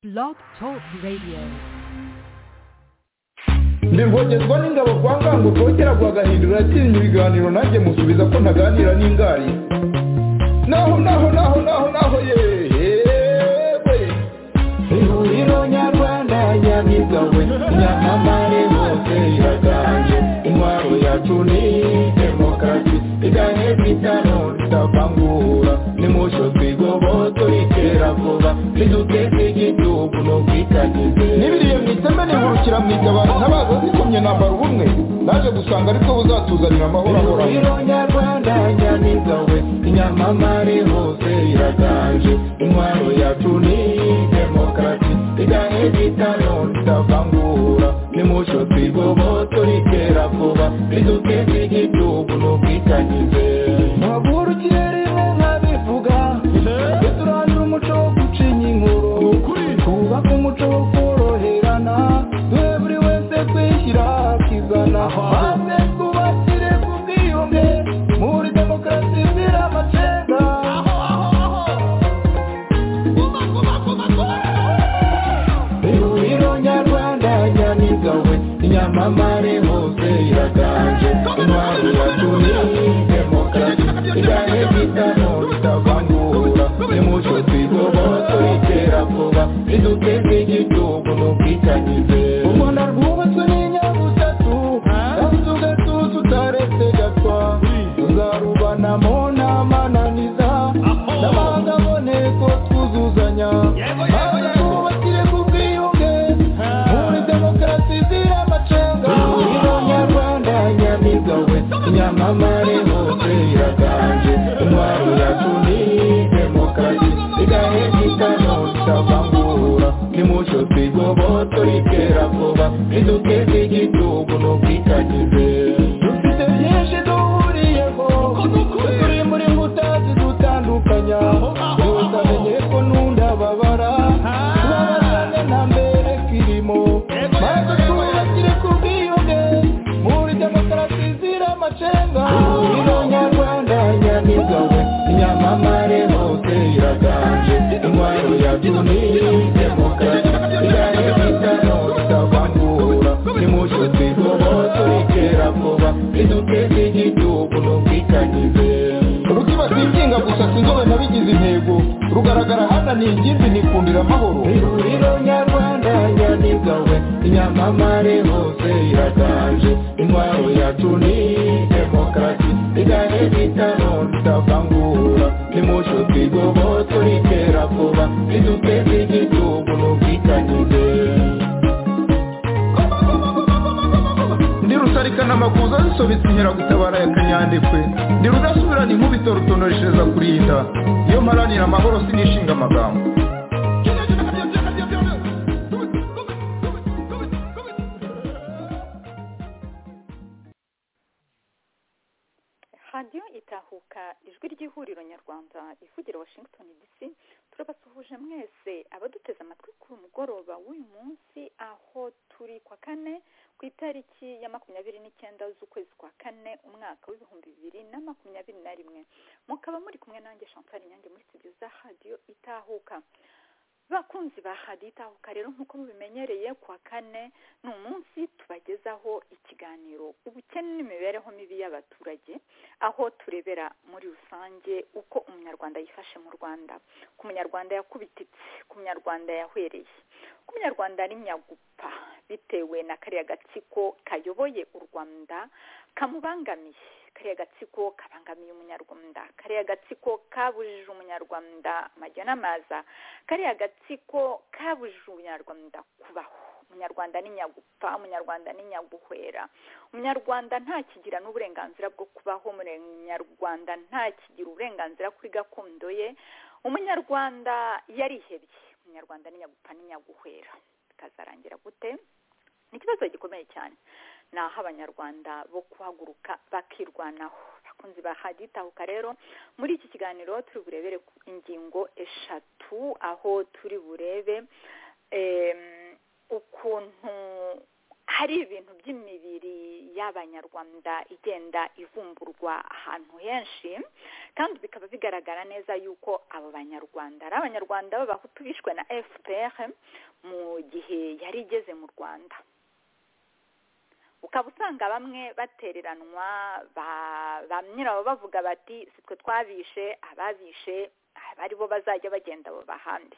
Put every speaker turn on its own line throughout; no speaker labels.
Blog Talk Radio.
ndibwogezwa n'ingabo kwa ngango kongera guhagahindura yakinnye ibiganiro nanjye musubiza ko ntaganira n'ingari naho naho naho naho naho yewe ihuriro nyarwanda nyabigawe nyamamare hose iraganje intwaro yacu ni demokarasi igahe bitano tutavangura nimusho twigoboto ritera vuba riduteze igihugu n'ubwitangize n'ibiriye mu iteme nihurukira mu itabaro ntabaza zikomye nambara ubumwe naje gusanga ariko buzatuzanira amahoro ahoranye
ihuriro nyarwanda nyamigawe inyamamare hose iraganje intwaro yacu ni demokarasi igahe bitano tutavangura nimucyo twigoboto ritera vuba riduteze igihugu n'ubwitangize ntagurukire rimwe nkabivuga duturanire umuco wo gucinya inkuru twubake umuco wo koroherana duhe buri wese kwishyira akizana maze twubakire ku bwiyunge muri demokarasi izira amacenga ihuriro nyarwanda nyamigawe inyamamare hose iraganje intwari yacu ni demokarasi igahe bitano bitavangura nimucyo twigoboto ritera vuba riduteze igihugu n'ubwitangize u rwanda rwubatswe n'inyabutatu kandi ugatuza utaretse gatwa tuzarubanamo n'amananiza n'abandi aboneko twuzuzanya maze twubakire ku bwiyunge muri demokarasi izira amacenga ihuriro nyarwanda nyamigawe inyamamare hose iraganje intwaro yacu ni demokarasi igahe gitano tutavangura nimucyo twigoboto ritera vuba riduteze igihugu n'ubwitangize dufite byinshi duhuriyeho turi muri nkuta zidutandukanya buri wese amenye ko n'undi ababara tubabazane nta mbere kirimo maze twubakire ku bwiyunge muri demokarasi izira amacenga ihuriro nyarwanda nyamigawe inyamamare hose iraganje intwaro yacu ni demokarasi igahe bitano tutavangura nimucyo twigoboto ritera vuba riduteze igihugu n'ubwitangize
urutibasiye ikinga gusa sinzobe nabigize intego rugaragara hano ni ingimbi nikundira amahoro
ihuriro nyarwanda nyamigawe inyamamare hose iraganje intwaro yacu ni demokarasi igahe bitano tutavangura nimucyo twigoboto ritera vuba riduteze igihugu n'ubwitangize
ndi rusarikana amakuza zisobetse inkeragutabara ya kanyandekwe ndi rudasubirana inkubito rutonoreshereza kurinda iyo mparanira amahoro sinishinga amagambo
radiyo itahuka ijwi ry'ihuriro nyarwanda ivugira washington dc turabasuhuje mwese abaduteze amatwi ku mugoroba w'uyu munsi aho turi kwa kane ku itariki ya makumyabiri n'icyenda z'ukwezi kwa kane umwaka w'ibihumbi bibiri na makumyabiri na rimwe mukaba muri kumwe nanjye chantal nyange muri studio za radiyo itahuka bakunzi ba radiyo itahuka rero nk'uko mubimenyereye kuwa kane ni umunsi tubagezaho ikiganiro ubukene n'imibereho mibi y'abaturage aho turebera muri rusange uko umunyarwanda yifashe mu rwanda ku munyarwanda yakubititse ku munyarwanda yahwereye ku munyarwanda ari nyagupa bitewe na kariya gatsiko kayoboye u rwanda kamubangamiye kariya gatsiko kabangamiye umunyarwanda kariya gatsiko kabujije umunyarwanda amajya n'amaza kariya gatsiko kabujije umunyarwanda kubaho umunyarwanda ni nyagupfa umunyarwanda ni nyaguhwera umunyarwanda ntakigira n'uburenganzira bwo kubaho umunyarwanda ntakigira uburenganzira kuri gakondo ye umunyarwanda yarihebye umunyarwanda ni nyagupfa ni nyaguhwera bikazarangira gute ni ikibazo gikomeye cyane ni aho abanyarwanda bo guhaguruka bakirwanaho bakunzi ba hadiyo itahuka rero muri iki kiganiro turi burebere ku ingingo eshatu aho turi burebe em, ukuntu hari ibintu by'imibiri y'abanyarwanda igenda ivumburwa ahantu henshi kandi bikaba bigaragara neza yuko abo banyarwanda ari abanyarwanda b'abahutu bishwe na fpr mu gihe yari igeze mu rwanda ukaba usanga bamwe batereranwa ba nyirawo bavuga bati si twe twabishe ababishe ari bo bazajya bagenda abo bahande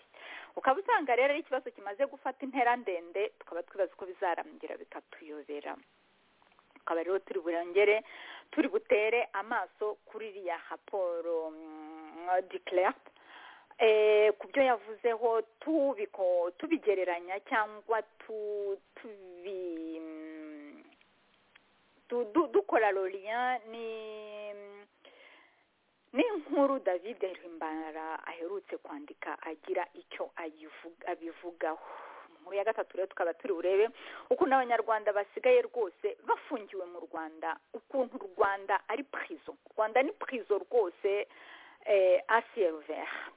ukaba usanga rero ari ikibazo kimaze gufata intera ndende tukaba twibaza uko bizarangira bikatuyobera tukaba rero turi burengere turi butere amaso kuri iriya raporo declared ku byo yavuzeho tubigereranya cyangwa tubi dukora loriya ni n'inkuru david himbara aherutse kwandika agira icyo abivugaho inkuru ya gatatu rero tukaba turi burebe ukuntu abanyarwanda basigaye rwose bafungiwe mu rwanda ukuntu u rwanda ari purizo u rwanda ni purizo rwose asiyeruvera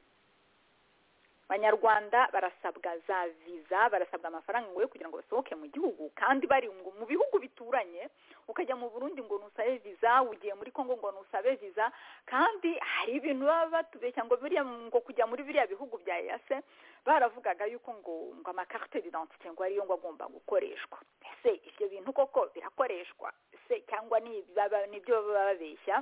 abanyarwanda barasabwa za viza barasabwa amafaranga ngo kugira ngo basohoke mu gihugu kandi bari mu bihugu bituranye ukajya mu burundi ngo nusabe viza ugiye muri congo ngo nusabe viza kandi hari ibintu baba batubeshya ngo biriya ngo kujya muri biriya bihugu bya eyase baravugaga yuko ngo ngo amakarite didantite ngo ariyo ngo agomba gukoreshwa ese ibyo bintu koko birakoreshwa se cyangwa nibyo baba babeshya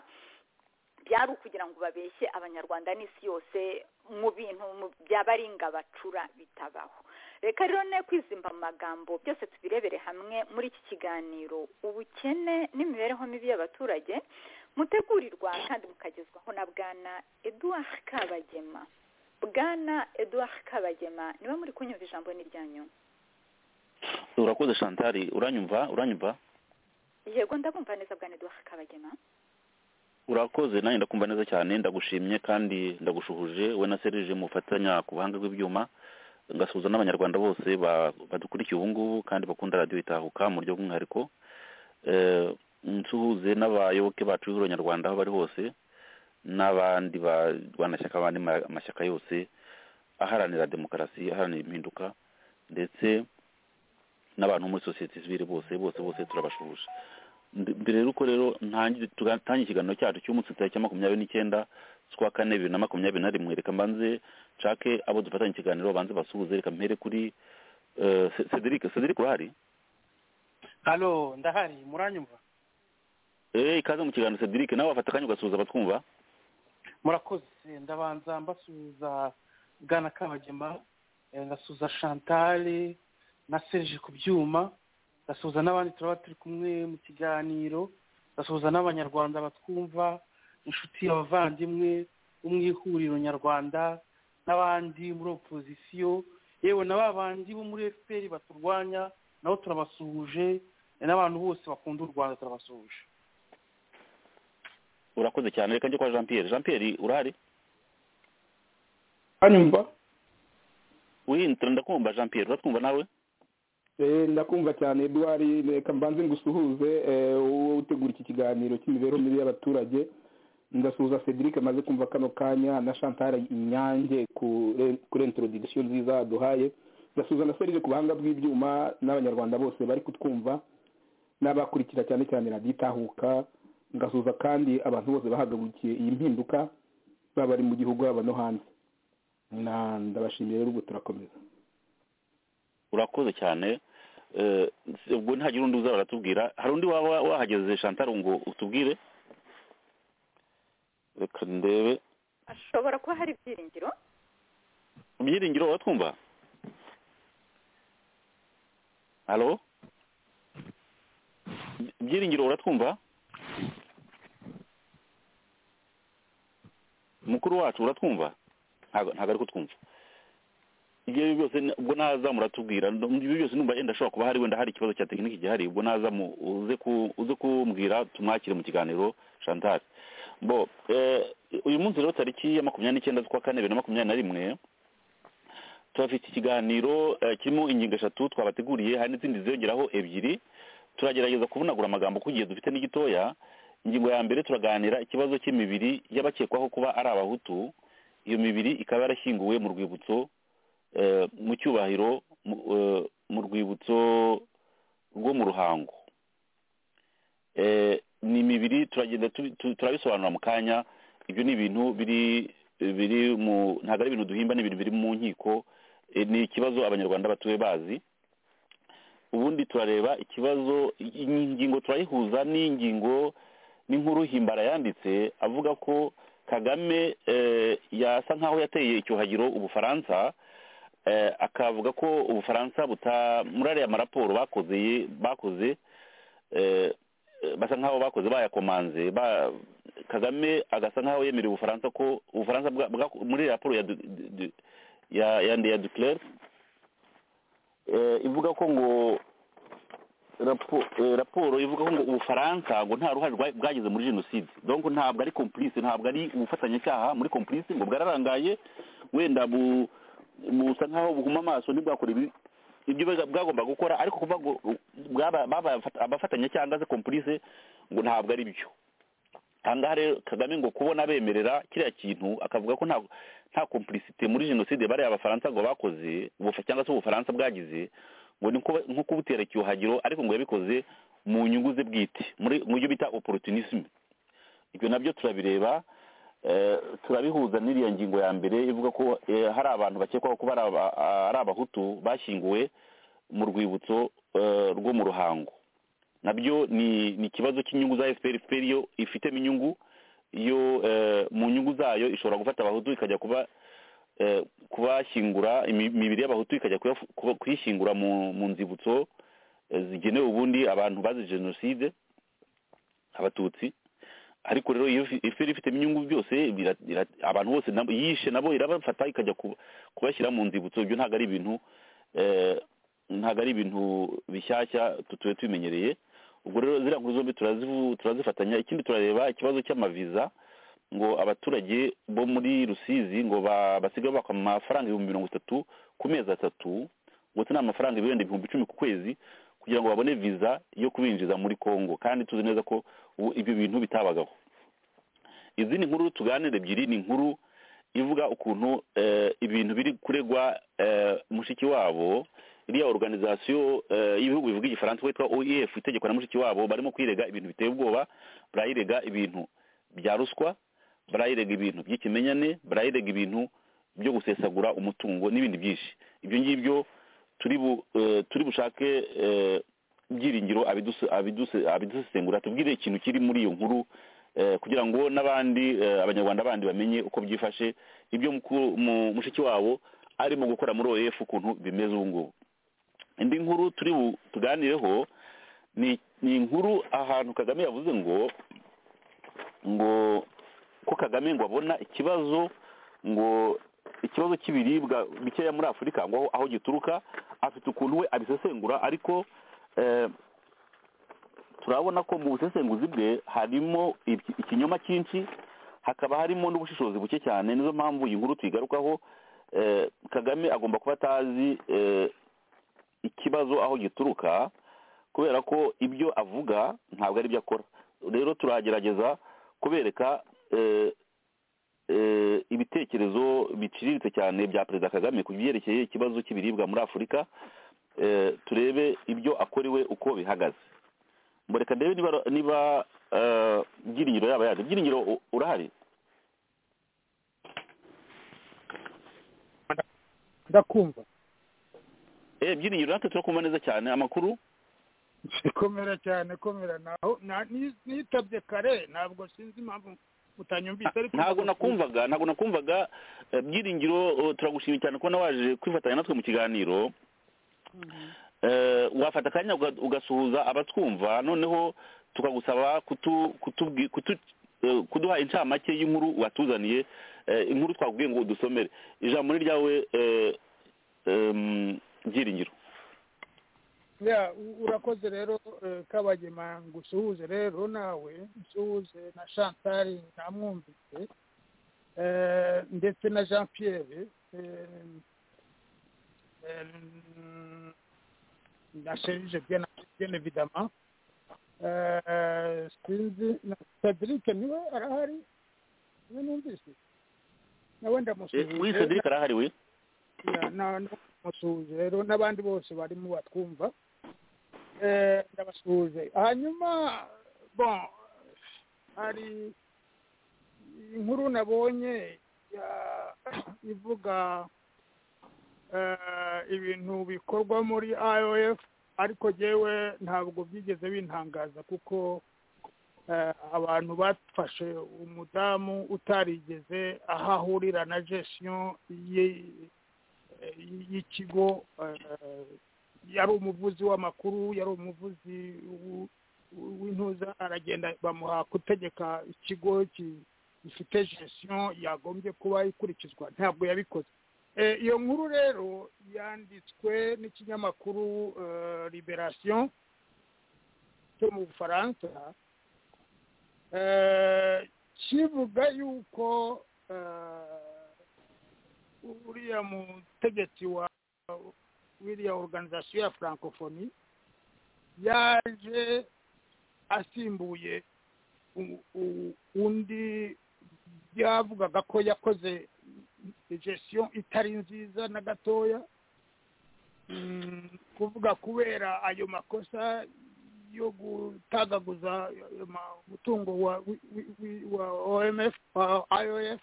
byari ukugira ngo babeshye abanyarwanda n'isi yose mu bintu byabaringa bacura bitabaho reka rero ne kwizimba mu magambo byose tubirebere hamwe muri iki kiganiro ubukene n'imibereho mibi y'abaturage mutegurirwa kandi mukagezwaho na bwana eduard kabagema bwana eduard kabagema niba muri kunyumva ijambo n'iryanyu
urakoze shantari uranyumva uranyumva
yego ndabumva neza bwana eduard kabagema
urakoze nanjye ndakumva neza cyane ndagushimye kandi ndagushuhuje we na serije mufatanya ku buhanga bw'ibyuma ngasuhuza n'abanyarwanda bose badukurikiye ubu ngubu kandi bakunda radiyo itahuka mu buryo bw'umwihariko nsuhuze n'abayoboke bacu b'abanyarwanda aho bari hose n'abandi barwanashyaka abandi mashyaka yose aharanira demokarasi aharanira impinduka ndetse n'abantu muri sosiyete sivire bose bose bose turabashuhuje mbere y'uko rero tugatangira ikiganiro cyacu cy'umunsi tariki ya makumyabiri n'icyenda z'ukwa kane bibiri na makumyabiri na rimwe reka mbanze nshake abo dufatanya ikiganiro babanze basuhuze reka mpere kuri cedric cedric urahari
hano ndahari muranyumva
eee ikaze mu kiganiro cedric nawe wafata akanya ugasuhuza abatwumva
murakoze ndabanza mbasuhuza bwana kabagema ngasuhuza shantare na serije ku byuma gasuhuza n'abandi turaba turi kumwe mu kiganiro gasuhuza n'abanyarwanda batwumva inshuti abavandimwe bo mu ihuriro nyarwanda n'abandi muri opozisiyo yewe na ba bandi bo muri efuperi baturwanya nabo turabasuhuje n'abantu bose bakunda u rwanda turabasuhuje
urakoze cyane reka njye kwa jean pierre jean pierre urahari
hanyuma
wihindura ndakumva jean pierre uratwumva nawe
ndakumva cyane eduard reka mbanze ngusuhuze wowe utegura iki kiganiro cy'imibereho mibi y'abaturage ngasuhuza cedric amaze kumva kano kanya na chantal inyange kuri introduction nziza duhaye ngasuhuza na serije ku buhanga bw'ibyuma n'abanyarwanda bose bari kutwumva n'abakurikira cyane cyane radiyo itahuka ngasuhuza kandi abantu bose bahagarukiye iyi mpinduka baba bari mu gihugu baba no hanze ndabashimiye rero ubwo turakomeza
urakoze cyane ubwo ntagira undi uzaba aratubwira hari undi waba wahageze shantaro ngo utubwire reka ndebe
ashobora kuba hari ibyiringiro
ibyiringiro watwumva halo ibyiringiro uratwumva mukuru wacu uratwumva ntabwo ari kutwumva ibyo byose ubwo naza muratubwira ibyo byose numva yenda ashobora kuba hari wenda hari ikibazo cya tekiniki gihari ubwo naza uze kumbwira tumwakire mu kiganiro chantal bo uyu munsi rero tariki ya makumyabiri n'icyenda z'ukwa kane bibiri na makumyabiri na rimwe turafite ikiganiro kirimo ingingo eshatu twabateguriye hari n'izindi ziyongeraho ebyiri turagerageza kuvunagura amagambo ku gihe dufite n'igitoya ingingo ya mbere turaganira ikibazo cy'imibiri y'abakekwaho kuba ari abahutu iyo mibiri ikaba yarashyinguwe mu rwibutso mu cyubahiro mu rwibutso rwo mu ruhango ni imibiri turagenda turabisobanura mu kanya ibyo ni ibintu biri biri mu ntabwo ari ibintu duhimba ni ibintu biri mu nkiko ni ikibazo abanyarwanda batuye bazi ubundi turareba ikibazo iyi ngingo turayihuza n'ingingo n'inkuru himbara yanditse avuga ko kagame yasa nkaho yateye icyuhagiro ubufaransa akavuga ko ubufaransa butamurariye amaraporo bakoze bakoze basa nkaho bakoze bayakomanze kagame agasa nkaho yemereye ubufaransa ko ubufaransa muri raporo ya duclere ivuga ko ngo raporo ivuga ko ngo ubufaransa ngo nta ruhare bwagize muri jenoside donc ntabwo ari complice ntabwo ari ubufatanyacyaha muri complice ngo bwararangaye wenda busa nkaho buhuma amaso ntibwakore ibyo bwagomba gukora ariko kuba babaye abafatanyacyaha angaze complice ngo ntabwo ari byo ahangaha rero kagame ngo kubona bemerera kiriya kintu akavuga ko nta complicite muri jenoside bariya abafaransa ngo bakoze cyangwa se ubufaransa bwagize ngo ni nko kubutera icyuhagiro ariko ngo yabikoze mu nyungu ze bwite mu byo bita opportunisme ibyo nabyo turabireba turabihuza n'iriya ngingo ya mbere ivuga ko hari abantu bakekwaho kuba ari abahutu bashyinguwe mu rwibutso rwo mu ruhango nabyo ni ikibazo cy'inyungu za efuperi efuperi yo ifitemo inyungu yo mu nyungu zayo ishobora gufata abahutu ikajya kuba kubashyingura imibiri y'abahutu ikajya kuyishyingura mu nzibutso zigenewe ubundi abantu bazi jenoside abatutsi ariko rero iyo efuperi ifitemo inyungu byose abantu bose yishe nabo irabafata ikajya kubashyira mu nzibutso ibyo ntabwo ari ibintu ntabwo ari ibintu bishyashya tutuye tubimenyereye ubwo rero ziriya nkuru zombi turazifatanya ikindi turareba ikibazo cy'amaviza ngo abaturage bo muri rusizi ngo basigaye baka amafaranga ibihumbi mirongo itatu ku mezi atatu ndetse ni amafaranga ibihumbi icumi ku kwezi kugira ngo babone viza yo kubinjiza muri congo kandi tuzi neza ko ubu ibyo bintu bitabagaho izindi nkuru tuganira ebyiri ni inkuru ivuga ukuntu ibintu biri kuregwa mushiki wabo iriya organizasiyo y'ibihugu bivuga igifaransa witwa oef itegeko na mushiki wabo barimo kwirega ibintu biteye ubwoba barayirega ibintu bya ruswa barayirega ibintu by'ikimenyane barayirega ibintu byo gusesagura umutungo n'ibindi byinshi ibyo ngibyo turi bushake ibyiringiro abidusesengura tubwire ikintu kiri muri iyo nkuru kugira ngo n'abandi abanyarwanda bandi bamenye uko byifashe ibyo mushiki wabo arimo gukora muri oef ukuntu bimeze ubu ngubu indi nkuru turi tuganireho ni inkuru ahantu kagame yavuze ngo ngo ko kagame ngo abona ikibazo ngo ikibazo cy'ibiribwa bikeya muri afurika ngo aho gituruka afite ukuntu we abisesengura ariko turabona ko mu busesenguzi bwe harimo ikinyoma cyinshi hakaba harimo n'ubushishozi buke cyane nizo mpamvu iyi nkuru tuyigarukaho kagame agomba kuba atazi ikibazo aho gituruka kubera ko ibyo avuga ntabwo ari byo akora rero turagerageza kubereka ibitekerezo biciriritse cyane bya perezida kagame ku byerekeye ikibazo cy'ibiribwa muri afurika turebe ibyo akorewe uko bihagaze mureka ndebe niba ibyiringiro yaba yaje ibyiringiro urahari
ndakumva
ibyiringiro natwe turakumva neza cyane amakuru
komera cyane komera naho nitabye kare ntabwo sinzi impamvu utanyumvise ariko
ntabwo nakumvaga ntabwo nakumvaga byiringiro turagushimira cyane kubona waje kwifatanya natwe mu kiganiro wafata akanya ugasuhuza abatwumva noneho tukagusaba kuduha incamake y'inkuru watuzaniye inkuru twakubwiye ngo udusomere ijambo ni ryawe byiringiro
urakoze rero kabagema ngusuhuze rero nawe nsuhuze na shantari ntamwumvise ndetse na jean pierre na serije bien evidement sinzi na cedric niwe arahari niwe numvise nawe ndamusuhuze
we cedric arahari we
ndamusuhuze rero n'abandi bose barimo batwumva Eh, ndabasuhuje hanyuma bon hari inkuru nabonye ya- ivuga eh, ibintu bikorwa muri IOF ariko jewe ntabwo byigeze bintangaza kuko eh, abantu bafashe umudamu utarigeze aho ahurira na gestion ye- y'ikigo eh, yari umuvuzi w'amakuru yari umuvuzi w- w- w'intuza aragenda bamuha gutegeka ikigo ki- gifite gestion yagombye kuba ikurikizwa ntabwo yabikoze Eh, iyo nkuru rero yanditswe n'ikinyamakuru eh, liberation cyo mu bufaransa eh, kivuga yuko eh, uriya mutegetsi wa w'iriya organization ya francophonie yaje asimbuye u- u- undi byavugaga ko yakoze gestion itari nziza na gatoya Mm, kuvuga kubera ayo makosa yo gutagaguza ayo ma- umutungo wa wi- wi- wi- wa omf wa ios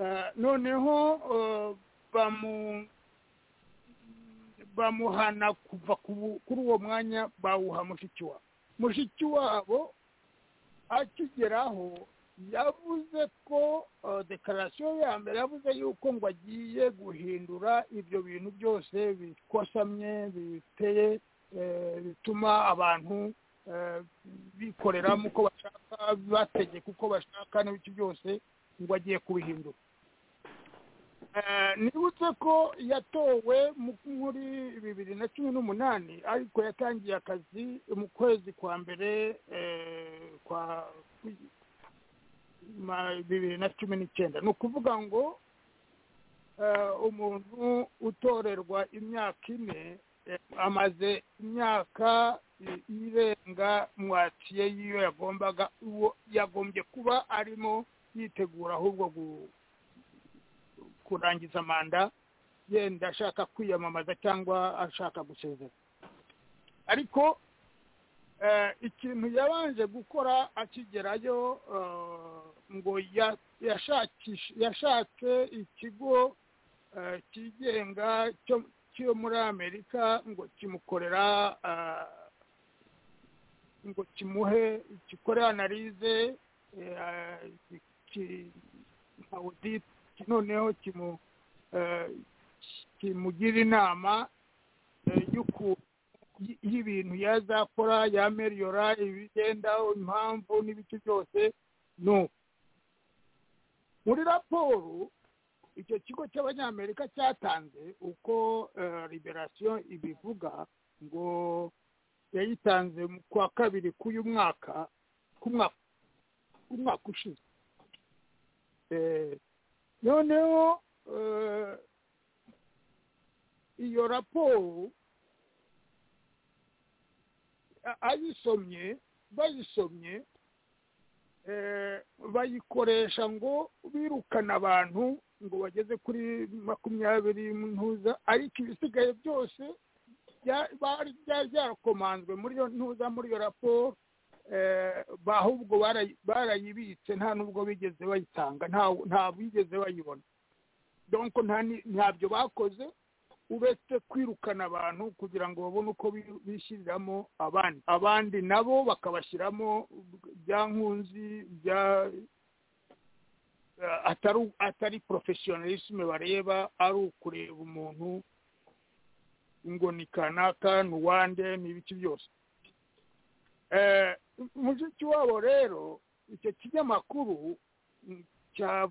Eh, noneho eh, bamu bamuhana kuva ku bu- kuri uwo mwanya bawuha mushiki wabo mushiki wabo akigeraho yavuze ko eh, dekarasiyo ya mbere yavuze yuko ngo agiye guhindura ibyo bintu byose bikosamye biteye eh, bituma abantu eh, bikoreramo uko bashaka bategeka uko bashaka n'ibiki byose ngo agiye kubihindura Eh, nibutse ko yatowe mu- muri bibiri na cumi n'umunani ariko yatangiye akazi mu kwezi kwa mbere eh, kwa ma- bibiri na cumi n'icyenda ni ukuvuga ngo eh, umuntu utorerwa imyaka ine eh, amaze imyaka i- irenga mwatiye y'iyo yagombaga uwo yagombye kuba arimo yitegura ahubwo gu- kurangiza manda yenda ashaka kwiyamamaza cyangwa ashaka gusezera ariko eh, ikintu yabanje gukora akigerayo eh, ngo ya- yashakishe- yashatse ikigo eh, cyigenga cyo- cyo muri amerika ngo kimukorera eh, ngo kimuhe gikore analize eh, ki- ki- nka audit noneho kimu eh, kimugira inama eh, y'uku- y- y'ibintu yazakora yameriyora ibigenda impamvu n'ibiki byose nuko muri raporo icyo kigo cy'abanyamerika cyatanze uko eh, liberasiyo ibivuga ngo yayitanze mu kwa kabiri k'uyu mwaka k'umwaka k'umwaka ushize Eh, noneho eh, iyo raporo a- ayisomye bayisomye eh, bayikoresha ngo birukana abantu ngo bageze kuri makumyabiri ntuza ariko ibisigaye byose bya- bari byari byarakomanzwe muri iyo ntuza muri iyo raporo eh, ba- ahubwo barayi- barayibitse nta n'ubwo bigeze bayitanga nta- nta bigeze bayibona donc nta ni- ntabyo bakoze uretse kwirukana abantu kugira ngo babone uko bi- bishyiriramo abandi abandi nabo bakabashyiramo bya nkunzi bya eh, atari atari professionalisme bareba ari ukureba umuntu ngo ni kanaka ni uwande ni ibiki byose Eh, mushiki wabo rero icyo kinyamakuru mm, cya-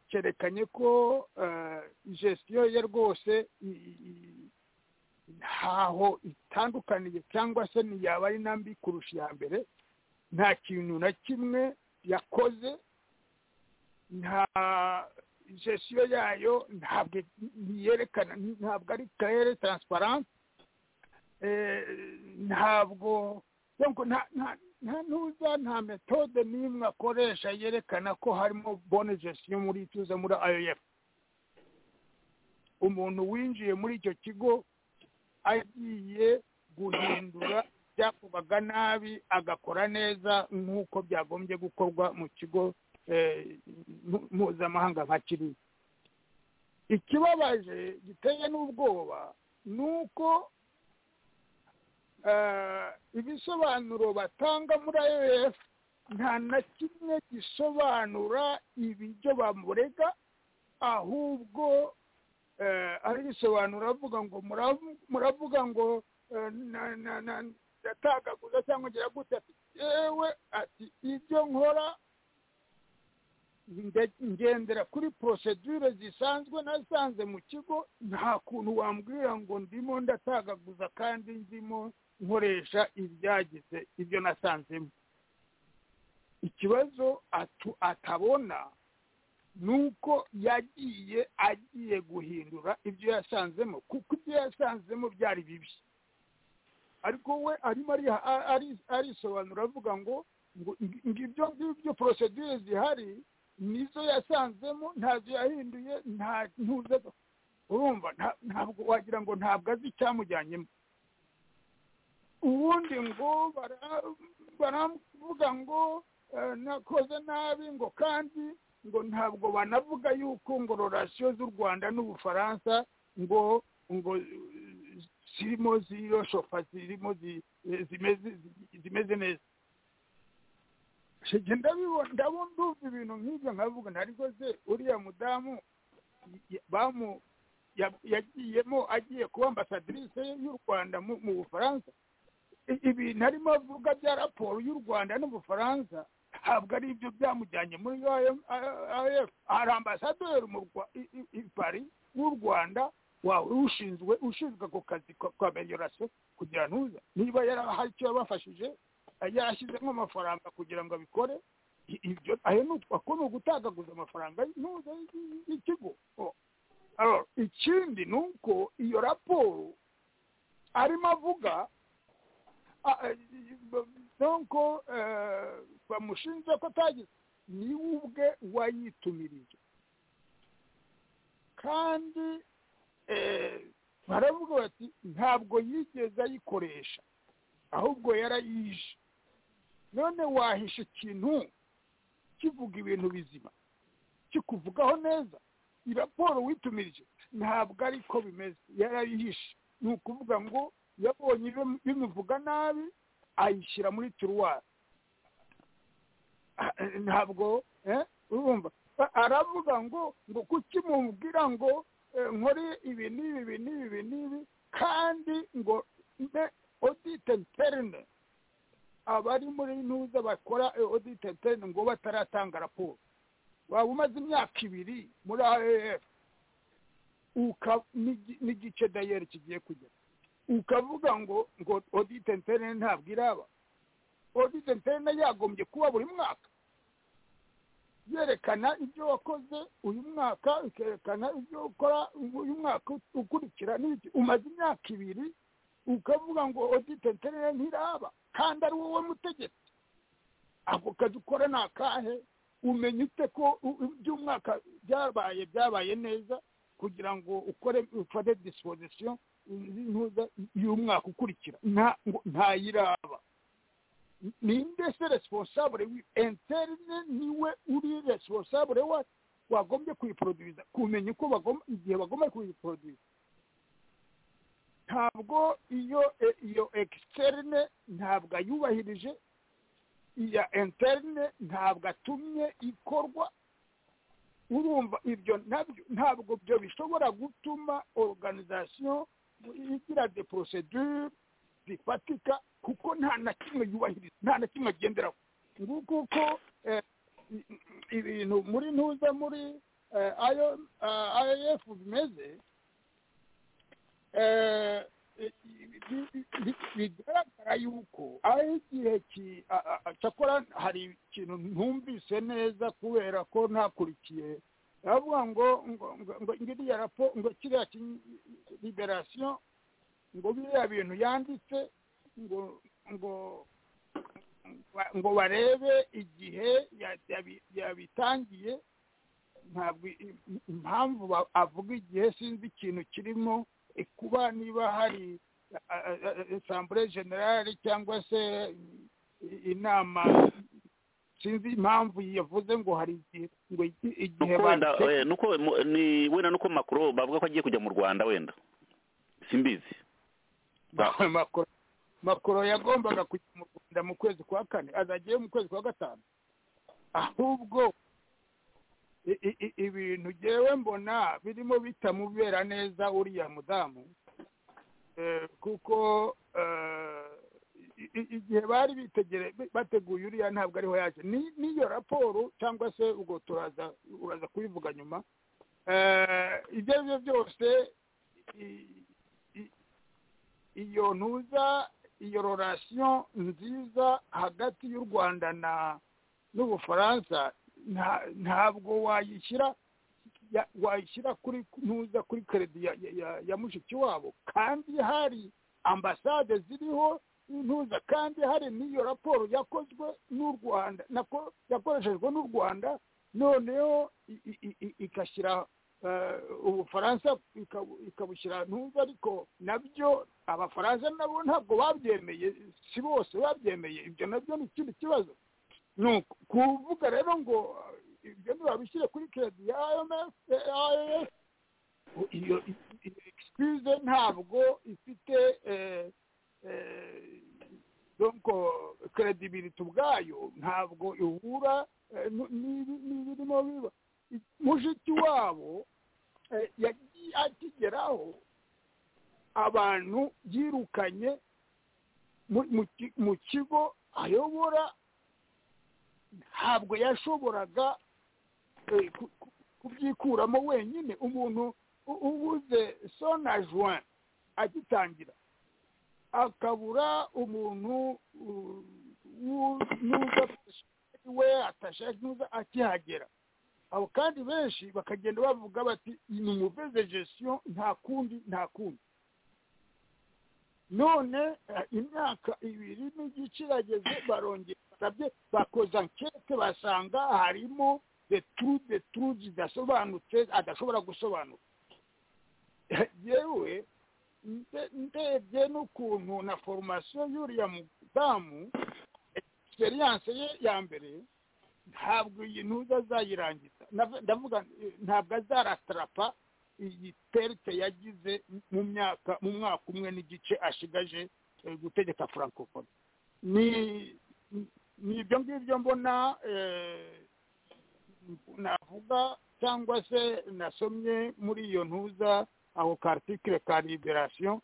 cyerekanye ko eh, gestion ye rwose i- i- i- ntaho itandukaniye cyangwa se ntiyaba ari na mbi kurusha iya mbere nta kintu na kimwe yakoze nta gestion yayo ntabwo ntiyerekana ntabwo ari karere transparent eh, ntabwo donc nta nta nta ntuza nta metode n'imwe akoresha yerekana ko harimo bonne gestion muri tuze muri IOF umuntu winjiye muri icyo kigo agiye guhindura byakorwaga nabi agakora neza nk'uko byagombye gukorwa mu kigo eh, mpu- mpuzamahanga nka kiriya ikibabaje giteye n'ubwoba ni uko eh, ibisobanuro batanga muri ayowesi nta na kimwe gisobanura ibiryo bamurega ahubwo eh, aribisobanura avuga ngo muravu- muravuga ngo eh, na- na- na- yatagaguza cyangwa ngira gute ati yewe ati ibyo nkora nde- ngendera kuri procedure zisanzwe nasanze mu kigo nta kuntu wambwira ngo ndimo ndatagaguza kandi ndimo nkoresha ibyagize ibyo nasanzemo ikibazo atu- atabona ni uko yagiye agiye guhindura ibyo yasanzemo kuko ibyo yasanzemo byari bibi ariko we arimo ari- ari- arisobanura avuga ngo ngo ngo ibyo ngibyo porosedire zihari nizo yasanzemo ntazo yahinduye nta ntuze urumva nta- ntabwo wagira ngo ntabwo azi icyamujyanyemo ubundi ngo bara- baravuga ngo eh, nakoze nabi ngo kandi ngo ntabwo banavuga yuko ngo rorasiyo z'u rwanda n'ubufaransa ngo ngo eh, zirimo ziroshofa zirimo zi- eh, zimeze- zimeze neza njye ndabibona ndabona ndumva ibintu nk'ibyo nkavuga ntariko se uriya mudamu y- y- bamu ya- yagiyemo agiye kuba ambasadrise y'u rwanda mu mu bufaransa I- ibintu arimo avuga bya raporo y'u rwanda n'ubufaransa ntabwo ari ibyo byamujyanye muri af hari ambasaderi mu Rwa- i- i- i Paris w'u rwanda wawe ushinzwe ushinzwe ako kazi ka- ka meliorasiyo kugira ntuza niba yari hari icyo yabafashije yashyizemo amafaranga kugira ngo abikore i- ibyo ayo ni uko ni ugutagaguza amafaranga ntuza y'ikigo Oh. Alors, ikindi ni uko iyo raporo arimo avuga Ah, eh, b- donc eh, bamushinja ko atagize niwe ubwe wayitumirije kandi eh, baravuga bati ntabwo yigeze ayikoresha ahubwo yarayishe none wahisha ikintu kivuga ibintu bizima kikuvugaho neza iyi raporo witumirije ntabwo ariko bimeze yarayihishe ni ukuvuga ngo yabonye ibim- bimuvuga nabi ayishyira muri turuwari Ah, eh, ntabwo eh, urumva A- aravuga ngo ngo kuki mubwira ngo eh, nkore ibi n'ibi ibi n'ibi ibi n'ibi kandi ngo mbe odite interne abari muri ntuza bakora odite interne ngo bataratanga raporo waba umaze imyaka ibiri muri aef uka- n'igi- n'igice dayeri kigiye kugera ukavuga ngo ngo odite interne ntabwo iraba odite interne yagombye kuba buri mwaka yerekana ibyo wakoze uyu mwaka ikerekana ibyo ukora uyu mwaka ukurikira n'ibiki umaze imyaka ibiri ukavuga ngo odite interne ntiraba kandi ari wowe mutegetsi ako kazi ukora ni akahe umenya ute ko u- u- iby'umwaka byabaye byabaye neza kugira ngo ukore ufate disipozisiyo z'intuza y'umwaka ukurikira nta ngo- ntayiraba ninde se responsable wi interne niwe uri responsable wa wagombye kuyiproduza kumenya uko bagomba igihe bagomba kuyiproduza ntabwo iyo e- iyo externe ntabwo ayubahirije iya interne ntabwo atumye ikorwa urumva ibyo nabyo ntabwo byo bishobora gutuma organization igira de procedure zifatika kuko nta na kimwe yubahiriza nta na kimwe agenderaho nguko uko eh, i- i- ibintu muri ntuza muri eh, IO- ah, IAF bimeze eh, i- i- i- bi- bigaragara yuko ari igihe ki- a- a- a- cyakora hari ikintu ntumvise neza kubera ko ntakurikiye aravuga ngo ngo ngo- ngo ngiriya rapo ngo kiriya ki- liberasiyo ngo biriya bintu yanditse ngo ngo ba- ngo barebe igihe ya- yabi- yabitangiye ntabwo i- impamvu ba- avuga igihe sinzi ikintu kirimo eh, kuba niba hari asambure generale cyangwa se inama sinzi impamvu yavuze ngo hari igihe ngo igi- igihe
nuko wenda
bate
eh, nuko mu- ni wenda nuko makuru bavuga ko agiye kujya mu rwanda wenda simbizi
makoro makoro yagombaga kujya mu rwanda mu kwezi kwa kane azajyayo mu kwezi kwa gatanu ahubwo i- i- i- ibintu ngewe mbona birimo bitamubera neza uriya mudamu Eh, kuko eh, i- i- igihe bari bitegere bateguye uriya ntabwo ariho yaje Ni- n'iyo raporo cyangwa se ubwo turaza uraza kubivuga nyuma Eh, ibyo ari byo byose i- i- iyo ntuza iyo rorasiyo nziza hagati y'u rwanda na n'ubufaransa nta- ntabwo wayishyira ya- wayishyira kuri ntuza kuri keredi ya, ya- ya- ya mushiki wabo kandi hari ambasade ziriho ntuza kandi hari n'iyo raporo yakozwe n'u rwanda nako yakoreshejwe n'u rwanda noneho i- i- i- i- igashyira eh, ubufaransa ikabu- ikabushyira ntuza ariko nabyo abafaransa nabo ntabwo babyemeye si bose babyemeye ibyo nabyo ni ikindi kibazo ni uku- kuvuga rero ngo eh, ibyo ntibabishyire kuri keredi ya IMF eh, IMF iyo excuse ntabwo ifite eh, eh, donc credibility ubwayo ntabwo ihura eh, nu- n'ibi- n'ibirimo biba I- mushiki wabo eh, yagiye akigeraho abantu yirukanye mu- mu ki- mu kigo ayobora ntabwo yashoboraga eh, ku- ku- kubyikuramo wenyine umuntu u- ubuze sona juin agitangira akabura umuntu uh, w'u- n'uza we atashaka n'uza akihagera abo kandi benshi bakagenda bavuga bati ni umuveze gestion nta kundi nta kundi none eh, imyaka ibiri n'igice irageze barongera barabye bakoza ankete basanga harimo the truth the truth zidasobanutse adashobora gusobanura yewe nde- ndebye n'ukuntu na foromasiyo y'uriya mudamu experience ye ya mbere ntabwo iyi ntuza azayirangiza Nava- ndavuga eh, ntabwo azaratarapa iyi perte yagize mu myaka mu mwaka umwe n'igice ashigaje eh, gutegeka francophonie ni ni ibyo ngibyo mbona eh, navuga cyangwa se nasomye muri iyo ntuza aho kartikire ka liberasiyo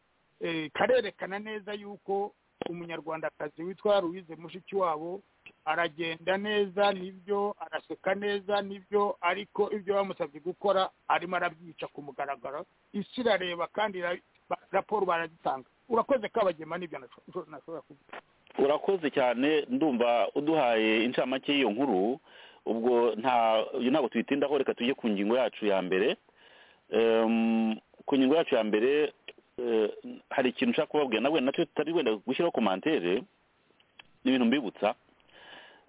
karerekana neza yuko umunyarwandakazi witwa louise mushiki wabo aragenda neza nibyo araseka neza nibyo ariko ibyo bamusabye gukora arimo arabyica ku mugaragaro isi irareba kandi ira- ba- raporo baragitanga urakoze kabagema n'ibyo nasho- nasho- nashobora kuvuga
urakoze cyane ndumva uduhaye incamake y'iyo nkuru ubwo nta iyo ntabwo tuyitindaho reka tujye ku ngingo yacu ya mbere Em, ku ngingo yacu ya mbere eh, hari ikintu nshaka kubabwira nawe nacyo tutari wenda gushyiraho komantere ni ibintu mbibutsa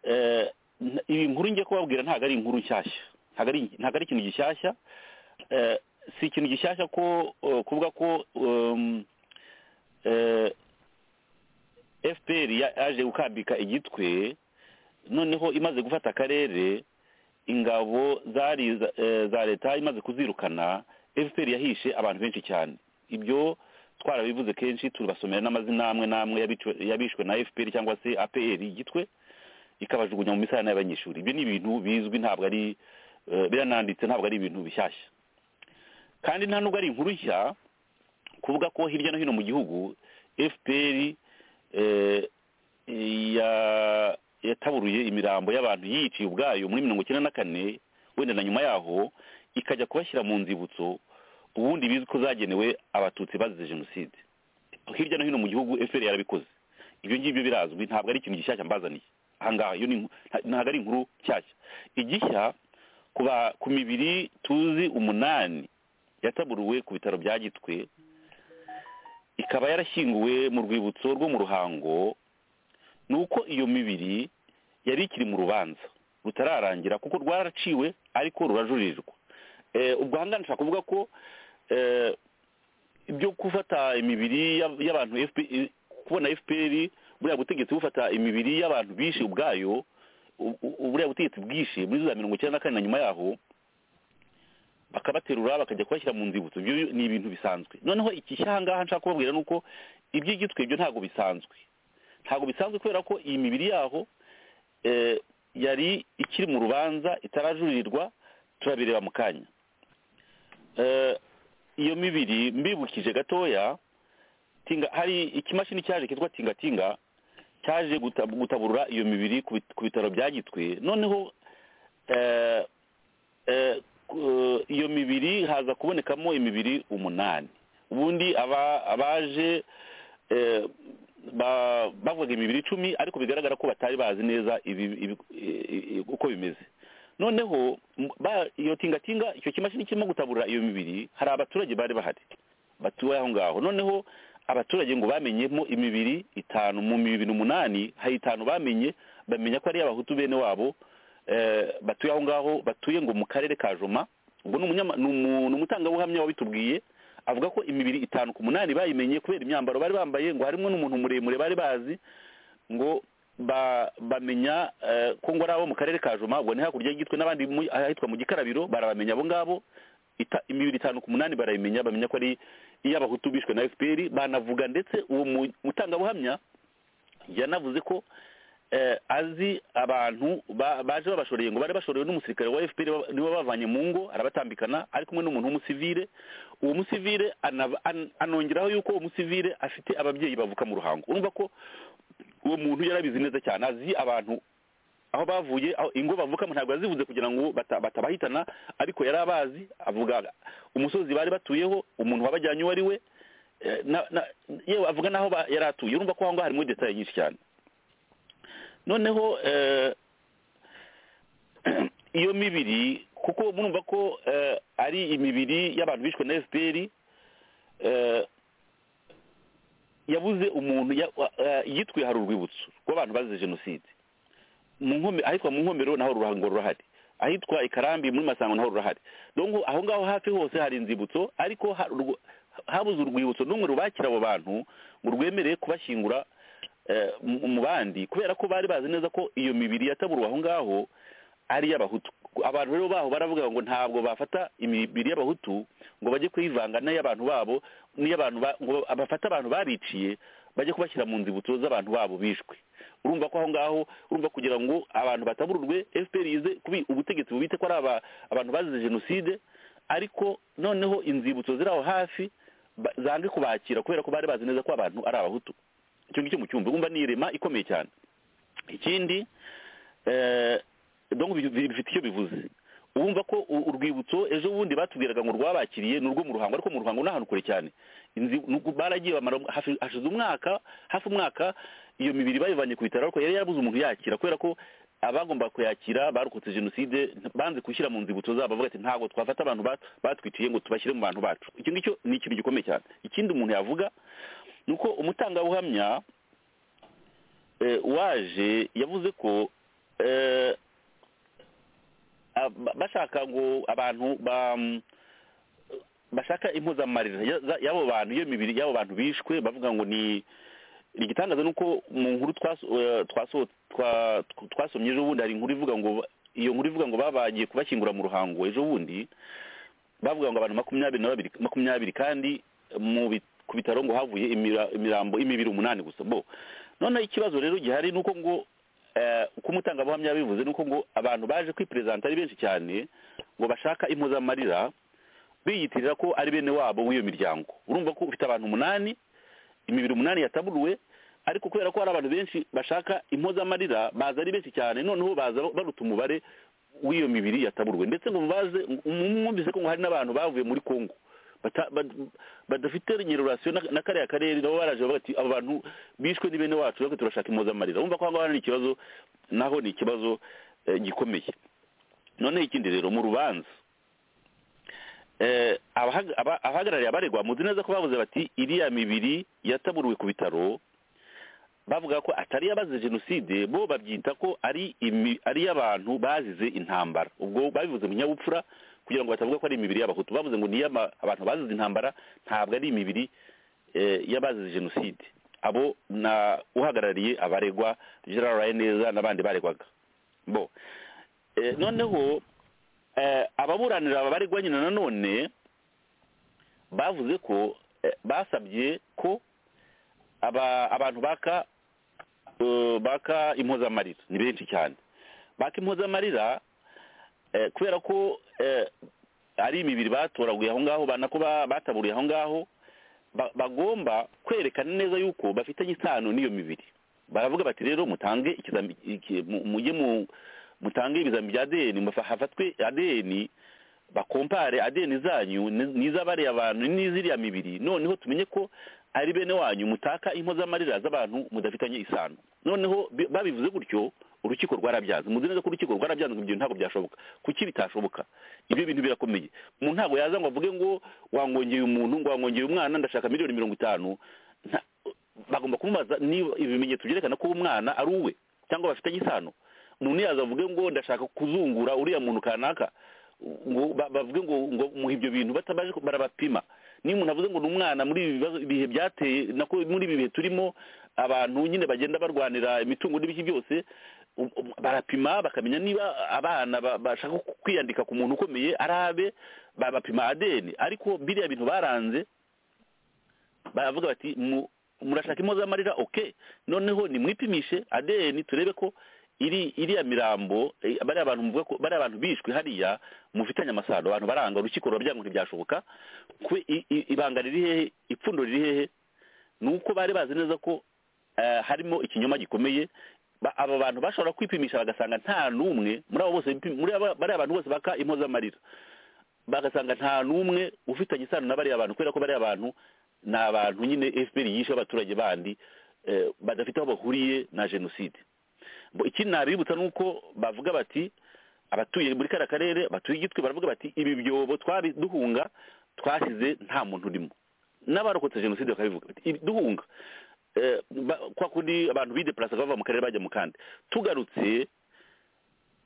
Eh, n- iyi nkuru ngiye kubabwira ntabwo ari inkuru nshyashya ntabwo ari ntabwo ari ikintu gishyashya Eh, si ikintu gishyashya ko eh, kuvuga ko em, eh, fpr ya- yaje gukambika igitwe noneho imaze gufata akarere ingabo zari za- eh, za leta imaze kuzirukana fpr yahishe abantu benshi cyane ibyo twarabivuze kenshi turabasomera n'amazina amwe n'amwe yabicwe- yabishwe na fpr cyangwa se apr igitwe ikabajugunya mu misarane y'abanyeshuri ibyo ni ibintu bizwi ntabwo ari eh, birananditse ntabwo ari ibintu bishyashya kandi nta nubwo ari inkuru nshya kuvuga ko hirya no hino mu gihugu fpr eh, ya- yataburuye imirambo y'abantu yiyiciye ubwayo muri mirongo icyenda na kane wenda na nyuma yaho ikajya kubashyira mu nzibutso ubundi bizwi ko zagenewe abatutsi bazize jenoside hirya no hino mu gihugu fpr yarabikoze ibyo ngibyo birazwi ntabwo ari ikintu gishyashya mbazaniye ahangaha iyo ni inku- nta- ntabwo ari inkuru nshyashya igishya ku ba- ku mibiri tuzi umunani yataburuwe ku bitaro bya gitwe ikaba yarashyinguwe mu rwibutso rwo mu ruhango ni uko iyo mibiri yari ikiri mu rubanza rutararangira kuko rwaraciwe ariko rurajurirwa Eh, ubwo ahangaha nshaka kuvuga ko eh, byo gufata imibiri y'ab- y'abantu FPR kubona fpr buriya butegetsi bufata imibiri y'abantu bishe ubwayo u- u- buriya butegetsi bwishe muri za mirongo icyenda na kane na nyuma yaho bakabaterura bakajya kubashyira mu nzibutso ibyo ni ibintu bisanzwe noneho iki cyahangaha nshaka kubabwira ni uko iby'igitwe ibyo ntabwo bisanzwe ntabwo bisanzwe kubera ko iyi mibiri yaho eh, yari ikiri mu rubanza itarajurirwa turabireba mu kanya Eh, iyo mibiri mbibukije gatoya tinga hari ikimashini cyaje kitwa tingatinga cyaje guta- gutaburura iyo mibiri ku bit- ku bitaro bya gitwe noneho eh, eh, ku- iyo mibiri haza kubonekamo imibiri umunani ubundi aba- abaje eh, ba- bavuga imibiri icumi ariko bigaragara ko batari bazi neza ibi- ibi- i- i- uko bimeze noneho m- ba- iyo tingatinga icyo kimashini kirimo gutabura iyo mibiri hari abaturage bari bahari batuye aho ngaho noneho abaturage ngo bamenyemo imibiri itanu mu mibiri umunani hari itanu bamenye bamenya ko ari abahutu bene wabo eh, batuye aho ngaho batuye ngo mu karere ka joma ubwo ni umunyama- ni umu- ni umutangabuhamya wabitubwiye avuga ko imibiri itanu ku munani bayimenye kubera imyambaro bari bambaye ngo harimo n'umuntu muremure bari bazi ngo ba- bamenya eh, ko ngo ari abo mu karere ka joma ubwo ni hakurya y'igitwe n'abandi mu- ahitwa mu gikarabiro barabamenya abo ngabo ita- imibiri itanu ku munani barayimenya bamenya ko ari iy'abahutu bishwe na fpr banavuga ndetse uwo mu- mutangabuhamya yanavuze ko eh, azi abantu ba- baje babashoreye ngo bari bashorewe n'umusirikare wa fpr ba- nibo bavanye mu ngo arabatambikana ari kumwe n'umuntu w'umusivire uwo musivire anab- an- anongeraho yuko uwo musivire afite ababyeyi bavuka mu ruhango urumva ko uwo muntu yarabizi neza cyane azi abantu aho bavuye aho ingo bavukamo ntabwo yazivuze kugira ngo bata- batabahitana ariko yari abazi avuga umusozi bari batuyeho umuntu wabajyanye uwo ari we eh, na- na- yewe avuga n'aho ba- yari atuye urumva ko aho ngaho harimo detaye nyinshi cyane noneho eh, iyo mibiri kuko murumva ko eh, ari imibiri y'abantu bishwe na fpr eh, yabuze umuntu ya- wa- eh, yitwe hari urwibutso rw'abantu bazize jenoside mu Nkome- ahitwa mu nkomero naho ruhango rurahari ahitwa ikarambi muri masango naho rurahari donc aho ngaho hafi hose hari inzibutso ariko ha- urwo- habuze urwibutso n'umwe rubakira abo bantu ngo rwemereye kubashyingura eh, mu mu bandi kubera ko bari bazi neza ko iyo mibiri yataburuwe aho ngaho ari iy'abahutu abantu rero baho baravuga ngo ntabwo bafata imibiri y'abahutu ngo bajye kuyivanga n'iy'abantu babo n'iy'abantu ba- ngo bafate abantu babiciye bajye kubashyira mu nzibutso z'abantu babo bishwe urumva ko aho ngaho urumva kugira ngo abantu batabururwe fpr yize kubi ubutegetsi bubite ko ari aba- abantu bazize jenoside ariko noneho inzibutso ziri aho hafi ba- zange kubakira kubera ko bari bazi neza ko abantu ari abahutu icyo ngicyo mu cyumba wumva ni irema ikomeye cyane ikindi eh, donc bi- bi- bifite icyo bivuze ubumva ko u- urwibutso ejo bundi batubwiraga ngo rwabakiriye ni urwo mu ruhango ariko mu ruhango ni ahantu kure cyane Inzi- nuko baragiye bamara hafi- hashize umwaka hafi umwaka iyo mibiri bayivanye ku bitaro ariko yari yarabuze umuntu yakira kubera ko abagomba kuyakira barokotse jenoside nta- banze gushyira mu nzibutso zabo bavuga ati ntabwo twafata abantu bat- batwiciye ngo tubashyire mu bantu bacu icyo ngicyo ni ikintu gikomeye cyane ikindi umuntu yavuga ni uko umutangabuhamya eh, waje yavuze ko eh, ab- bashaka ngo abantu ba- bashaka impuzamarira ya- za- y'abo bantu iyo mibiri y'abo bantu bishwe bavuga ngo ni igitangaza ni uko mu nkuru twaso- eh, twaso- twa- tw- twasomye ejo bundi hari inkuru ivuga ngo ba- iyo nkuru ivuga ngo babagiye kubashyingura mu ruhango ejo bundi bavuga ngo abantu makumyabiri na babiri makumyabiri kandi mu bi- ku bitaro ngo havuye imira- imirambo imibiri umunani gusa bo noneho ikibazo rero gihari ni uko ngo eh, uko umutangabuhamya yabivuze ni uko ngo abantu baje kwiperezanta ari benshi cyane ngo bashaka impozamarira biyitirira ko ari bene wabo w'iyo miryango urumva ko ufite abantu umunani imibiri umunani yataburuwe ariko kubera ko hari abantu benshi bashaka impozamarira baza ari benshi cyane noneho baza baruta umubare w'iyo mibiri yataburuwe ndetse ngo mubaze mwumvise ko ngo hari n'abantu bavuye muri kongo bata- bad- badafite relation na- na kariya karere nabo baraje bavuga ati abo bantu bishwe ni bene wacu reka turashaka impozamarira urumva ko aho ngaho ni ikibazo naho ni ikibazo eh, gikomeye noneho ikindi rero mu rubanza eh, abahaga- aba- abahagarariye abaregwa muzi neza ko bavuze bati iriya mibiri yataburuwe ku bitaro bavuga ko atari abazize jenoside bo babyita ko ari imi- ari iy'abantu bazize intambara ubwo babivuze mu kinyabupfura kugira ngo batavuga ko ari imibiri y'abahutu bavuze ngo niyo abantu bazize intambara ntabwo ari imibiri eh, y'abazize jenoside abo na uhagarariye abaregwa general raineza n'abandi baregwaga bo Eh, noneho eh, ababuranira abaregwa nyine nanone bavuze ko eh, basabye ko aba- abantu baka eh, baka impozamarira ni benshi cyane baka impozamarira eh, kubera ko eh, ari imibiri batoraguye aho ngaho banako ba- bataburiye aho ngaho ba- bagomba kwerekana neza yuko bafitanye isano n'iyo mibiri baravuga bati rero mutange ikizami- iki- mu- mujye mu- mutange ibizami bya adeni hafatwe adeni bakompare adeni zanyu ni- n'iz'abariya abantu n'iziriya mibiri noneho tumenye ko ari bene wanyu mutaka impozamarira z'abantu mudafitanye isano noneho bi- babivuze gutyo urukiko rwarabyanze muzi neza ko urukiko rwarabyanze ngo ibyo ntabwo byashoboka kuki bitashoboka ibyo bintu birakomeye umuntu ntabwo yaza ngo avuge ngo wangongeye umuntu ngo wangongeye umwana ndashaka miliyoni mirongo itanu Nta- bagomba kumubaza niba ibimenyetso byerekana ko uwo mwana ari uwe cyangwa bafitanye isano umuntu yaza avuge ngo ndashaka kuzungura uriya muntu kanaka ngo ba- bavuge ngo ngo muhe ibyo bintu batabaje ko barabapima niyo umuntu avuze ngo ni umwana muri ibi bibazo ibihe byateye nako muri ibi bihe turimo abantu nyine bagenda barwanira imitungo n'ibiki byose u- u- barapima bakamenya niba abana ba- bashaka kwiyandika ku muntu ukomeye ari abe babapima adeni ariko biriya bintu baranze baravuga bati mu- murashaka impozamarira oke noneho nimwipimishe adeni turebe ko iri iriya mirambo eh, bariya bantu muvuga ko bariya bantu bishwe hariya mufitanye amasano abantu baranga urukiko rurabyango ntibyashoboka kwe i- i- ibanga riri hehe ipfundo riri hehe ni uko bari bazi neza ko eh, harimo ikinyoma gikomeye Ba- aba bantu bashobora kwipimisha bagasanga nta n'umwe muri abo bose bipi- muri aba- bariya bantu bose baka impozamarira bagasanga nta n'umwe ufitanye isano na bariya bantu kubera ko bariya bantu ni abantu nyine fpr yishe abaturage bandi eh, badafite aho bahuriye na jenoside Bo ikindi nabibutsa ni uko bavuga bati abatuye muri kariya karere batuye igitwe baravuga bati ibi byobo twari duhunga twasize nta muntu urimo n'abarokotse jenoside bakabivuga bati "Ibi duhunga eh, ba- kwa kundi abantu bideplasaga bava mu karere bajya mu kandi tugarutse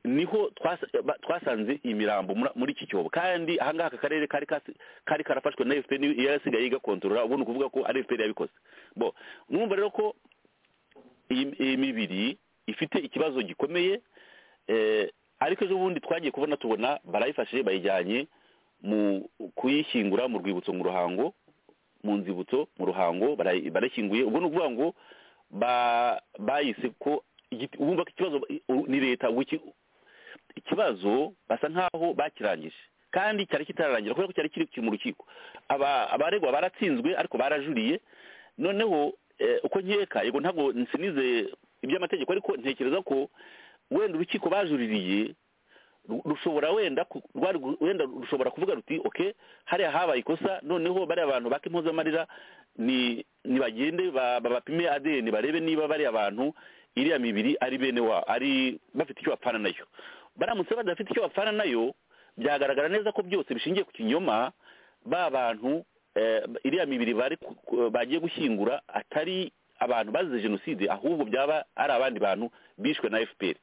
niho twasa- ba- twasanze imirambo mura- muri iki cyobo kandi ahangaha aka karere kari kasi- kari karafashwe na fpr niyo yasigaye igakontorora ubu ni ukuvuga ko ari fpr yabikoze bo numva rero ko iyi iyi mibiri ifite ikibazo gikomeye eh, ariko ejo bundi twagiye kubona tubona barayifashe bayijyanye mu kuyishyingura mu rwibutso mu ruhango mu nzibutso mu ruhango barayi- barashyinguye ubwo ni ukuvuga ngo ba- bayise ko igiti- urumva ko ikibazo u- ni leta ubu iki- ikibazo basa nk'aho bakirangije kandi cyari kitararangira kubera ko cyari kiri kiri mu rukiko Aba- abaregwa baratsinzwe ariko barajuriye noneho eh, uko nkeka yego ntabwo nsinize iby'amategeko ariko ntekereza ko wenda urukiko bajuririye ru- rushobora wenda ku- rwari gu- wenda rushobora kuvuga ruti okay hariya habaye ikosa noneho bariya abantu baka impozamarira ni nibagende ba- babapime adeni barebe niba bariya abantu iriya mibiri ari bene wa ari bafite icyo bapfana nayo baramutse badafite icyo bapfana nayo byagaragara neza ko byose bishingiye ku kinyoma ba bantu eh, iriya mibiri bari ku- ku- bagiye gushyingura atari abantu bazize jenoside ahubwo byaba ari abandi bantu bishwe na fpr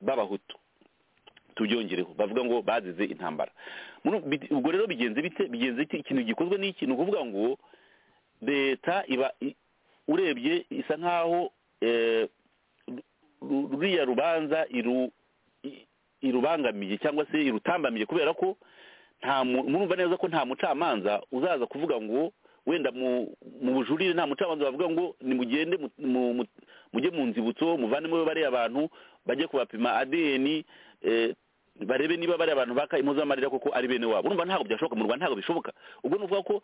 b'abahutu tubyongereho bavuga ngo bazize intambara Muri- bi- ubwo rero bigenze bite bigenze iki ikintu gikozwe n'iki ni ukuvuga ngo leta iba i- urebye isa nk'aho eh, ru- ru- ruriya rubanza iru i- irubangamiye cyangwa se irutambamiye kubera ko nta mu- murumva neza ko nta mucamanza uzaza kuvuga ngo wenda mu mu bujurire nta mucamanza bavuga ngo nimugende mu- mu- mu- mujye mu nzibutso muvanemo bariya abantu bajye kubapima adeni eh, barebe niba bariya abantu baka impozamarira koko ari bene wabo urumva ntabwo byashoboka mu rwanda ntabwo bishoboka ubwo ni ukuvuga ko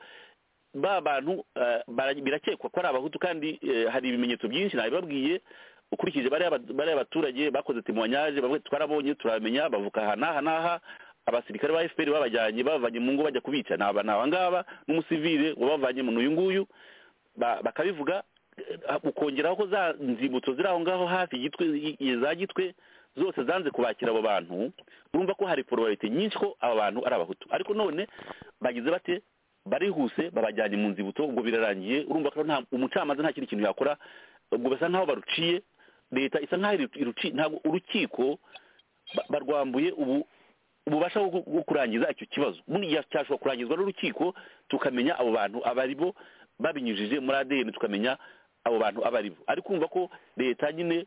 ba bantu eh, bara- birakekwa ko ari abahutu kandi eh, hari ibimenyetso byinshi nabibabwiye ukurikije bariya ba- bariya baturage bakoze temoyanyaje bavuga ati, twarabonye turamenya bavuka aha n'aha n'aha abasirikare ba fpr babajyanye babavanye mu ngo bajya kubica ni aba ni aba ngaba n'umusivile wabavanye mu n'uyu nguyu ba- bakabivuga eh, ukongeraho ko za nzibutso ziri aho ngaho hafi gitwe i- i- za gitwe zose zanze kubakira abo bantu urumva ko hari porobarite nyinshi ko aba bantu ari abahutu ariko none bagize bate barihuse babajyanye mu nzibutso ubwo birarangiye urumva ko nta umucamanza nta kindi kintu yakora ubwo basa nk'aho baruciye leta isa nk'aho iruci ntabwo urukiko ba- barwambuye ubu ububasha bwo bwo kurangiza icyo kibazo buriya cyashobora kurangizwa n'urukiko tukamenya abo bantu aba ari bo babinyujije muri adn tukamenya abo bantu aba ari bo ariko kumva ko leta nyine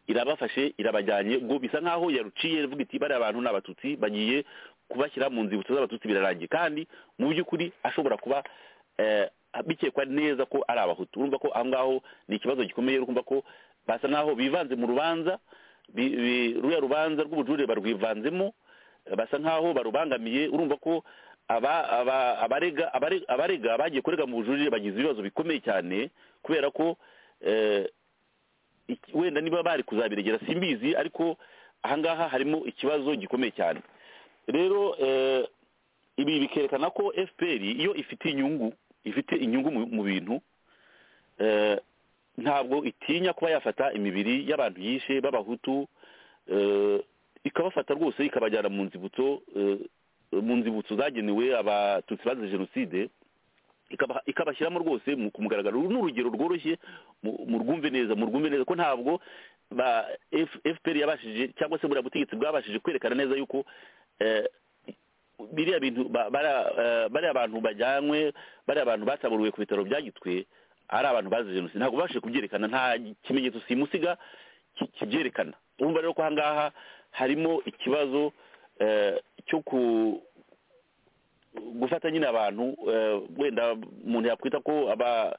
irabafashe irabajyanye ngo bisa nk'aho yaruciye ivuga iti bariya abantu ni abatutsi bagiye kubashyira mu nzibutso z'abatutsi birarangiye kandi mu by'ukuri ashobora kuba eh, bikekwa neza ko ari abahutu urumva ko aho ngaho ni ikibazo gikomeye urumva ko basa nk'aho bivanze mu rubanza bi- bi- ruriya rubanza rw'ubujurire barwivanzemo eh, basa nk'aho barubangamiye urumva ko aba- aba- abarega abare- abarega bagiye kurega mu bujurire bagize ibibazo bikomeye cyane kubera ko eh, iki- wenda niba bari kuzabiregera simbizi ariko ahangaha harimo ikibazo gikomeye cyane rero eh, ibi bikerekana ko fpr iyo ifite inyungu ifite inyungu mu- mu bintu eh, ntabwo itinya kuba yafata imibiri y'abantu yishe b'abahutu eh, ikabafata rwose ikabajyana mu nzibutso eh, mu nzibutso zagenewe abatutsi bazize jenoside ikaba- ikabashyiramo rwose mu kumugaragaro uru ni urugero rworoshye mu- murwumve neza murwumve neza ko ntabwo ba F- fpr yabashije cyangwa se buriya butegetsi bwabashije kwerekana neza yuko eh, biriya bintu ba- bara- eh, bariya bantu bajyanywe bariya bantu bataburiwe ku bitaro bya gitwe ari abantu bazize jenoside ntabwo babashije kubyerekana nta kimenyetso simusiga ki- kibyerekana urumva rero ko ahangaha harimo ikibazo eh, cyo ku gufata nyine abantu eh, wenda umuntu yakwita ko aba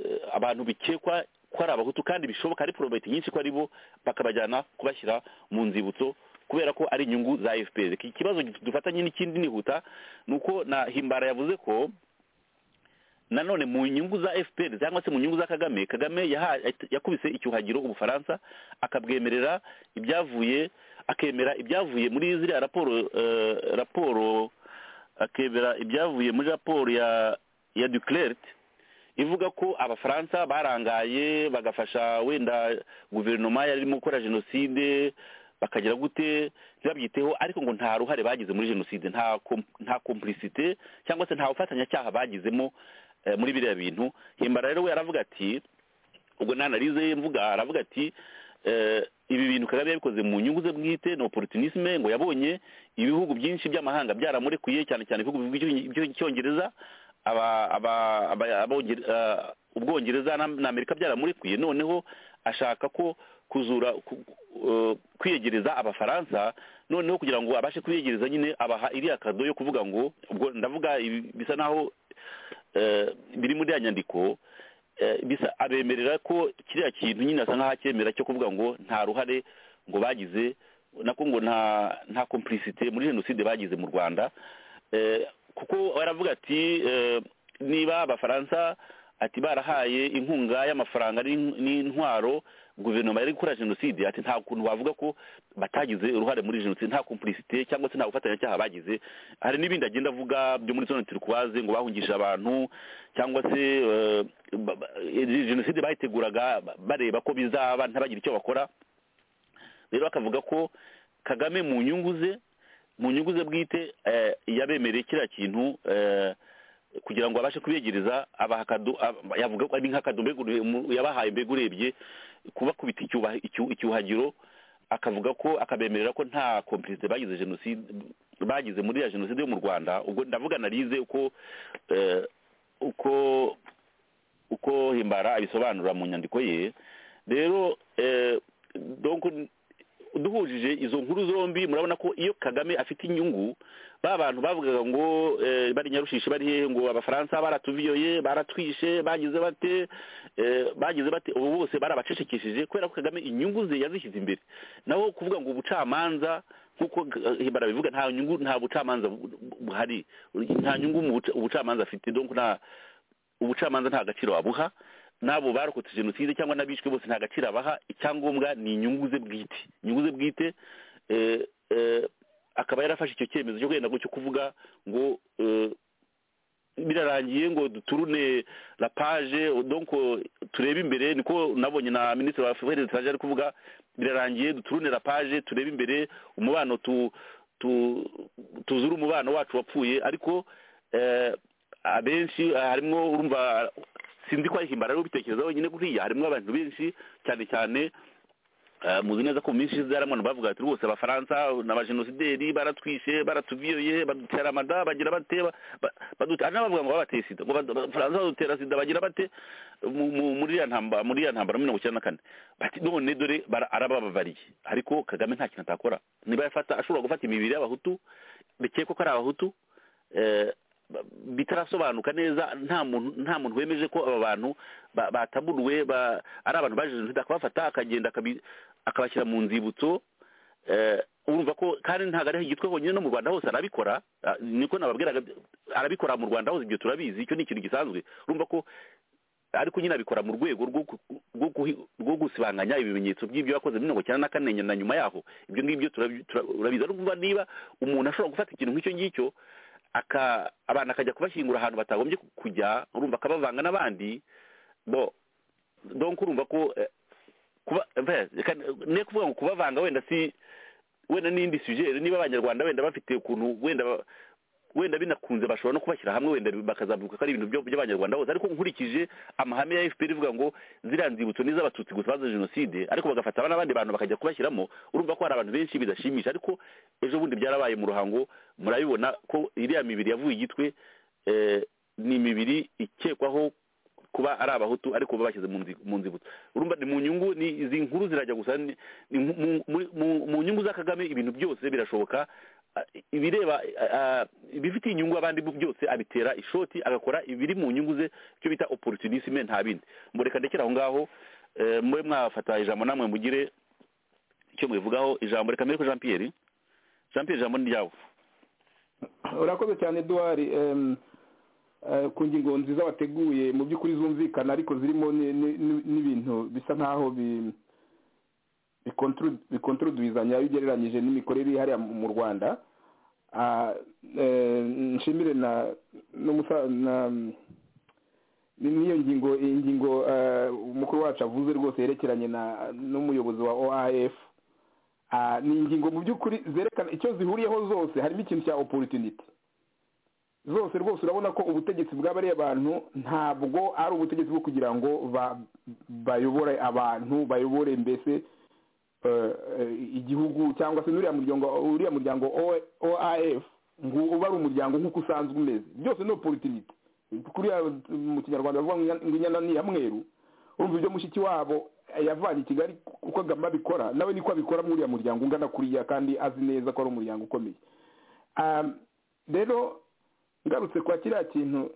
eh, abantu bikekwa ko ari abahutu kandi bishoboka ari porobeti nyinshi ko ari bo bakabajyana kubashyira mu nzibutso kubera ko ari inyungu za fpr iki kibazo dufatanye n'ikindi nihuta ni uko na himbara yavuze ko nanone mu nyungu za fpr cyangwa se mu nyungu za kagame kagame yaha- yakubise icyuhagiro ubufaransa akabwemerera ibyavuye akemera ibyavuye muri ziriya raporo eh, raporo akemera ibyavuye muri raporo ya ya duclert ivuga ko abafaransa barangaye bagafasha wenda guverinoma yari irimo gukora jenoside bakagira gute ntibabyiteho ariko ngo nta ruhare bagize muri jenoside nta kom- nta complicité cyangwa se nta bufatanyacyaha bagizemo eh, muri biriya bintu himbara rero we aravuga ati ubwo n'analize ye mvuga aravuga ati eh, ibi bintu kagame yabikoze mu nyungu ze bwite ni opportunisme ngo yabonye ibihugu byinshi by'amahanga byaramurekuye cyane cyane ibihugu by'Icyonge- by'icyongereza aba- aba- aba- abongere- eh, ubwongereza na- na amerika byaramurekuye noneho ashaka ko kuzura ku- eh, kwiyegereza abafaransa noneho kugira ngo abashe kwiyegereza nyine abaha iriya kado yo kuvuga ngo ubwo ndavuga ibi- bisa naho eh, biri muri ya nyandiko eh, bisa abemerera ko kiriya kintu nyine asa nk'aho acyemera cyo kuvuga ngo nta ruhare ngo bagize nako ngo nta nta complicité muri jenoside bagize mu rwanda Eh, kuko baravuga ati eh, niba abafaransa ati barahaye inkunga y'amafaranga n'in- n'intwaro guverinoma yari gukora jenoside ati nta kuntu wavuga ko batagize uruhare muri jenoside nta complicité cyangwa se nta bufatanyacyaha bagize hari n'ibindi agenda avuga byo muri zone turikuwaze ngo bahungishije abantu cyangwa se eh, ba- ba- eh, jenoside bayiteguraga ba- bareba ko bizaba ntabagire icyo bakora rero akavuga ko kagame mu nyungu ze mu nyungu ze bwite eh, yabemereye kiriya kintu eh, kugira ngo abashe kubegereza abaha akado- ab- yavuga ko ari nk'akado mbega ure- mu- yabahaye mbega urebye kubakubita icyuba- icyu- icyuhagiro akavuga ko akabemerera ko nta complicité bagize jenoside bagize muri ya jenoside yo mu rwanda ubwo ndavuga analize uko eh, uko uko himbara abisobanura mu nyandiko ye rero eh, donc duhujije izo nkuru zombi murabona ko iyo kagame afite inyungu ba bantu bavugaga ngo eh, bari nyarushishi bari hehe ngo abafaransa baratuviyoye baratwishe bagize bate eh, bagize bate ubu bose barabacecekesheje kubera ko kagame inyungu ze yazishyize imbere naho kuvuga ngo ubucamanza nk'uko eh, hibara bivuga nta nyungu nta bucamanza bu- bu- buhari nta nyungu mu buca- ubucamanza afite donc nta ubucamanza nta gaciro wabuha n'abo barokotse jenoside cyangwa n'abishwe bose nta gaciro abaha icyangombwa ni inyungu ze bwite inyungu ze bwite eh, eh, akaba yarafashe icyo cyemezo cyo genda cyo kuvuga ngo eh, birarangiye ngo duturune la page donc turebe imbere niko nabonye na minisitiri wa afurika etranje ari kuvuga birarangiye duturune la page turebe imbere umubano tu tu tuzure umubano wacu wapfuye ariko eh, abenshi eh, harimo urumva sinzi ko ari himbara ari bitekereza wenyine kuriya harimo abantu benshi cyane cyane Eh, muzi neza ko mu minsi ishize hari abantu bavuga bati rwose abafaransa n'abajenosideri baratwishe baratuviyoye badutera amada bagira bate ba- ba- baduta- hari n'abavuga ngo babateye sida ngo bad- abafaransa badutera sida bagira bate mu- mu- muri iriya ntambara muri iriya ntambara ya mirongo icyenda na kane bati none dore bara- arabababariye ariko kagame nta kintu atakora niba yafata ashobora gufata imibiri y'abahutu bikekwa ko ari abahutu eh, ba- bitarasobanuka neza nta muntu nta muntu wemeje ko aba bantu ba- bataburuwe ba- ari abantu baje jenoside akabafata akagenda akabi- akabashyira mu nzibutso eh, urumva ko kandi ntabwo ari igitwe honyine no mu rwanda hose arabikora ah, niko nababwiraga arabikora mu rwanda hose ibyo turabizi icyo ni ikintu gisanzwe urumva ko ariko nyine abikora mu rwego rwo gu- rwo guhi- rwo gusibanganya ibimenyetso by'ibyo yakoze muri mirongo icyenda na kane na nyuma yaho ibyo ngibyo turabi- tura- urabizi urumva niba umuntu ashobora gufata ikintu nk'icyo ngicyo aka abantu akajya kubashyingura ahantu batagombye ku- kujya urumva akabavanga n'abandi bo donc urumva ko eh, kuba eh, reka ne kuvuga ngo kubavanga wenda si wenda n'indi sujere niba abanyarwanda wenda bafite ukuntu wenda ba- wenda binakunze bashobora no kubashyira hamwe wenda bakazavuga ko ari ibintu byo- by'abanyarwanda bose ariko nkurikije amahame ya fpr ivuga ngo ziriya nzibutso ni iz'abatutsi gusa bazize jenoside ariko bagafata n'abandi bantu bakajya kubashyiramo urumva ko hari abantu benshi bidashimisha ariko ejo bundi byarabaye mu ruhango murabibona ko iriya mibiri yavuye igitwe eh, ni imibiri ikekwaho kuba ari abahutu ariko babashyize mu nzi- mu nzibutso urumva ni mu nyungu ni izi nkuru zirajya gusa ni- ni mu- mu- muri- mu- mu nyungu za kagame ibintu byose birashoboka Ah, ibireba ah, ibifitiye inyungu abandi bu- byose abitera ishoti agakora ibiri mu nyungu ze icyo bita opportunisme nta bindi mureka ndekera aho ngaho eh, mube mwafata ijambo namwe mugire icyo mubivugaho ijambo reka mbere ko jean pierre jean pierre ijambo ni ryawe
urakoze cyane duwari em, eh, ku ngingo nziza wateguye mu by'ukuri zumvikana ariko zirimo ni- ni- ni- n'ibintu bisa nk'aho bi- bikontru- bikontrudwizanya iyo ugereranyije n'imikorere iri hariya mu mu rwanda Ah, eh, nshimire na n'umusa- na ni- n'iyo ngingo iyi ngingo eh, umukuru wacu avuze rwose yerekeranye na n'umuyobozi wa oaf Ah, ni ingingo mu by'ukuri zerekana icyo zihuriyeho zose harimo ikintu cya opportunity zose rwose urabona ko ubutegetsi bw'abariya bantu ntabwo ari ubutegetsi bwo kugira ngo ba- bayobore abantu bayobore mbese eh, eh, igihugu cyangwa se n'uriya muryango uriya muryango O- oaf ngo uba ari umuryango nk'uko usanzwe umeze byose ni opportunity kuriya mu kinyarwanda bavuga ngo inyana- ngo inyana ni iya mweru urumva ibyo mushiki wabo yavanye i kigali uko agama abikora nawe niko abikora muri uriya muryango ungana kuriya kandi azi neza ko ari umuryango ukomeye Um, rero ngarutse kwa kiriya kintu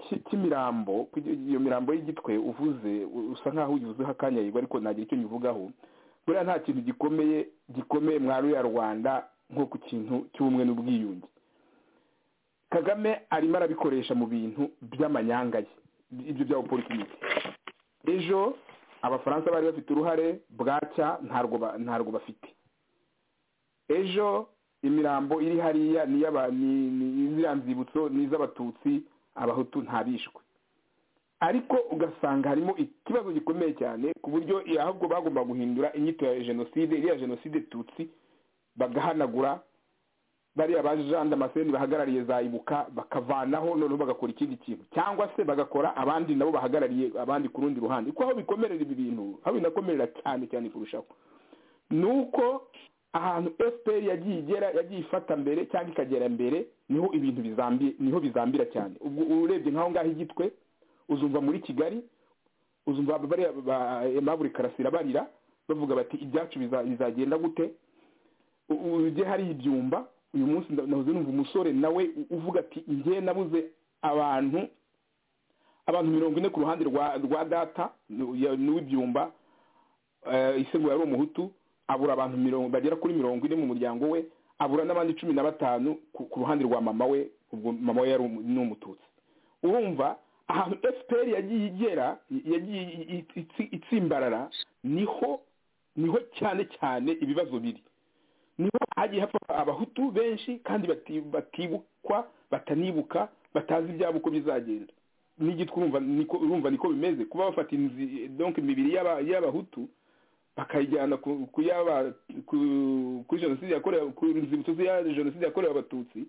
ki- cy'imirambo ku- iyo mirambo y'igitwe uvuze u- usa nkaho uyivuzeho akanya yego ariko nagira icyo nyivugaho buriya nta kintu gikomeye gikomeye mwari ya rwanda nko ku kintu cy'ubumwe n'ubwiyunge kagame arimo arabikoresha mu bintu by'amanyanga ye ibyo bya politiki ejo abafaransa bari bafite uruhare bwacya ntarwo ba- ntarwo bafite ejo imirambo iri hariya ni iy'aba- ni- ni ziriya nzibutso ni iz'abatutsi abahutu ntabishwe ariko ugasanga harimo ikibazo gikomeye cyane ku buryo ahubwo bagomba guhindura inyito ya jenoside iriya jenoside tutsi bagahanagura bariya ba jean damascene bahagarariye za ibuka bakavanaho noneho bagakora ikindi kintu cyangwa se bagakora abandi nabo bahagarariye abandi ku rundi ruhande kuko aho bikomerera ibi bintu aho binakomerera cyane cyane kurushaho ni uko ahantu fpr yagiye igera yagiye ifata mbere cyangwa ikagera mbere niho ibintu bizambiye niho bizambira cyane ubwo urebye nk'aho ngaho igitwe uzumva muri kigali uzumva bariya ba aimable karasira barira bavuga bati ibyacu biza- bizagenda gute U- u- ujye hari ibyumba uyu munsi nda- nahoze numva umusore nawe u- uvuga ati njye nabuze abantu abantu mirongo ine ku ruhande rwa rwa data nu- ya- n'uw'ibyumba eh, ise ngo yari umuhutu abura abantu mirongo bagera kuri mirongo ine mu muryango we abura n'abandi cumi na batanu ku ku ruhande rwa mama we ubwo mama we yari umu- ni umututsi urumva ahantu fpr yagiye igera yagiye i- i- itsi- itsimbarara niho niho cyane cyane ibibazo biri niho hagiye hapfa abahutu benshi kandi bati- batibukwa batanibuka batazi ibyabo uko bizagenda n'igitwe urumva niko urumva niko bimeze kuba bafata inzi donc imibiri y'aba- y'abahutu bakayijyana ku ku yaba ku kuri jenoside yakorewe ku nzibutso ya jenoside yakorewe abatutsi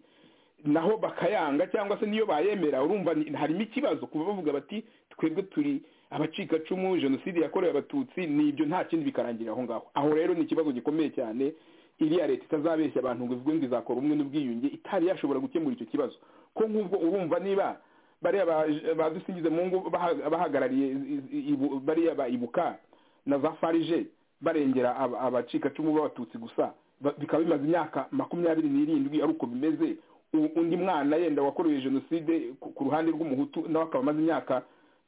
naho bakayanga cyangwa se niyo bayemera urumva ni- harimo ikibazo kuba bavuga bati twebwe turi abacikacumu jenoside yakorewe abatutsi nibyo nta kindi bikarangirira aho ngaho aho rero ni ikibazo gikomeye cyane iriya leta itazabeshya abantu ngo ivuge ngo izakora ubumwe n'ubwiyunge itari yashobora gukemura icyo kibazo ko nk'ubwo urumva niba bariya ba- badusingize mu ngo baha- bahagarariye i- i- ibu- bariya ba ibuka na za farije barengera aba- abacikacumu b'abatutsi gusa ba- bikaba bimaze imyaka makumyabiri n'irindwi ari uko bimeze U- undi mwana yenda wakorewe jenoside ku ku ruhande rw'umuhutu nawe akaba amaze imyaka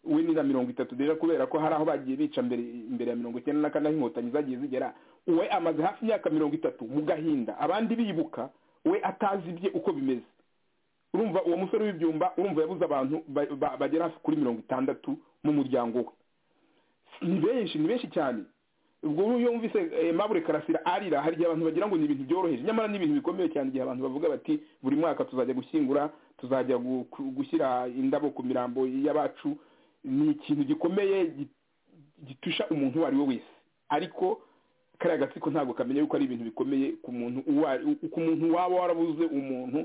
we ni na mirongo itatu deja kubera ko hari aho bagiye bica mbere imbere ya mirongo icyenda na kane aho inkotanyi zagiye zigera we amaze hafi imyaka mirongo itatu mu gahinda abandi bibuka we atazi bye uko bimeze urumva uwo musore w'ibyumba urumva yabuze abantu ba- ba- bagera hafi kuri mirongo itandatu mu muryango we ni benshi ni benshi cyane ubwo uyu yumvise eh, mabure karasira arira hari igihe abantu bagira ngo ni ibintu byoroheje nyamara ni ibintu bikomeye cyane igihe abantu bavuga bati buri mwaka tuzajya gushyingura tuzajya gu- ku- gushyira indabo ku mirambo y'abacu ni ikintu gikomeye gi- gitusha umuntu uwo ari we wese ariko kariya gatsiko ntabwo kamenya yuko ari ibintu bikomeye ku muntu uwo ari- ku muntu waba warabuze umuntu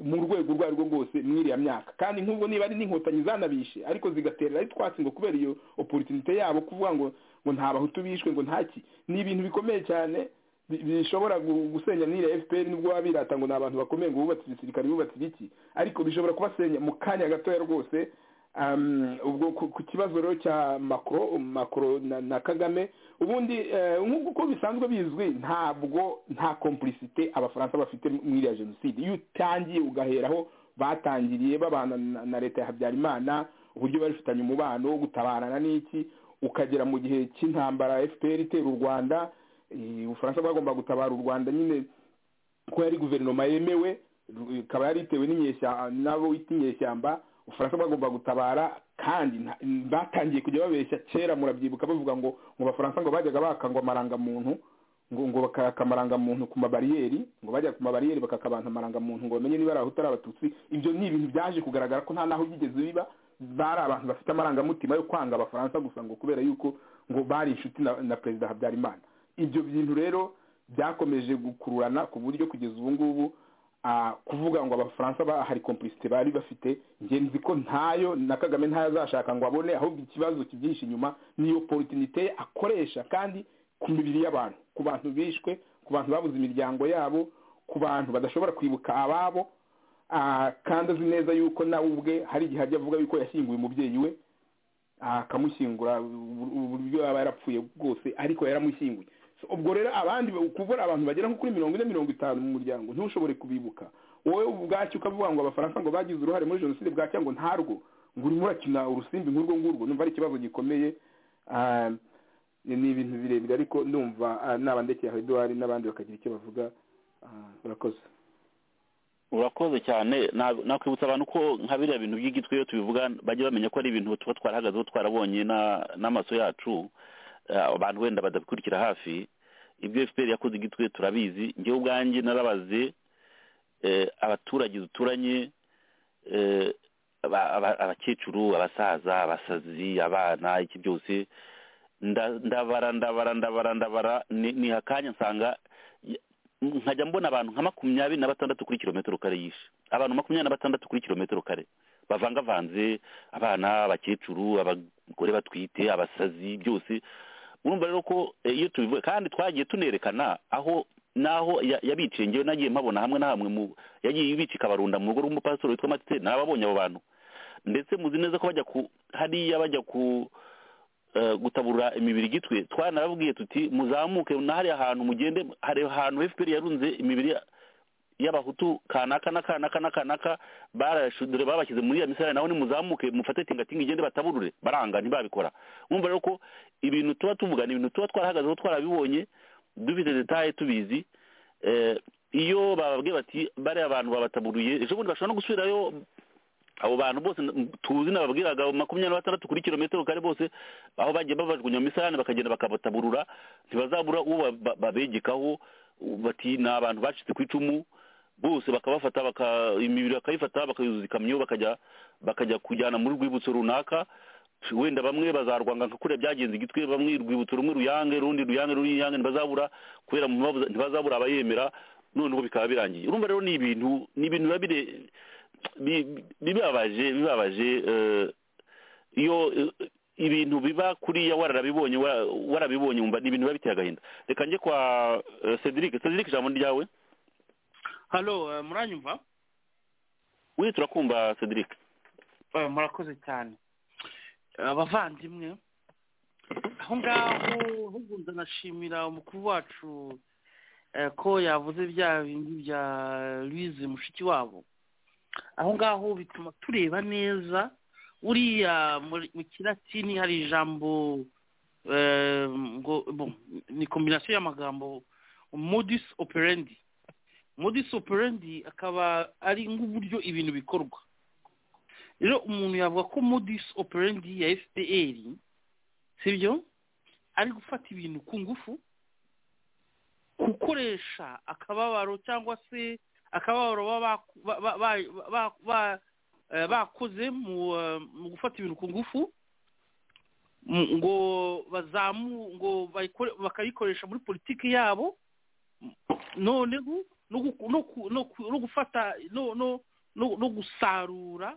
mu rwego urwo ari rwo rwose muri iriya myaka kandi nk'ubwo niba ari n'inkotanyi zanabishe ariko zigaterera ari twatsi ngo kubera iyo oporutunite yabo kuvuga ngo ngo nta bahutu bishwe ngo ntaki ni ibintu bikomeye cyane bi- bishobora gu- gusenya n'iriya fpr nubwo baba birata ngo ni abantu bakomeye ngo bubatse igisirikare bubatse ibiki ariko bishobora kubasenya mu kanya gatoya rwose um, ubwo ku, ku kibazo rero cya macro macro na, na kagame ubundi eh, nk'uko uko bisanzwe bizwi ntabwo nta complicité abafaransa bafite muri iriya jenoside iyo utangiye ugaheraho batangiriye babana na, na leta ya habyarimana uburyo bari bafitanye umubano wo gutabarana n'iki ukagera mu gihe cy'intambara fpr itera u rwanda eh, ubufaransa bwagomba gutabara u rwanda nyine ko yari guverinoma yemewe ru- ikaba yari itewe n'inyeshyamba n'abo wita inyeshyamba ubufaransa bwagomba gutabara kandi nta- batangiye kujya babeshya kera murabyibuka bavuga ngo mu bafaransa ngo bajyaga baka ngo amarangamuntu ngo ngo bakaka amarangamuntu ku mabariyeri ngo bajya ku mabariyeri bakaka abantu amarangamuntu ngo bamenye niba ari abahutu ari abatutsi ibyo ni ibintu byaje kugaragara ko nta n'aho byigeze biba bari abantu bafite amarangamutima yo kwanga abafaransa gusa ngo kubera yuko ngo bari inshuti na, na perezida habyarimana ibyo bintu rero byakomeje gukururana ku buryo kugeza ubu ngubu ah, kuvuga ngo abafaransa ba- hari complicité bari bafite njye nzi ko ntayo na kagame ntayo azashaka ngo abone ahubwo ikibazo kibyihishe inyuma ni opportunité akoresha kandi ku mibiri y'abantu ku bantu bishwe ku bantu babuze imiryango yabo ku bantu badashobora kwibuka ababo ah, kandi azi neza yuko nawe ubwe hari igihe ajya avuga yuko yashyinguye umubyeyi we akamushyingura ubu- ubu- uburyo yaba yarapfuye bwose ariko yaramushyinguye So, ubwo rero abandi kuvura abantu bagera nko kuri mirongo ine mirongo itanu mu muryango ntushobore kubibuka wowe ubwacyo ukavuga ngo abafaransa ngo bagize uruhare muri jenoside bwacya ngo ntarwo ngo urimo urakina urusimbi nk'urwo ngurwo numva ari ikibazo gikomeye Ah, ni ibintu birebire ariko ndumva ah, nabandekeye aho eduwari n'abandi bakagira icyo bavuga Ah, murakoze
urakoze cyane na- nakwibutsa abantu ko nka biriya bintu by'igitwe iyo tubivuga bajya bamenya ko ari ibintu tuba twarahagazeho twarabonye na- n'amaso yacu eh, abantu wenda badabikurikira hafi ibyo fpr yakoze igitwe turabizi njyewe ubwanjye narabaze eh, abaturage duturanye eh, aba- aba- abakecuru abasaza abasazi abana iki byose nda- ndabara ndabara ndabara ndabara ni- niha akanya nsanga nkajya mbona abantu nka makumyabiri na batandatu kuri kilometero kare yishe abantu makumyabiri na batandatu kuri kilometero kare bavangavanze abana abakecuru abagore batwite abasazi byose urumva rero ko eh, iyo tubivuga kandi twagiye tunerekana aho naho ya- yabiciye ngewe nagiye mpabona hamwe na hamwe mu yagiye ibicika abarunda mu rugo rw'umupasitoro witwa matite nababonye abo bantu ndetse muzi neza ko bajya ku hariya bajya ku eh, gutaburura imibiri igitwe twanababwiye tuti muzamuke nahari ahantu mugende hari ahantu fpr yarunze imibiri ya- y'abahutu kanaka na kanaka na kanaka barashudure babashyize muri ya misarane naho nimuzamuke mufate tingatinga igende bataburure baranga ntibabikora mwumva rero ko ibintu tuba tuvuga ni ibintu tuba twarahagazeho twarabibonye dufite detaye tubizi eh, iyo bababwiye bati bariya abantu babataburuye ejo bundi bashobora no gusubirayo abo bantu bose n- tuzi nababwiraga makumyabiri na batandatu kuri kilometero kare bose aho bagiye babajugunya mu misarane bakagenda bakabataburura ntibazabura uwo ba- ba- babegekaho u- bati ni abantu bacitse ku icumu bose bakabafata baka imibiri bakayifata bakayuzuza ikamyo bakajya bakajya kujyana muri rwibutso runaka wenda bamwe bazarwanga nka kuriya byagenze igitwe bamwe urwibutso rumwe ruyange rundi ruyange rundi ruyange ntibazabura kubera mu mpamvu za- ntibazabura abayemera noneho bikaba birangiye urumva rero ni ibintu ni ibintu biba bire bi- bi- bibabaje bibabaje eh, iyo eh, ibintu biba kuriya warabibonye wa- warabibonye wumva ni ibintu biba biteye agahinda reka njye kwa eh, cedric cedric ijambo ni ryawe
halo eh, muranyumva
we turakumva cedric
Eh, murakoze cyane Eh, abavandimwe aho ngaho ahubwo nashimira umukuru wacu eh, ko yavuze bya bindi bya louise mushiki wabo aho ngaho bituma tureba neza uriya muri- mu kilatini hari ijambo eh, ngo bon, ni kombinasiyo y'amagambo modus operandi modus operandi akaba ari nk'uburyo ibintu bikorwa rero umuntu yavuga ko modus operandi ya fpr sibyo ari gufata ibintu ku ngufu gukoresha akababaro cyangwa se akababaro baba ba- ba- ba- ba- ba- eh, bakoze mu eh, mu gufata ibintu ku ngufu mu- ngo bazamu ngo bayikore- bakayikoresha muri politiki yabo noneho no gu- no ku- no ku- no gufata no- no no- no gusarura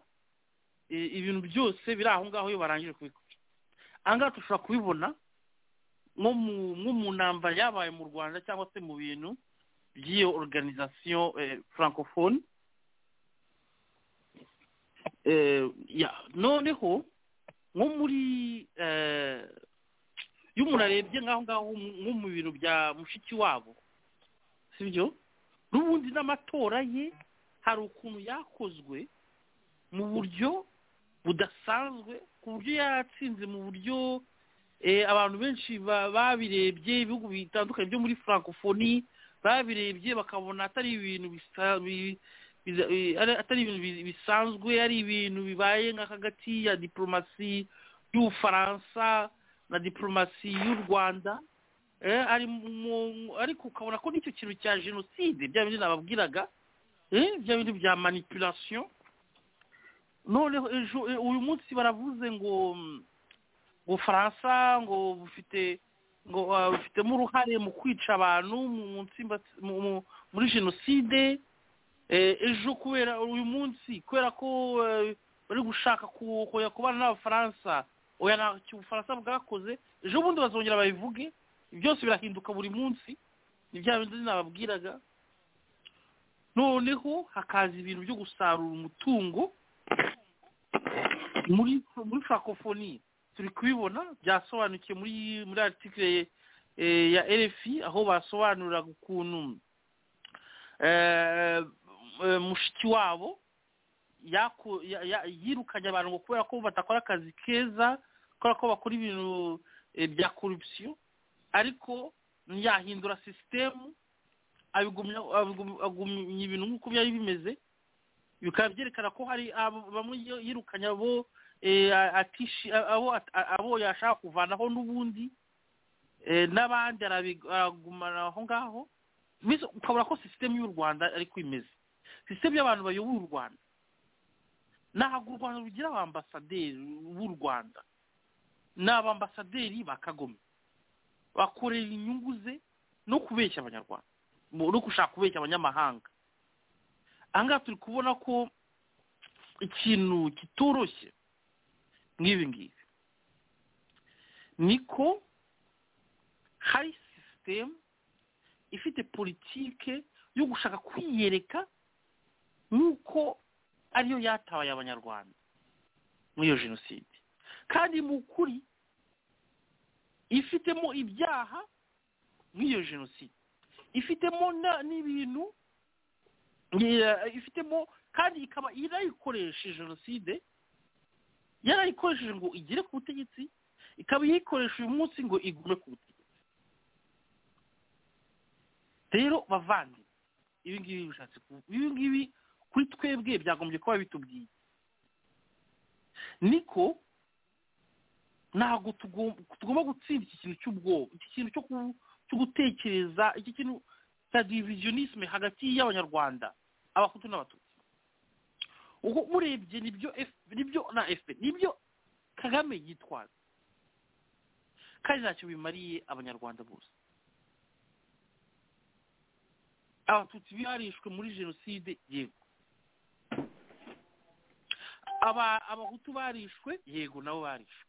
i- ibintu byose biri aho ngaho iyo barangije kubikora aha ngaha dushobora kubibona nko mu- nko mu ntambara yabaye mu rwanda cyangwa se mu bintu by'iyo organization eh, francophone eh, ya noneho nko muri eh, iyo umuntu arebye nk'aho ngaho mu- nko mu bintu bya mushiki wabo sibyo n'ubundi n'amatora ye hari ukuntu yakozwe mu buryo budasanzwe ku buryo yatsinze mu buryo eh, abantu benshi ba- babirebye ibihugu bitandukanye byo muri francophonie babirebye bakabona atari ibintu bisa- bi- biza- bi- ari- atari ibintu bi- bisanzwe ari ibintu bibaye nka hagati ya diplomasi y'ubufaransa na diplomasi y'u rwanda eh, ari mu- ariko ukabona ko n'icyo kintu cya jenoside bya bindi nababwiraga eh, bya bindi bya manipulation noneho ejo e- uyu munsi baravuze ngo mm, ubufaransa ngo bufite ngo ah, bufitemo uruhare mu kwica abantu mu- mu nsimba- mu- mu- muri jenoside Eh, ejo kubera uyu munsi kubera ko eh, bari gushaka ku- kujya kubana n'abafaransa oya ntacyo ubufaransa bwakoze ejo bundi bazongera babivuge byose birahinduka buri munsi ni bya bindi nababwiraga noneho hakaza ibintu byo gusarura umutungo muri muri francophonie turi kubibona byasobanukiye muri muri article eh, ya RFI aho basobanuraga ukuntu eh, eh, mushiki wabo yako- ya- ya- yirukanye abantu ngo kubera ko batakora akazi keza kubera ko bakora ibintu eh, bya corruption ariko yahindura sisitemu abigumya abigum- agumya ibintu nk'uko byari bimeze bikaba byerekana ko hari abo- bamwe yo- yirukanye abo eh, atishi abo at- abo yashaka kuvanaho n'ubundi eh, n'abandi arabi- aragumana aho ngaho Mbese ukabona ko sisitemu y'u rwanda ariko imeze sisitemu y'abantu bayobora u rwanda ntabwo u rwanda rugira abambasaderi b'u rwanda ni abambasaderi ba kagome bakorera inyungu ze no kubeshya abanyarwanda mu- no gushaka kubeshya abanyamahanga ahangaha turi kubona ko ikintu kitoroshye nk'ibi ngibi niko hari sisitemu ifite politike yo gushaka kwiyereka nk'uko ariyo yatabaye abanyarwanda muri iyo jenoside kandi mu kuri ifitemo ibyaha nk'iyo jenoside ifitemo na- n'ibintu eh, ifitemo kandi ikaba yarayikoreshe jenoside yarayikoresheje ngo igere ku butegetsi ikaba iyikoresha uyu munsi ngo igume ku butegetsi rero bavandi ibi ngibi bishatse ku- ibi ngibi kuri twebwe byagombye kuba bitubwiye niko ntabwo tugom- tugomba gutsinda iki kintu cy'ubwoba iki kintu cyo ku- cyo gutekereza iki kintu cya divisionisme hagati y'abanyarwanda abahutu n'abatutsi ubwo urebye nibyo F- nibyo na fpr nibyo kagame yitwaza kandi ntacyo bimariye abanyarwanda bose abatutsi biharishwe muri jenoside yego Aba- abahutu barishwe yego nabo barishwe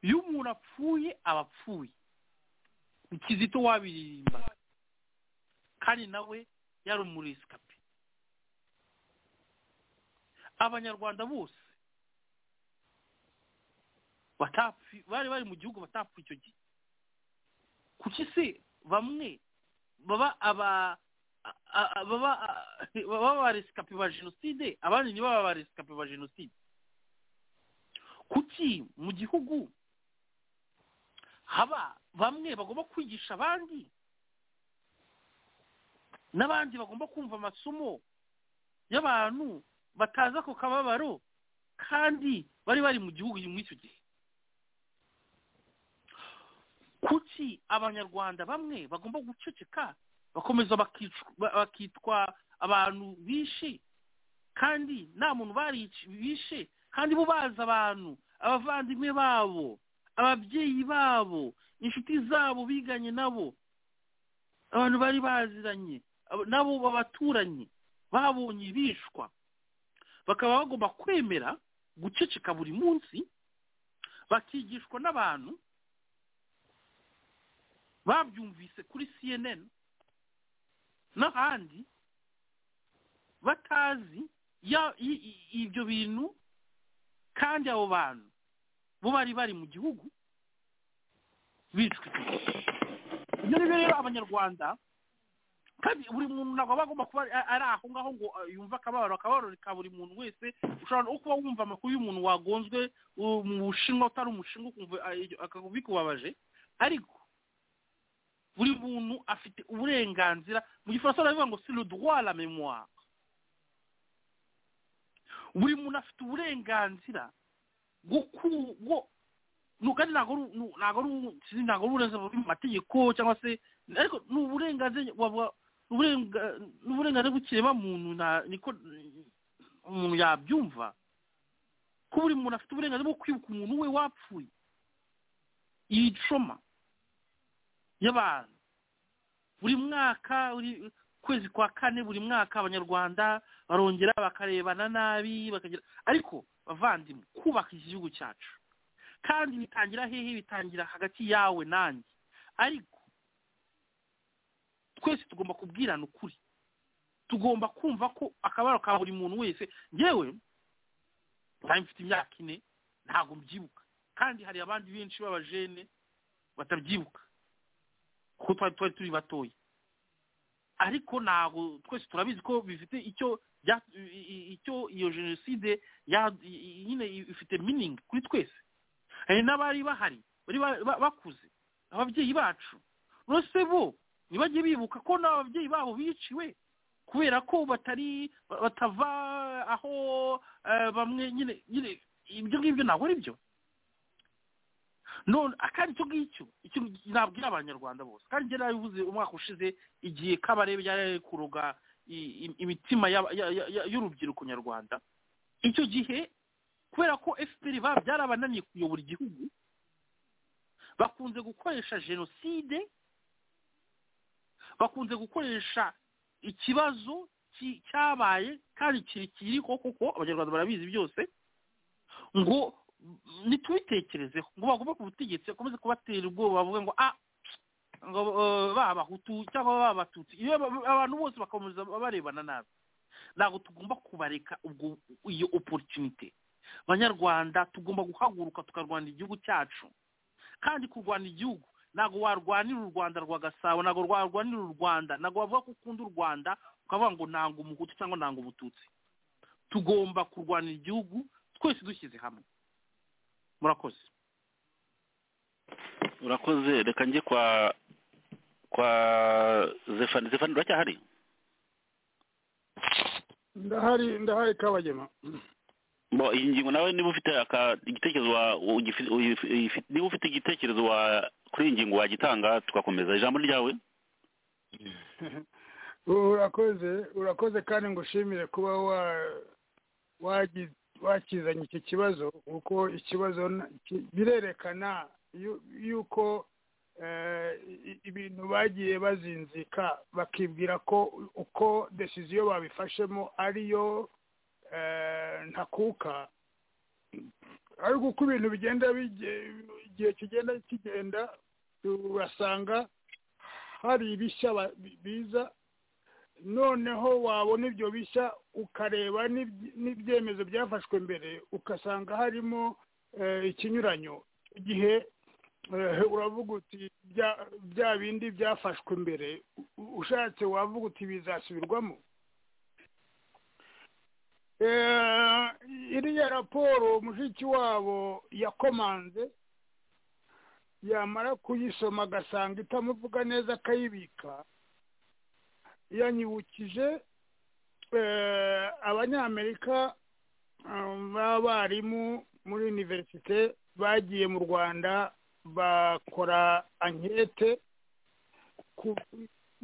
iyo umuntu apfuye aba apfuye ni kizito wabiririmba kandi nawe yari umurisikapi abanyarwanda bose batapfi bari bari mu gihugu batapfa icyo gihe kuki se bamwe baba aba a- a- baba a- baba abaresikapi ba jenoside abandi ntibaba abaresikapi ba jenoside kuki mu gihugu haba bamwe bagomba kwigisha abandi n'abandi bagomba kumva amasomo y'abantu batazi ako kababaro kandi bari bari mu gihugu muri icyo gihe kuki abanyarwanda bamwe bagomba guceceka bakomeza bakicwa- ba- bakitwa abantu bishe kandi nta muntu barici- bishe kandi bo bazi abantu abavandimwe babo ababyeyi babo inshuti zabo biganye nabo abantu bari baziranye abo- nabo babaturanye babonye bishwa bakaba bagomba kwemera guceceka buri munsi bakigishwa n'abantu babyumvise kuri cnn n'ahandi batazi ya- i- i- ibyo bintu kandi abo bantu bo bari bari mu gihugu bicwa icyo gihe. ibyo ngibyo rero abanyarwanda kandi buri muntu ntabwo aba agomba kuba a- ari aho ngaho ngo uh, yumve akababaro akababaro ka buri muntu wese ushobora no kuba wumva amakuru y'umuntu wagonzwe uh, mu bushinwa utari umushinwa ukumva uh, iryo- aka- bikubabaje ariko buri muntu afite uburenganzira mu gifaransa baravuga ngo si le droit à la mémoire buri muntu afite uburenganzira bwo ku bwo nu- kandi ntabwo ari u- nu- ntabwo ari u- sinzi ntabwo ari uburenganzira buri mu mategeko cyangwa se ariko ni uburenganzira wabwa- ni uburenga- ni uburenganzira bw'ikirema muntu nta- niko umuntu yabyumva ko buri muntu afite uburenganzira bwo kwibuka umuntu we wapfuye iyi coma y'abantu buri mwaka buri kwezi kwa kane buri mwaka abanyarwanda barongera bakarebana nabi bakagira ariko bavandimwe kubaka iki gihugu cyacu kandi bitangira hehe bitangira hagati yawe nanjye ariko twese tugomba kubwirana ukuri tugomba kumva ko akabaro ka buri muntu wese ngewe nari mfite imyaka ine ntabwo mbyibuka kandi hari abandi benshi b'abajene batabyibuka kuko twari twari turi batoya ariko ntabwo twese turabizi ko bifite icyo bya- i- i- icyo iyo jenoside ya- i- i- nyine ifite miningi kuri twese hari n'abari bahari bari ba- ba- bakuze ababyeyi bacu rwose bo ntibajye bibuka ko n'ababyeyi babo biciwe kubera ko batari ba- batava aho eh, bamwe nyine nyine ibyo ngibyo ntabwo ari byo none kandi icyo ngicyo icyo nabwira abanyarwanda bose kandi njye narabivuze umwaka ushize igihe kabarebe yari ari kuroga i- i- imitima y'aba- ya- ya- ya- y'urubyiruko nyarwanda icyo gihe kubera ko fpr ba byarabananiye kuyobora igihugu bakunze gukoresha jenoside bakunze gukoresha ikibazo ki- cyabaye kandi kiri kiriho kuko abanyarwanda barabizi byose ngo ntitubitekerezeho ngo bagomba ku butegetsi bakomeze kubatera ubwoba bavuge ngo ah ngo eh, ba abahutu cyangwa ba abatutsi iyo aba- abantu bose bakomeza barebana nabi ntabwo tugomba kubareka ubwo iyo opportunity banyarwanda tugomba guhaguruka tukarwanya igihugu cyacu kandi kurwana igihugu ntabwo warwanira u rwanda rwa gasabo ntabwo warwanira u rwanda ntabwo wavuga ko ukunda u rwanda ukavuga ngo nanga umuhutu cyangwa nanga umututsi tugomba kurwanira igihugu twese dushyize hamwe murakoze
urakoze reka njye kwa kwa zefani zefani uracyahari
ndahari ndahari kabagema
bo iyi ngingo nawe niba ufite aka igitekerezo wa ugifi- uyifi- uyifi- niba ufite igitekerezo wa kuri iyi ngingo wagitanga tugakomeza ijambo ryawe
urakoze urakoze kandi ngushimire kuba wa wagi- wakizanye iki kibazo kuko ikibazo na- ki- birerekana yu- yuko eh, i- ibintu bagiye bazinzika bakibwira ko uko desiziyo babifashemo ariyo eh, ntakuka ariko uko ibintu bigenda bige- igihe kigenda kigenda urasanga hari ibishya ba- bi- biza noneho wabona ibyo bishya ukareba n'ibye- n'ibyemezo byafashwe mbere ugasanga harimo eh, ikinyuranyo icyo gihe eh, uravuga uti bya- bya bindi byafashwe mbere u- ushatse wavuga uti bizasubirwamo Eh, iriya raporo mushiki wabo yakomanze yamara kuyisoma agasanga itamuvuga neza akayibika yanyibukije eh, abanyamerika eh, b'abarimu muri univerisite bagiye mu rwanda bakora ankete ku-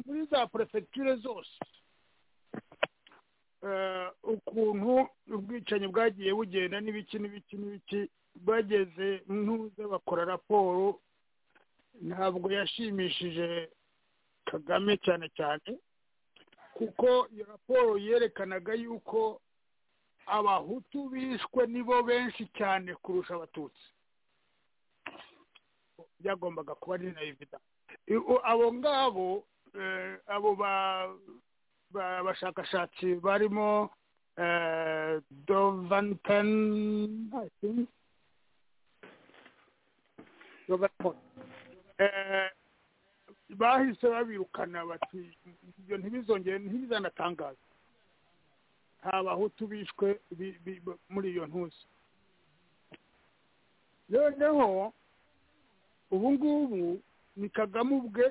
muri za porefegiture zose eh, ukuntu ubwicanyi bwagiye bugenda n'ibiki n'ibiki n'ibiki bageze ntuze bakora raporo ntabwo yashimishije kagame cyane cyane kuko iyo raporo yerekanaga yuko abahutu bishwe nibo benshi cyane kurusha abatutsi byagombaga kuba ari na evida I- abo ngabo eh, abo ba- ba- bashakashatsi barimo eh, dovanten I think. Dovanten. Eh, bahise babirukana bati ibyo ntibizongere ntibizanatangaze nta bahutu bishwe bi- bi- bi- muri iyo ntuzi noneho ubu ngubu ni kagame ubwe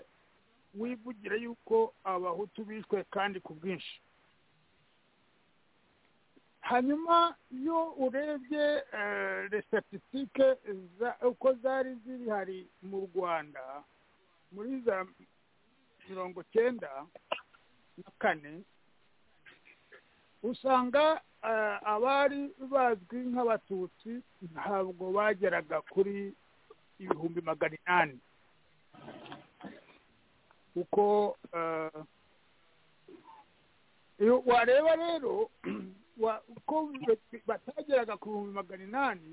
wivugira yuko abahutu bishwe kandi ku bwinshi hanyuma iyo urebye eh, les statistiques za- uko zari ziri hari mu rwanda muri za mirongo cyenda na kane usanga eh, abari bazwi nk'abatutsi ntabwo bageraga kuri ibihumbi magana inani kuko eh, iyo wareba rero wa- uko batageraga ku bihumbi magana inani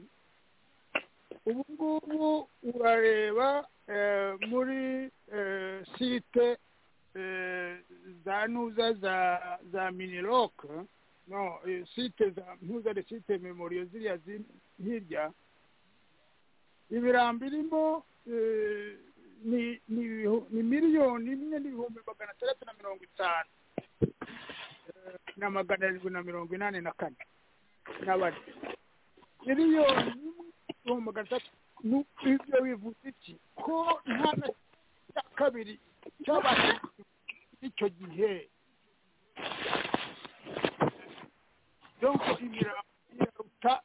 ubu ngubu urareba eh, muri eh, site eh, za ntuza za za minirok no eh, site za ntuza de site memoriyo ziriya ziri hirya ibirambi irimo eh, ni ni ibihu- ni miliyoni imwe n'ibihumbi magana atandatu na mirongo itanu eh, na magana arindwi na mirongo inani na kane n'abane miliyoni imwe n'ibihumbi magana atandatu nu- ibyo bivuze iki ko nta na cya kabiri cyabashije icyo gihe donko imirambo iraruta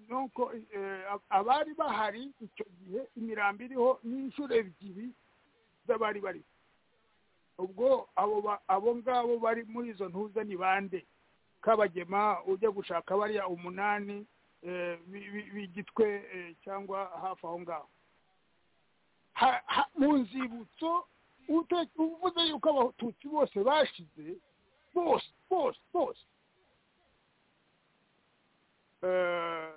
nuko eh, ab- abari bahari icyo gihe imirambo iriho n'inshuro ebyiri z'abari bari ubwo abo ba- abo ngabo bari muri izo ntuza ni bande kabagema ujya gushaka bariya umunani eh, bi- bi- b'igitwe eh, cyangwa hafi aho ngaho Ha- ha- mu nzibutso ute- uvuze yuko abatutsi bose bashize bose bose bose eh,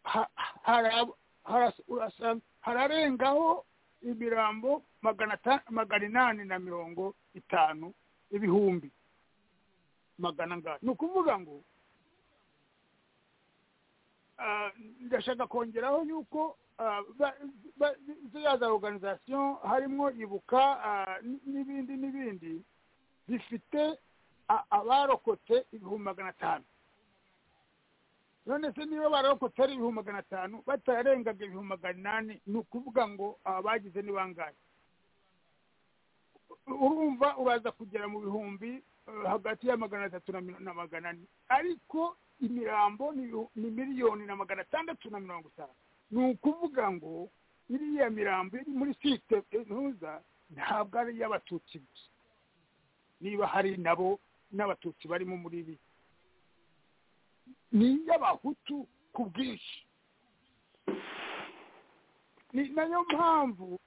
ha- hara- hara- urasanga- hararengaho imirambo magana ata- magana inani na mirongo itanu ibihumbi magana ngana ni ukuvuga ngo ah, ndashaka kongeraho yuko ah, ba- ba- ziriya za organization harimo ibuka ah, n- n'ibindi n'ibindi bifite a- abarokotse ibihumbi magana atanu none se niba bararokotse ari ibihumbi magana atanu batarengaga ibihumbi magana inani ni ukuvuga ngo aba bagize ni bangahe urumva uraza kugera mu bihumbi eh, hagati ya magana atatu na mil- na magana ane ariko imirambo ni ibihu- ni miliyoni na magana atandatu na mirongo itanu ni ukuvuga ngo iriya mirambo iri muri site ntuza ntabwo ari iy'abatutsi gusa niba hari nabo n'abatutsi barimo muri ibi ni iy'abahutu ku bwinshi ni nayo mpamvu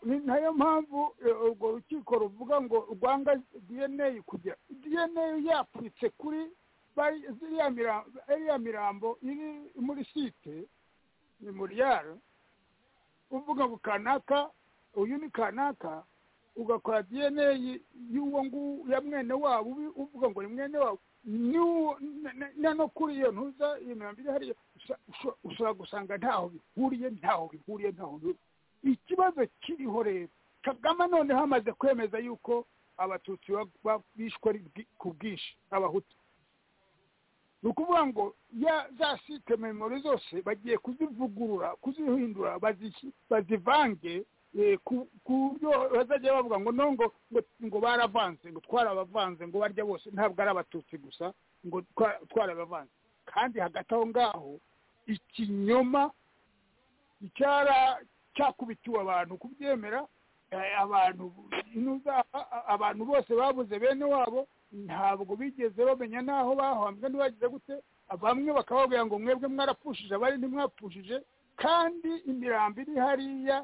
ni nayo mpamvu eh, urwo rukiko ruvuga ngo rwanga dna kujya dna yapfutse kuri bari- ziriya mirambo iriya mirambo iri muri site memoriyare uvuga ngo kanaka uyu ni kanaka ugakora dna y'uwo nguwo ya mwene wabo ubi- uvuga ngo ni mwene wabo n'uwo na- na- na no kuri iyo ntuza iyo mirambo iri hariya usha- usha- ushobora gusanga ntaho bihuriye ntaho bihuriye ntaho bihuriye ikibazo kiriho rero kagame noneho amaze kwemeza yuko abatutsi ba- ba- bishwe ari bwi- ku bwinshi abahutu ni ukuvuga ngo ya- za site memori zose bagiye kuzivugurura kuzihindura bazisi- bazivange eh, ku ku buryo bazajya bavuga ngo no ngo ngo- ngo baravanze ngo twarabavanze ngo barya bose ntabwo ari abatutsi gusa ngo twa- twarabavanze kandi hagati aho ngaho ikinyoma icyara cyakubitiwe abantu kubyemera eh, abantu inuzaha abantu bose babuze bene wabo ntabwo bigeze bamenya n'aho bahambwe ntibagize gute bamwe bakababwira ngo mwebwe mwarapfushije abari ntimwapfushije kandi imirambo iri hariya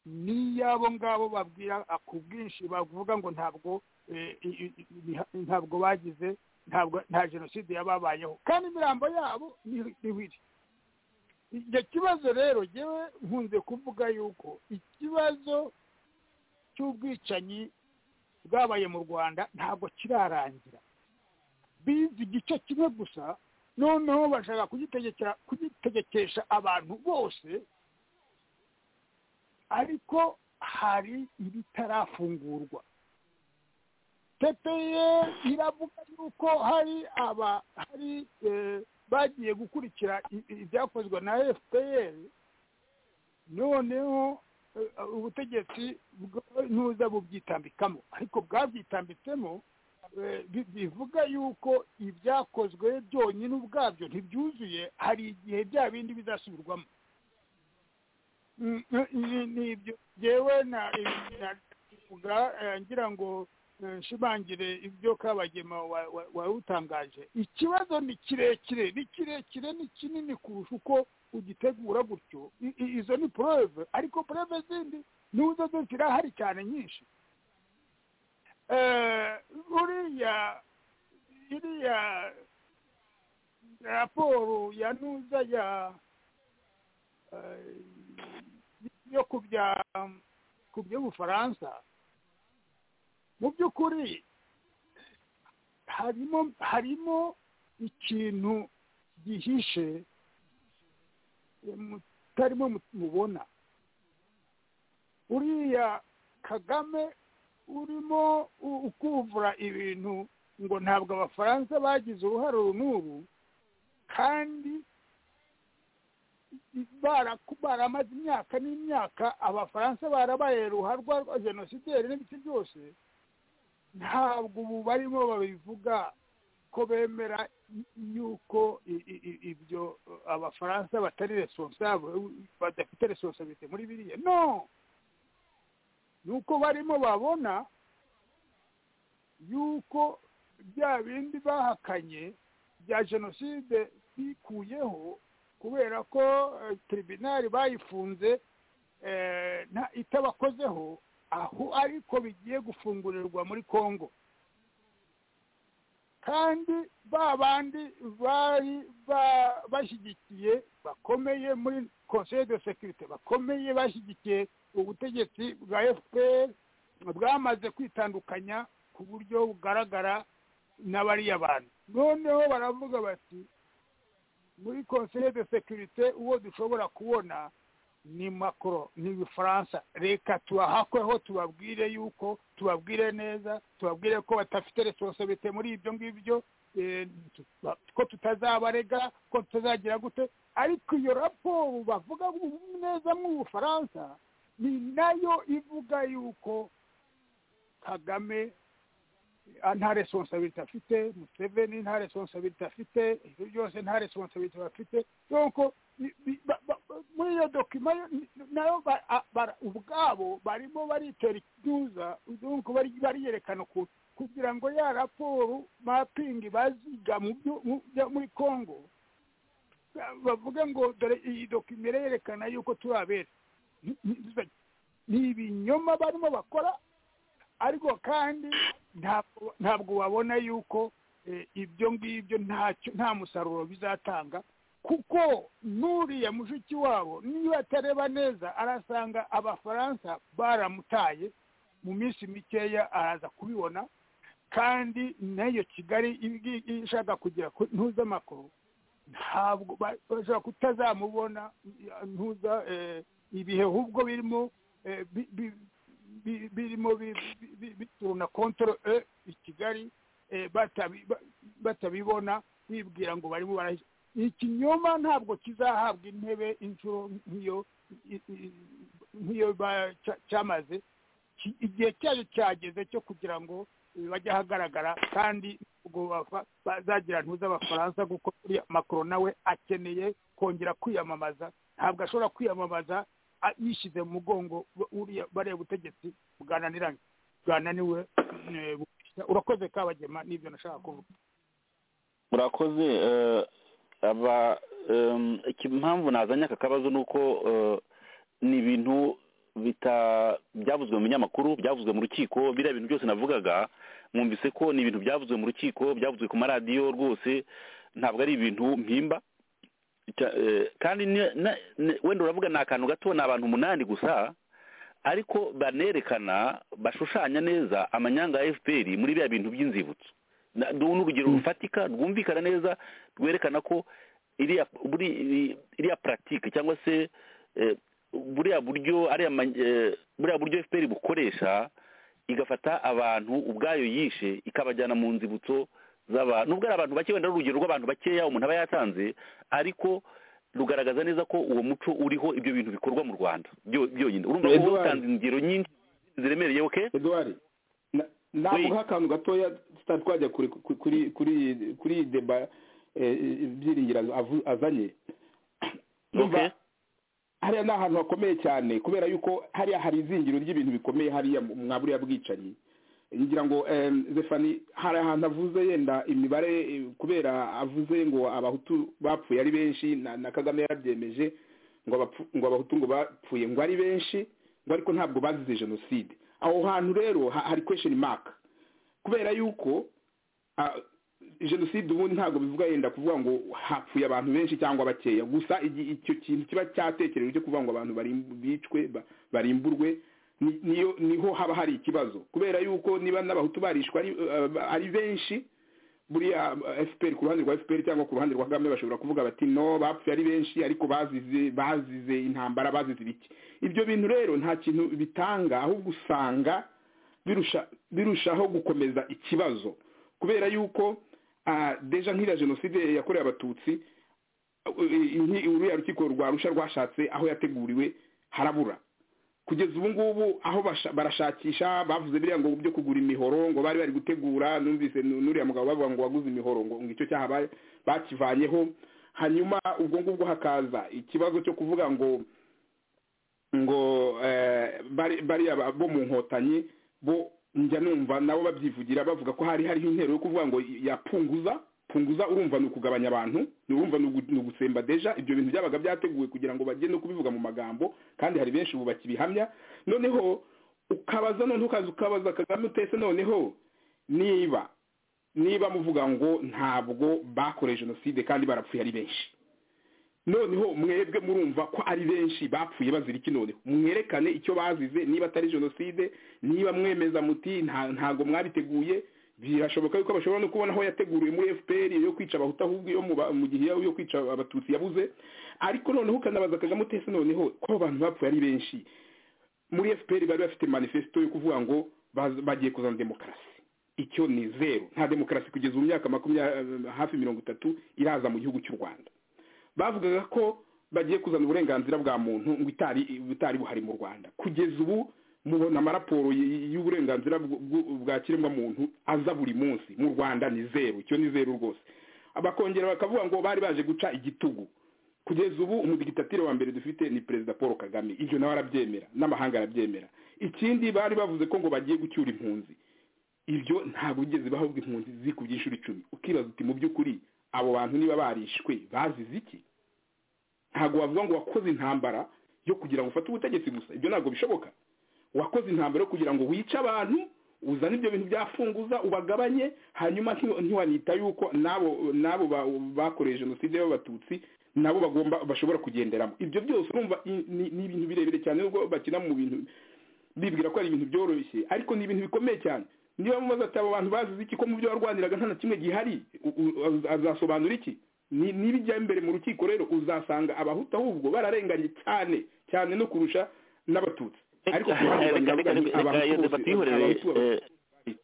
ni iy'abo ngabo babwira ku bwinshi bavuga ngo ntabwo eh, i- i- i- ntabwo bagize ntabwo nta jenoside yababayeho kandi imirambo yabo niho- niho iri icyo kibazo rero ngewe nkunze kuvuga yuko ikibazo cy'ubwicanyi bwabaye mu rwanda ntabwo kirarangira bize igice kimwe gusa noneho bashaka kugitegekera- kugitegekesha abantu bose ariko hari ibitarafungurwa tepeye iravuga yuko hari aba hari eh, bagiye gukurikira i- i- ibyakozwe na fpr noneho eh, ubutegetsi bw- ntuza bubyitambikamo ariko bwabyitambitsemo eh, bi- bivuga yuko ibyakozwe byonyine ubwabyo ntibyuzuye hari igihe bya bindi bizasubirwamo Mm, mm, ni- nibyo jyewe na- na- navuga eh, ngira ngo eh, nshimangire ibyo kabagema wa- wa- wawutangaje ikibazo ni kirekire ni kirekire ni kinini kurusha uko ugitegura gutyo I- i- izo ni porove ariko porove zindi nizo zizira hari cyane nyinshi Eh, uriya iriya raporo ya nuza ya eh, yo ku bya ku by'ubufaransa mu by'ukuri harimo harimo ikintu gihishe eh, mutarimo mu- mubona uriya kagame urimo u- ukuvura ibintu ngo ntabwo abafaransa bagize uruhare uru n'uru kandi bara- baramaze imyaka n'imyaka abafaransa barabaye ruharwa rwa jenosideri n'ibiti byose ntabwo ubu barimo babivuga ko bemera i- yuko i- i- i- ibyo abafaransa batari responsable badafite responsabilite muri biriya no nuko barimo babona yuko bya bindi bahakanye bya jenoside bikuyeho kubera ko eh, tribunali bayifunze eh, nta- itabakozeho aho ariko bigiye gufungurirwa muri congo kandi ba bandi bari ba- bashyigikiye bakomeye muri conseil de sécurité bakomeye bashyigikiye ubutegetsi bwa fpr bwamaze kwitandukanya ku buryo bugaragara n'abariya bantu noneho baravuga bati muri conseil de sécurité uwo dushobora kubona ni macron ni ubufaransa reka tubahakweho tubabwire yuko tubabwire neza tubabwire ko badafite responsabilité muri ibyo ngibyo eh, tuba- ko tutazabarega ko tutazagira gute ariko iyo raporo bavuga neza mw'ubufaransa ni nayo ivuga yuko kagame nta responsabilité afite museveni nta responsabilité afite ibyo byose nta responsabilité bafite donc ni- ni- ba- ba- ba- muri iyo dokima yo- ni- nayo ba- a- bara- ubwabo barimo baritera ikiduza donc bari- bariyerekana ukuntu kugira ngo ya raporo mapingi baziga mu byo- mu bya- muri congo bavuge ngo dore iyi dokima irerekana yuko turi abera ni ibinyoma barimo bakora ariko kandi ntabwo- ntabwo wabona yuko eh, ibyo ngibyo ntacyo nta musaruro bizatanga kuko n'uriya mushiki wabo niba atareba neza arasanga abafaransa baramutaye mu minsi mikeya araza kubibona kandi nayo kigali ibigi- ishaka kugera ku ntuzamakuru ntabwo ba- bashobora kutazamubona ya, ntuza eh, ibihe ahubwo birimo eh, bi- bi- bi- birimo bi- bi- bi- bituruna kontoro eh, i kigali eh, batabi- ba- batabibona bibwira ngo barimo barahisha ikinyoma ntabwo kizahabwa intebe inshuro nk'iyo i- i- nk'iyo ba- cya- cyamaze ki- igihe cyayo cyageze cyo kugira ngo eh, bajye ahagaragara kandi ubwo bafa- bazagira ntuza abafaransa kuko uriya makoro nawe akeneye kongera kwiyamamaza ntabwo ashobora kwiyamamaza a- yishyize mu mugongo bu- uriya bariya butegetsi bwananiranye bwananiwe eh, bu- urakoze kabagema n'ibyo nashaka kuvuga
murakoze eh, aba em, impamvu nazanye aka kabazo ni uko eh, ni ibintu bita- byavuzwe mu binyamakuru byavuzwe mu rukiko biriya bintu byose navugaga mwumvise ko ni ibintu byavuzwe mu rukiko byavuzwe ku maradiyo rwose ntabwo ari ibintu mpimba Cya- eh, kandi ni- na- ni- wenda uravuga ni akantu gato ni abantu umunani gusa ariko banerekana bashushanya neza amanyanga ya fpr muri biriya bintu by'inzibutso Na- du- n'urugero rufatika rwumvikana neza rwerekana ko iriya buri iri- iriya puratike cyangwa se eh, buriya buryo ariya ma- eh, buriya buryo fpr bukoresha igafata abantu ubwayo yishe ikabajyana mu nzibutso z'abantu nubwo ari abantu bake wenda ari urugero rw'abantu bakeya umuntu aba yatanze ariko rugaragaza neza ko uwo muco uriho ibyo bintu bikorwa mu rwanda byo- byonyine urumva ko
Edouard.
utanze ingero nyinshi ziremereye oke
eduwari navuga akantu gatoya tutari twajya kuri kuri kuri kuri iyi deba eh, ibyiringiro avu- azanye Ndumva
Ok.
hariya ni ahantu hakomeye cyane kubera yuko hariya hari izingiro ry'ibintu bikomeye hariya mu- mwa buriya bwicanyi ngira ngo em, zefani hari ahantu avuze yenda imibare eh, kubera avuze ngo abahutu bapfuye ari benshi na- na kagame yarabyemeje ngo abapfu- ngo abahutu ngo bapfuye ngo ari benshi ngo ariko ntabwo bazize jenoside aho hantu rero ha- hari kwesheni maka kubera yuko ah, jenoside ubundi ntabwo bivuga yenda kuvuga ngo hapfuye abantu benshi cyangwa bakeya gusa igi- icyo kintu kiba cyatekerejwe cyo kuvuga ngo abantu barim- bicwe ba- barimburwe ni- niyo niho haba hari ikibazo kubera yuko niba n'abahutu barishwe ari eh, ari benshi buriya eh, fpr ku ruhande rwa fpr cyangwa ku ruhande rwa kagame bashobora kuvuga bati no bapfuye ari benshi ariko bazize bazize intambara bazize ibiki ibyo bintu rero nta kintu bitanga ahubwo usanga birusha birushaho gukomeza ikibazo kubera yuko ah, deja nk'iriya jenoside yakorewe abatutsi eh, inki- uriya rukiko rwa rusha rwashatse aho yateguriwe harabura kugeza ubu ngubu aho basha- barashakisha bavuze biriya ngo byo kugura imihoro ngo bari bari gutegura numvise nu- n'uriya mugabo bavuga ngo waguze imihoro ngo ngo icyo cyaha ba- bakivanyeho hanyuma ubwo ngubwo hakaza ikibazo cyo kuvuga ngo ngo eh, bari- bariya ba- bo mu nkotanyi bo njya numva nabo babyivugira bavuga ko hari hariho intero yo kuvuga ngo yapunguza punguza urumva ni ukugabanya abantu ni urumva ni ugu- ni ugutsemba deja ibyo bintu byabaga byateguwe kugira ngo bajye no kubivuga mu magambo kandi hari benshi ubu bakibihamya noneho ukabaza noneho ukaza ukabaza kagame utese noneho niba niba muvuga ngo ntabwo bakoreye jenoside kandi barapfuye ari benshi noneho mwebwe murumva ko ari benshi bapfuye bazira iki noneho mwerekane icyo bazize niba atari jenoside niba mwemeza muti nta- ntabwo mwabiteguye birashoboka yuko bashobora no kubona aho yateguriwe muri fpr yo kwica abahutu ahubwo iyo mu ba- mu gihe yo kwica abatutsi yabuze ariko noneho ukanabaza kagame utese noneho ko abantu bapfuye ari benshi muri fpr bari bafite manifesito yo kuvuga ngo baz- bagiye kuzana demokarasi icyo ni zeru nta demokarasi kugeza mu myaka makumyabiri hafi mirongo itatu iraza mu gihugu cy'u rwanda bavugaga ko bagiye kuzana uburenganzira bwa muntu ngo itari butari buhari mu rwanda kugeza ubu mubona amaraporo y- y'uburenganzira bw- bw- bwa kiremwamuntu aza buri munsi mu rwanda ni zeru icyo ni zeru rwose bakongera bakavuga ngo bari baje guca igitugu kugeza ubu umudigitatire wa mbere dufite ni perezida paul kagame ibyo nawe arabyemera n'amahanga arabyemera ikindi bari bavuze ko ngo bagiye gucyura impunzi ibyo ntabwo bigeze bahabwa impunzi zikubye inshuro icumi ukibaza uti mu by'ukuri abo bantu niba barishwe bazize iki ntabwo wavuga ngo wakoze intambara yo kugira ngo ufate ubutegetsi gusa ibyo ntabwo bishoboka wakoze intambara yo kugira ngo wice abantu uzane ibyo bintu byafunguza ubagabanye hanyuma ntiw- ntiwanita yuko n'abo n'abo ba- bakoreye jenoside y'abatutsi nabo bagomba bashobora kugenderamo ibyo byose urumva i- ni ni ibintu birebire cyane nubwo bakina mu bintu bibwira ko ari ibintu byoroshye ariko ni ibintu bikomeye cyane niba mumaze ati abo bantu bazize iki ko mu byo warwaniraga nta na kimwe gihari u- u- az- azasobanura iki Ni- nibijya imbere mu rukiko rero uzasanga abahutu ahubwo bararenganye cyane cyane no kurusha n'abatutsi ariko ku ruhande
reka
baravuga
reka
ngo
reka
Abahutu
iyo
bose-
debate tuyihorere
Abahutu bose-
eh,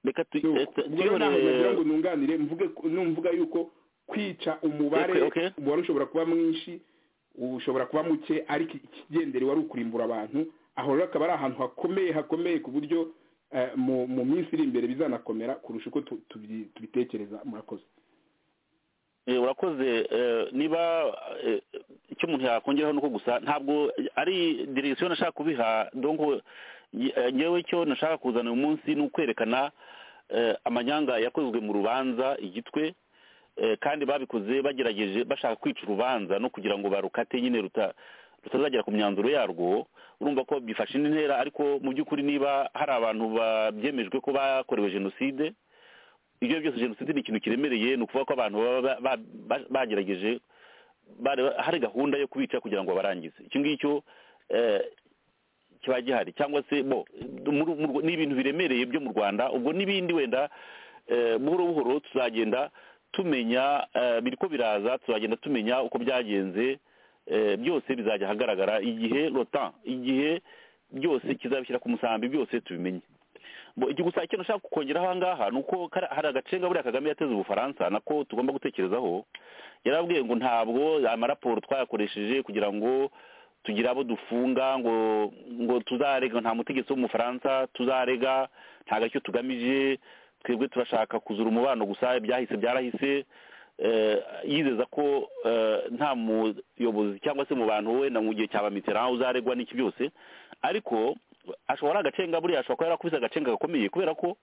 reka tu- eh, tu-
ubwo rero naho nagira ngo
tuyihorere
nunganire mvuge ko- numvuga yuko kwica umubare
Okay, okay.
wari ushobora kuba mwinshi ushobora kuba muke ariko ikigendere wari ukurimbura abantu aho rero akaba ari ahantu hakomeye hakomeye ku buryo eh, mu mu minsi iri imbere bizanakomera kurusha uko tu- tubyi- tubitekereza murakoze
Eh, urakoze eh, niba eh, icyo umuntu yakongeraho nuko gusa ntabwo ari direction nashaka kubiha donc ye- eh, ngewe icyo nashaka kuzana uyu munsi ni ukwerekana eh, amanyanga yakozwe mu rubanza igitwe eh, kandi babikoze bagerageje bashaka kwica urubanza no kugira ngo barukate nyine ruta rutazagera ku myanzuro yarwo urumva ko bifashe indi ntera ariko mu by'ukuri niba hari abantu babyemejwe ko bakorewe jenoside ibyo byose jenoside ni ikintu kiremereye ni ukuvuga ko abantu baba ba- ba- ba- bagerageje bare- hari gahunda yo kubica kugira ngo barangize icyo ngicyo eh, kiba gihari cyangwa se bo mu Ru- mu Rwa- ni ibintu biremereye byo mu rwanda ubwo n'ibindi wenda eh, buhoro buhoro tuzagenda tumenya eh, biriko biraza tuzagenda tumenya uko byagenze eh, byose bizajya ahagaragara igihe rotan igihe byose kizabishyira ku musambi byose tubimenye Bo, icyo gusa ikintu nshaka kukongeraho aha ngaha ni uko kara- hari agacenga buriya kagame yateze ubufaransa nako tugomba gutekerezaho yarabwiye ngo ntabwo amaraporo twayakoresheje kugira ngo tugire abo dufunga ngo ngo tuzarega nta mutegetsi w'umufaransa tuzarega nta gacyo tugamije twebwe turashaka kuzura umubano gusa ibyahise byarahise eh, yizeza ko eh, nta muyobozi cyangwa se mu bantu wenda mu gihe cya ba mitterand uzaregwa n'iki byose ariko ashobora agacenga buriya ashobora kuba yarakubise agacenga gakomeye kubera ko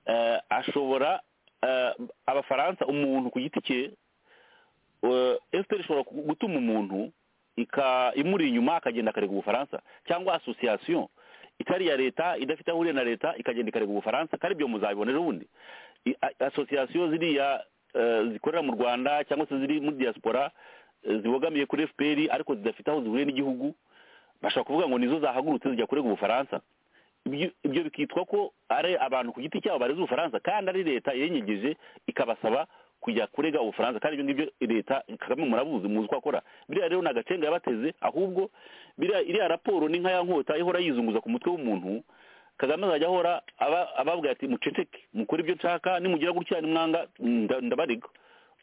eh, ashobora eh, abafaransa umuntu ku giti cye eh, fpr ishobora gu- gutuma umuntu ika- imuri inyuma akagenda akarega ubufaransa cyangwa association itari iya leta idafite aho ihuriye na leta ikagenda ikarega ubufaransa kandi ibyo muzabibona ejo bundi I- a- association ziriya eh, zikorera mu rwanda cyangwa se ziri muri diaspora eh, zibogamiye kuri fpr ariko zidafite aho zihuriye n'igihugu bashobora kuvuga ngo nizo zahagurutse zijya kurega ubufaransa Ibyo- ibyo bikitwa ko ari abantu ku giti cyabo bareze ubufaransa kandi ari leta yenyegeje ikabasaba kujya kurega ubufaransa kandi ibyo ngibyo leta kagame murabuzi muzi uko akora biriya rero ni agacenga yabateze ahubwo biriya iriya raporo ni nka ya nkota ihora yizunguza ku mutwe w'umuntu kagame azajya ahora aba- ababwira ati muceceke mukore ibyo nshaka nimugira gutya nimwanga nda- ndabarega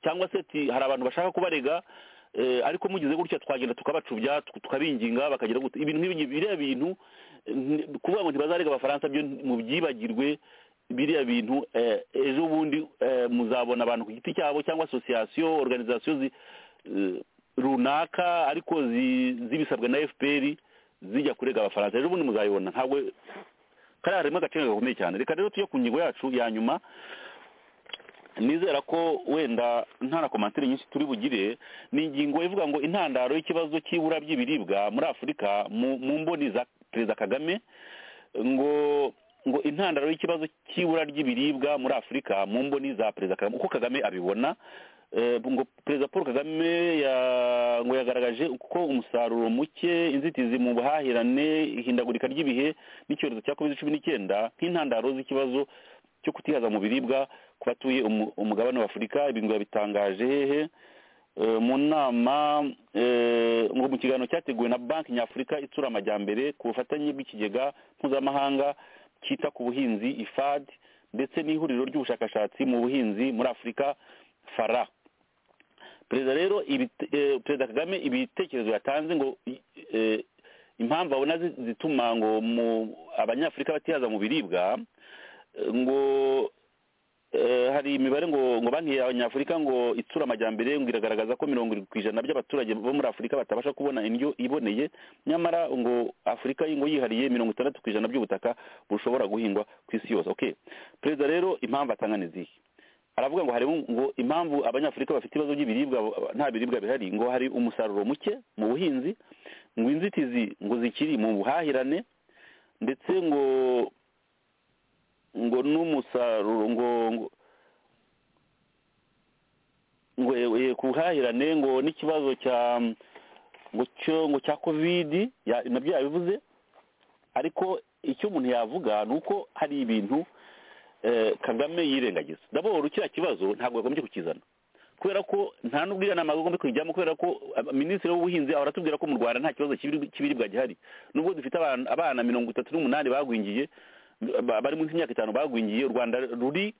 cyangwa se ati hari abantu bashaka kubarega eh, ariko mugize gutya twagenda tukabacubya tuk- tukabinginga bakagira gutya ibintu nk'ibi ngibi, biriya bintu eh, ni- kuvuga ngo ntibazarega abafaransa byo mubyibagirwe biriya bintu eh, ejo bundi eh, muzabona abantu ku giti cyabo cyangwa association organisation zi- eh, runaka ariko zi- zibisabwa na fpr zijya kurega abafaransa ejo bundi muzayibona ntabwo kariya harimo agace gakomeye cyane reka rero tujye ku ngingo yacu ya nyuma nizera ko wenda nta na komantere nyinshi turi bugire ni ingingo ivuga ngo intandaro y'ikibazo cy'ibura ry'ibiribwa muri afurika mu mu mboni za perezida kagame ngo ngo intandaro y'ikibazo cy'ibura ry'ibiribwa muri afurika mu mboni za perezida kagame uko kagame abibona Eh, ngo perezida paul kagame ya- ngo yagaragaje ko umusaruro muke inzitizi mu buhahirane ihindagurika ry'ibihe n'icyorezo cya covid cumi n'icyenda nk'intandaro z'ikibazo cyo kutihaza mu biribwa ku batuye umu- umugabane wa afurika ibi ngo yabitangaje hehe Eh, mu nama eh, ngo mu kiganiro cyateguwe na banki nyafurika itsura amajyambere ku bufatanye bw'ikigega mpuzamahanga cyita ku buhinzi ifad ndetse n'ihuriro ry'ubushakashatsi mu buhinzi muri afurika fara perezida rero ibite- eh, perezida kagame ibitekerezo yatanze ngo eh, impamvu abona zi- zituma ngo mu abanyafurika batihaza mu biribwa eh, ngo eh, hari imibare ngo ngo banki y'abanyafurika ngo itsura amajyambere ngo iragaragaza ko mirongo irindwi ku ijana by'abaturage bo muri afurika batabasha kubona indyo iboneye nyamara ngo afurika ngo yihariye mirongo itandatu ku ijana by'ubutaka bushobora guhingwa ku isi yose okay perezida rero impamvu atanga ni izihe aravuga ngo harimo ngo impamvu abanyafurika bafite ibibazo by'ibiribwa nta biribwa bihari ngo hari umusaruro muke mu buhinzi ngo inzitizi ngo zikiri mu buhahirane ndetse ngo ngo n'umusaruro ngo ngo ngo eh, ku buhahirane ngo n'ikibazo cya ngo cyo ngo cya kovidi ya- nabyo yabivuze ariko icyo umuntu yavuga ni uko hari ibintu eh, kagame yirengagiza daboro kiriya kibazo ntabwo yagombye kukizana kubera ko nta n'ubwiranama agomba kuyijyamo kubera ko aba- minisitiri w'ubuhinzi ahora atubwira ko mu rwanda nta kibazo cy'ibiribwa- cy'ibiribwa gihari nubwo dufite abana abana mirongo itatu n'umunani bagwingiye ba- bari munsi y'imyaka itanu bagwingiye u rwanda ruri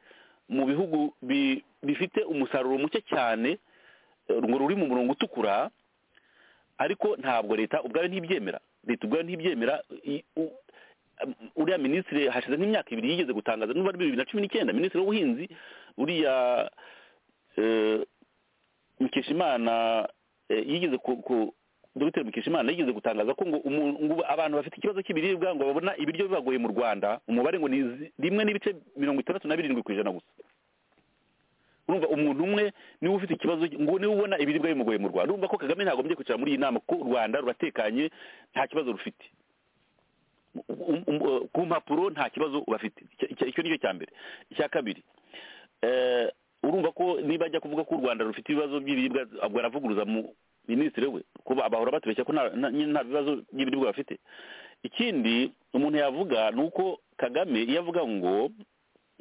mu bihugu bi- bifite umusaruro muke cyane eh, ngo ruri mu murongo utukura ariko ntabwo leta ubwayo ntibyemera leta ubwayo ntibyemera i- u- uriya minisitiri hashize nk'imyaka ibiri yigeze gutangaza n'ubu ari bibiri na cumi n'icyenda minisitiri w'ubuhinzi uriya eh, mukeshimana eh, yigeze ku ku- dogiteri mukeshimana yigeze gutangaza ko ngo umu- ngo abantu bafite ikibazo cy'ibiribwa ngo babona ibiryo bibagoye mu rwanda umubare ngo ni zi- rimwe n'ibice mirongo itandatu na birindwi ku ijana gusa urumva umuntu umwe niwe ufite ikibazo ngo niwe ubona ibiribwa bimugoye mu rwanda urumva ko kagame ntagombye kwicara muri iyi nama kuko u rwanda ruratekanye nta kibazo rufite Um- um- uh, ku mpapuro nta kibazo bafite Icyo- icyo- icyo nicyo cya mbere icya kabiri eh, urumva ko niba ajya kuvuga ko u rwanda rufite ibibazo by'ibiribwa ubwo aravuguruza mu minisitiri we kuba abahora batubeshya ko nta- nta nyine nta bibazo by'ibiribwa bafite ikindi umuntu yavuga ni uko kagame iyo avuga ngo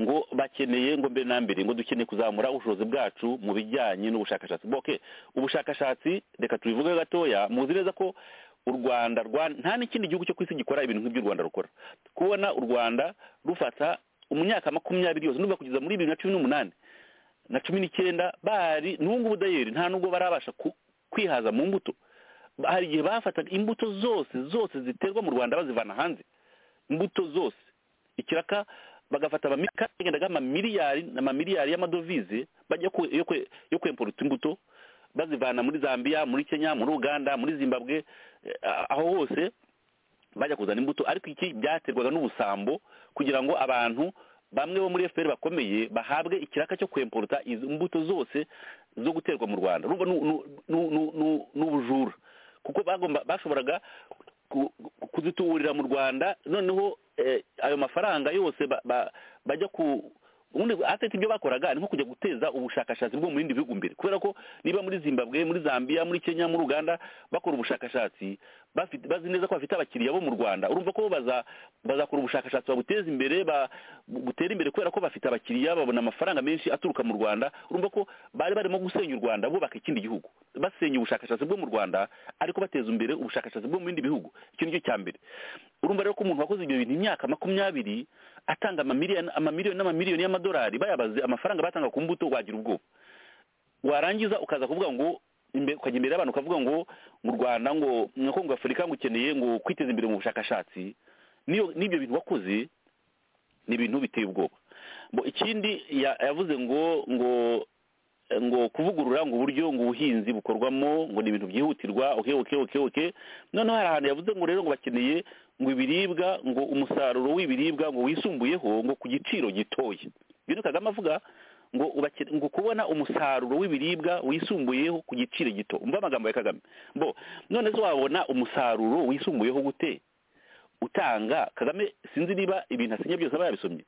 ngo bakeneye ngo mbere na mbere ngo dukeneye kuzamura ubushobozi bwacu mu bijyanye n'ubushakashatsi Bo, okay ubushakashatsi reka tubivuge gatoya muzi neza ko u rwanda rwa- nta n'ikindi gihugu cyo ku isi gikora ibintu nk'iby'u rwanda rukora kubona u rwanda rufata mu myaka makumyabiri yose n'uba kugeza muri bibiri na cumi n'umunani na cumi n'icyenda bari n'ubu ngubu dayeri nta nubwo barabasha ku- kwihaza mu mbuto Ba- hari igihe bafataga imbuto zose zose ziterwa mu rwanda bazivana hanze imbuto zose ikiraka bagafata amamika bagendaga amamiliyari n'amamiliyari y'amadovize bajya ku- yo kwe- yo kwemporuta imbuto bazivana muri zambia muri kenya muri uganda muri zimbabwe eh, aho hose bajya kuzana imbuto ariko iki byaterwaga n'ubusambo kugira ngo abantu bamwe bo muri fpr bakomeye bahabwe ikiraka cyo kwemporuta izo mbuto zose zo guterwa mu rwanda urumva ni- ni- ni- ni- ni- ni ubujura kuko bagomba bashoboraga ku- ku- kuzituburira mu rwanda noneho eh, ayo mafaranga yose ba- ba- bajya ku ubundi atete ibyo bakoraga ni nko kujya guteza ubushakashatsi bwo mu bindi bihugu imbere kubera ko niba muri zimbabwe muri zambia muri kenya muri uganda bakora ubushakashatsi bafite- bazi neza ko bafite abakiriya bo mu rwanda urumva ko bo baza- bazakora ubushakashatsi babuteza imbere ba- butera imbere kubera ko bafite abakiriya babona amafaranga menshi aturuka mu rwanda urumva ko bari barimo gusenya u rwanda bubaka ikindi gihugu basenya ubushakashatsi bwo mu rwanda ariko bateza imbere ubushakashatsi bwo mu bindi bihugu icyo nicyo cya mbere urumva rero ko umuntu wakoze ibyo bintu imyaka makumyabiri atanga amamiliyoni amamiliyoni n'amamiliyoni y'amadolari bayabaze amafaranga batanga ku mbuto wagira ubwoba warangiza ukaza kuvuga ngo imbe- ukajya imbere y'abantu ukavuga ngo mu rwanda ngo mwako ngo afurika ngo ukeneye ngo kwiteza imbere mu bushakashatsi N'iyo- n'ibyo bintu wakoze ni ibintu biteye ubwoba Bo, ikindi ya- yavuze ngo ngo ngo kuvugurura ngo uburyo ngo ubuhinzi bukorwamo ngo ni ibintu byihutirwa oke oke oke oke noneho hari ahantu yavuze ngo rero ngo bakeneye ngo ibiribwa ngo umusaruro w'ibiribwa ngo wisumbuyeho ngo ku giciro gitoya ibyo ni kagame avuga ngo ubake- ngo kubona umusaruro w'ibiribwa wisumbuyeho ku giciro gito umva amagambo ya kagame bo none se wabona umusaruro wisumbuyeho gute utanga kagame sinzi niba ibintu asinya byose aba yabisomye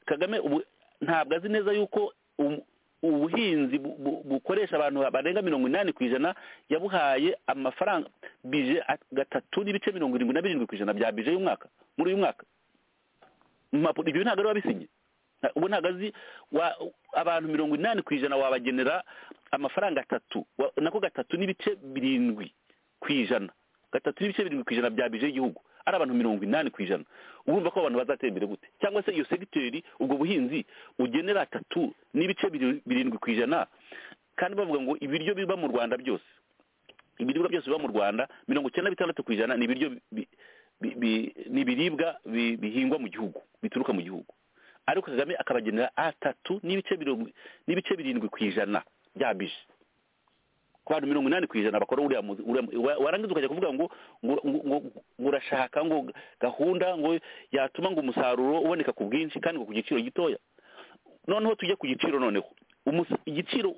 kagame ubu ntabwo azi neza yuko um- ubuhinzi bu- bu- bukoresha abantu barenga mirongo inani ku ijana yabuhaye amafaranga bije at- gatatu n'ibice mirongo irindwi na birindwi ku ijana bya bije y'umwaka muri uyu mwaka Mu mpapuro- ibyo ntabwo ari wabisinye Na- ubu ntabwo azi wa- abantu mirongo inani ku ijana wabagenera amafaranga atatu wa- nako gatatu n'ibice birindwi ku ijana gatatu n'ibice birindwi ku ijana bya bije y'igihugu ari abantu mirongo inani ku ijana urumva ko abantu bazatera imbere gute cyangwa se iyo segiteri ubwo buhinzi ugenera atatu n'ibice biri- birindwi ku ijana kandi bavuga ngo ibiryo biba mu rwanda byose ibiribwa byose biba mu rwanda mirongo icyenda na bitandatu ku ijana ni ibiryo bi- bi- bi- ni ibiribwa bi- bihingwa mu gihugu bituruka mu gihugu ariko kagame akabagenera atatu n'ibice birindwi- n'ibice birindwi ku ijana bya bije ku bantu mirongo inani ku ijana bakora uriya muzi uriya mu- wa- warangiza ukajya kuvuga ngo ngo- ngo- ngo- ngo urashaka ngo gahunda ngo yatuma ngo umusaruro uboneka ku bwinshi kandi ngo ku giciro gitoya noneho tujye ku giciro noneho umusa- igiciro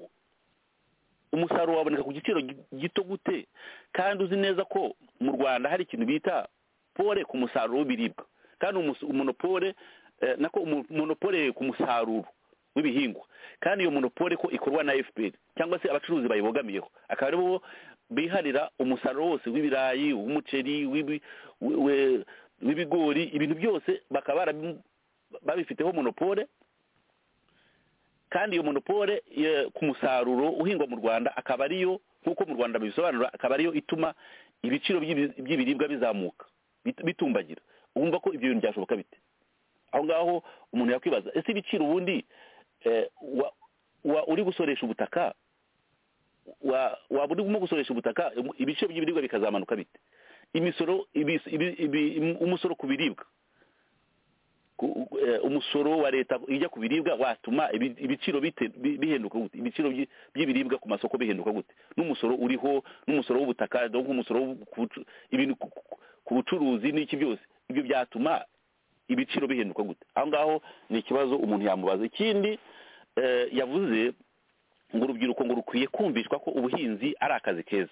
umusaruro waboneka ku giciro gi- gito gute kandi uzi neza ko mu rwanda hari ikintu bita pole ku musaruro w'ibiribwa kandi umus- umonopole eh, nako umu- monopole ku musaruro w'ibihingwa kandi iyo monopole ko ikorwa na fpr cyangwa se abacuruzi bayibogamiyeho akaba ari bo biharira umusaruro wose w'ibirayi w'umuceri w'ibi- we- we- w'ibigori ibintu byose bakaba barabi- babifiteho monopole kandi iyo monopole ye- ku musaruro uhingwa mu rwanda akaba ariyo nk'uko mu rwanda bibisobanura akaba ariyo ituma ibiciro by'ibi- by'ibiribwa bizamuka bit- bitumbagira wumva ko ibyo bintu byashoboka bite aho ngaho umuntu yakwibaza ese ibiciro ubundi eh, wa- wa- uri gusoresha ubutaka wa- waba urimo gusoresha ubutaka im- ibiciro by'ibiribwa bikazamanuka bite imisoro ibi- ibi- ibi- im- umusoro ku biribwa ku- eh, umusoro wa leta ijya ku biribwa watuma ibi- ibiciro bite- bi- bihenduka gute ibiciro byi- by'ibiribwa ku masoko bihenduka gute n'umusoro uriho n'umusoro w'ubutaka donc umusoro w'ubu- ku bucu- ibintu ku- ku- ku bucuruzi n'iki byose ibyo byatuma ibiciro bihenduka gute aho ngaho ni ikibazo umuntu yamubaza ikindi eh, yavuze ngo urubyiruko ngo rukwiye kumvishwa ko ubuhinzi ari akazi keza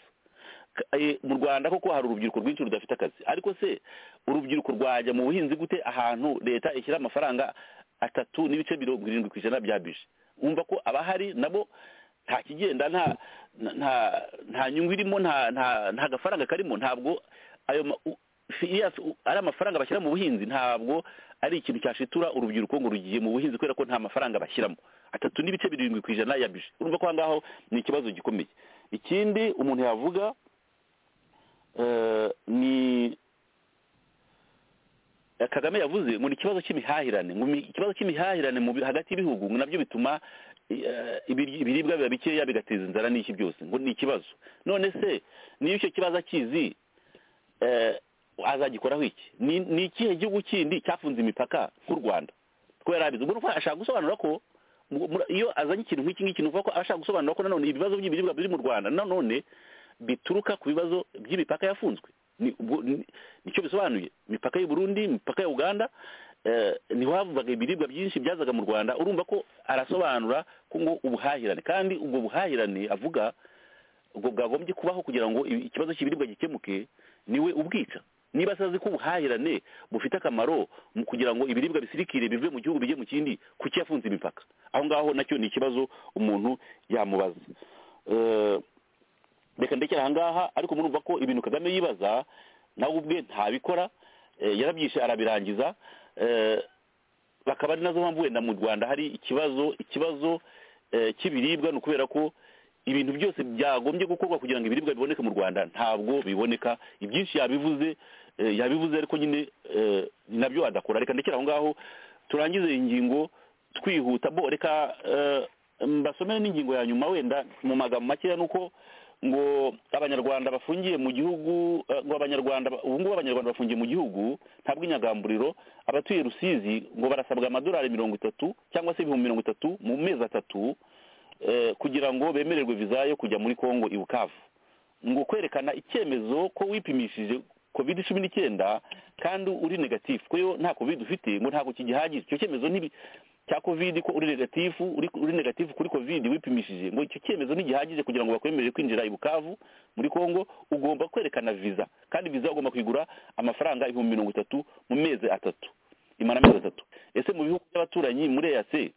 Ka- eh, mu rwanda koko hari urubyiruko rwinshi rudafite akazi ariko se urubyiruko rwajya mu buhinzi gute ahantu leta ishyira amafaranga atatu n'ibice mirongo irindwi ku ijana bya bije wumva ko abahari nabo nta kigenda nta nta- nta nta nyungu irimo nta nta nta gafaranga karimo ntabwo ayo ma- u- serious, u- ari amafaranga bashyira mu buhinzi ntabwo ari ikintu cyashitura urubyiruko ngo rugiye mu buhinzi kubera ko nta mafaranga bashyiramo atatu n'ibice birindwi ku ijana ya bije urumva ko aho ngaho ni ikibazo gikomeye ikindi umuntu yavuga eh, ni kagame yavuze ngo ni ikibazo cy'imihahirane ngo mi- ikibazo cy'imihahirane mu bi- hagati y'ibihugu ngo nabyo bituma eh, ibiri- ibiribwa biba bikeya bigateza inzara n'iki byose ngo ni ikibazo none se niyo icyo kibazo akizi eh, azagikoraho iki ni ni ikihe gihugu kindi cyafunze imipaka nk'u rwanda kubera abizi ubwo urumva ashaka gusobanura ko mu- mu- iyo azanye ikintu nk'iki ngiki ni ukuvuga ko ashaka gusobanura ko nanone ibibazo by'ibiribwa biri mu rwanda nanone bituruka ku bibazo by'imipaka yafunzwe ni ubwo- ni- nicyo bisobanuye imipaka y'u Burundi imipaka ya Uganda eh, niho havugaga ibiribwa byinshi byazaga mu Rwanda urumva ko arasobanura ko ngo ubuhahirane kandi ubwo buhahirane avuga ubwo bwagombye kubaho kugira ngo i- ikibazo cy'ibiribwa gikemuke niwe ubwica niba se azi ko ubuhahirane bufite akamaro mu kugira ngo ibiribwa bisirikire bive mu gihugu bijye mu kindi kuki yafunze imipaka aho ngaho nacyo ni ikibazo umuntu yamubaza Eh, reka ndekera aha ngaha ariko murumva ko ibintu kagame yibaza nawe ubwe ntabikora eh, yarabyishe arabirangiza eh, bakaba ari nazo mpamvu wenda mu rwanda hari ikibazo ikibazo eh, cy'ibiribwa ni ukubera ko ibintu byose byagombye gukorwa kugira ngo ibiribwa biboneke mu rwanda ntabwo biboneka ibyinshi yabivuze eh, yabivuze ariko nyine eh, nabyo adakora reka ndekera aho ngaho turangize iyi ngingo twihuta bo reka eh, mbasomere n'ingingo ya nyuma wenda mu magambo makeya ni uko ngo abanyarwanda bafungiye mu gihugu eh, ngo abanyarwanda ba- ubu ngubu abanyarwanda bafungiye mu gihugu nta bw'inyagamburiro abatuye rusizi ngo barasabwa amadolari mirongo itatu cyangwa se ibihumbi mirongo itatu mu mezi atatu eh, kugira ngo bemererwe viza yo kujya muri kongo i bukavu ngo kwerekana icyemezo ko wipimishije covid cumi n'icyenda kandi uri negatifu ko iyo nta covid ufite ngo ntabwo kigihagije icyo cyemezo ntibi cya covid ko uri negatifu uri, uri negatifu kuri covid wipimishije ngo icyo cyemezo ntigihagije kugira ngo bakwemerere kwinjira i bukavu muri kongo ugomba kwerekana viza kandi viza ugomba kuyigura amafaranga ibihumbi mirongo itatu mu mezi atatu imara amezi atatu ese mu bihugu by'abaturanyi muri eyase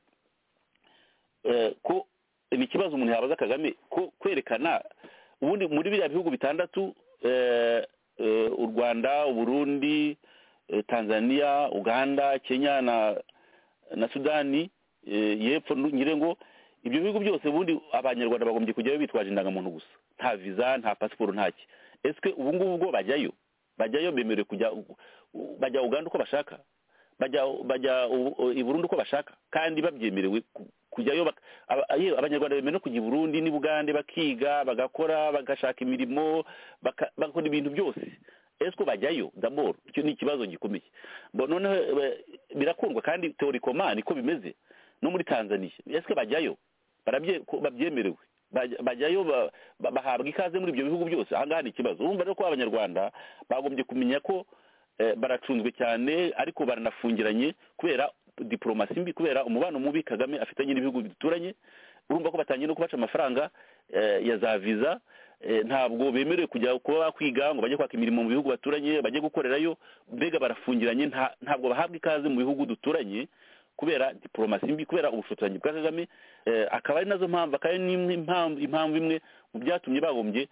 eh, ko ni ikibazo umuntu yabaza kagame ko kwerekana ubundi muri biriya bihugu bitandatu eh, eh, u rwanda uburundi eh, tanzania uganda kenya na na sudani eh, yepfo nu- nyire ngo ibyo bihugu byose ubundi abanyarwanda bagombye kujyayo bitwaje indangamuntu gusa nta viza nta pasiporo ntaki esike ubu ngubu ubwo bajyayo bajyayo bemerewe kujya bajya uganda uko bashaka bajya bajya u- u- i Burundi uko bashaka kandi babyemerewe ku- kujyayo bak- aba- yewe abanyarwanda bemerewe no kujya i Burundi n'i Bugande bakiga bagakora bagashaka imirimo baka- bagakora ibintu byose esiko bajyayo daboro icyo ni ikibazo gikomeye Bo- noneho eh, birakundwa kandi teorikoma niko bimeze no muri Tanzania esiko bajyayo barabye ko babyemerewe Bajya- bajyayo ba- ba- bahabwa ikaze muri ibyo bihugu byose ahangaha ni ikibazo urumva rero ko abanyarwanda bagombye kumenya ko eh, baracunzwe cyane ariko baranafungiranye kubera diporomasi mbi kubera umubano mubi kagame afitanye n'ibihugu bituranye urumva ko batangiye no kubaca amafaranga eh, ya za viza eh, ntabwo bemerewe kujya kuba bakwiga ngo bajye kwaka imirimo mu bihugu baturanye bajye gukorerayo mbega barafungiranye nta- ntabwo bahabwa ikaze mu bihugu duturanye kubera diporomasi mbi kubera ubushotoranyi bwa kagame eh, akaba ari nazo mpamvu akaba ari n'imwe impamvu impamvu imwe mu byatumye bagombye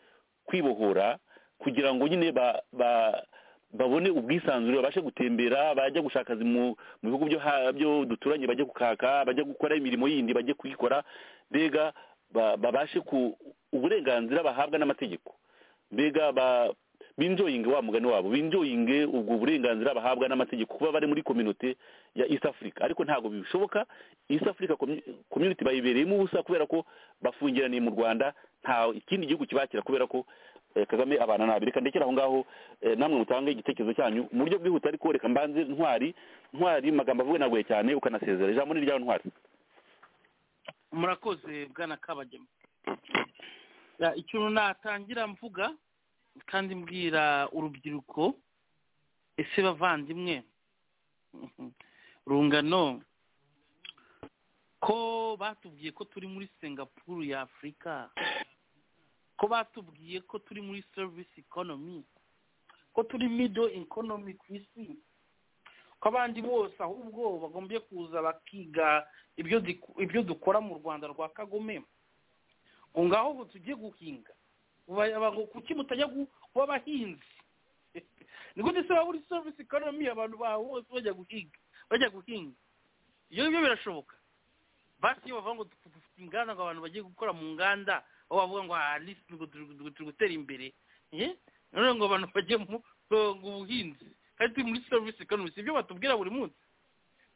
kwibohora kugira ngo nyine ba, ba babone ubwisanzure babashe gutembera bajya gushaka akazi mu mu bihugu byo ha- byo duturanye bajye gukaka bajya gukora imirimo yindi bajye kuyikora mbega ba- babashe ku uburenganzira bahabwa n'amategeko mbega ba binjoyinge wa mugani wabo binjoyinge ubwo burenganzira bahabwa n'amategeko kuba bari muri kominote ya east africa ariko ntabwo bishoboka east africa commu- community bayibereyemo ubusa kubera ko bafungiraniye mu rwanda nta ikindi gihugu kibakira kubera ko eh, kagame abana nabi reka ndekera aho ngaho eh, namwe mutange igitekerezo cyanyu mu buryo bwihuta ariko reka mbanze ntwari ntwari magambo avuga nagoye cyane ukanasezera ijambo ni iryawe ntwari
murakoze bwana kabagema Ya, ikintu natangira mvuga kandi mbwira urubyiruko ese bavandimwe rungano ko batubwiye ko turi muri singapuru ya afurika ko batubwiye ko turi muri service economy ko turi middle economy ku isi ko abandi bose ahubwo bagombye kuza bakiga ibyo diku- ibyo dukora mu rwanda rwa kagome ngo ngaho ubu tujye guhinga Uba- aba- kuki mutajya gu- kuba abahinzi ni gute se waba uri service economy abantu bawe bose bajya guhinga bajya guhinga ibyo ngibyo birashoboka basi iyo bavuga ngo dufu- dufite inganda ngo abantu bagiye gukora mu nganda aho bavuga ngo ah lisi ngo turi turi- turi gutera imbere Eh? none ngo abantu bajye mu ngo ubuhinzi kandi turi muri service economy si ibyo batubwira buri munsi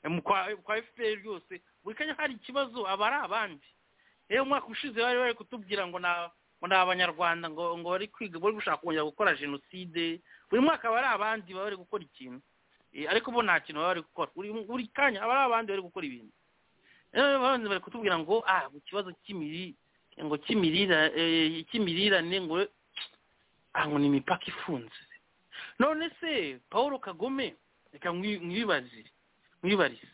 Eh, mu kwa kwa FPR rwose buri kanya hari ikibazo aba ari abandi rero umwaka ushize bari bari kutubwira ngo na ngo ni abanyarwanda ngo ngo bari kwiga bari gushaka kongera gukora jenoside buri mwaka aba ari abandi baba bari gukora ikintu Eh, ariko bo nta kintu baba bari gukora buri buri kanya aba ari abandi bari gukora ibintu rero abandi bari kutubwira ngo ah mu kibazo cy'imirire ngo cy'imirire eh, cy'imirirane ngo ah ngo ni imipaka ifunze none se paul kagome reka mwi- mwibaze mwibarize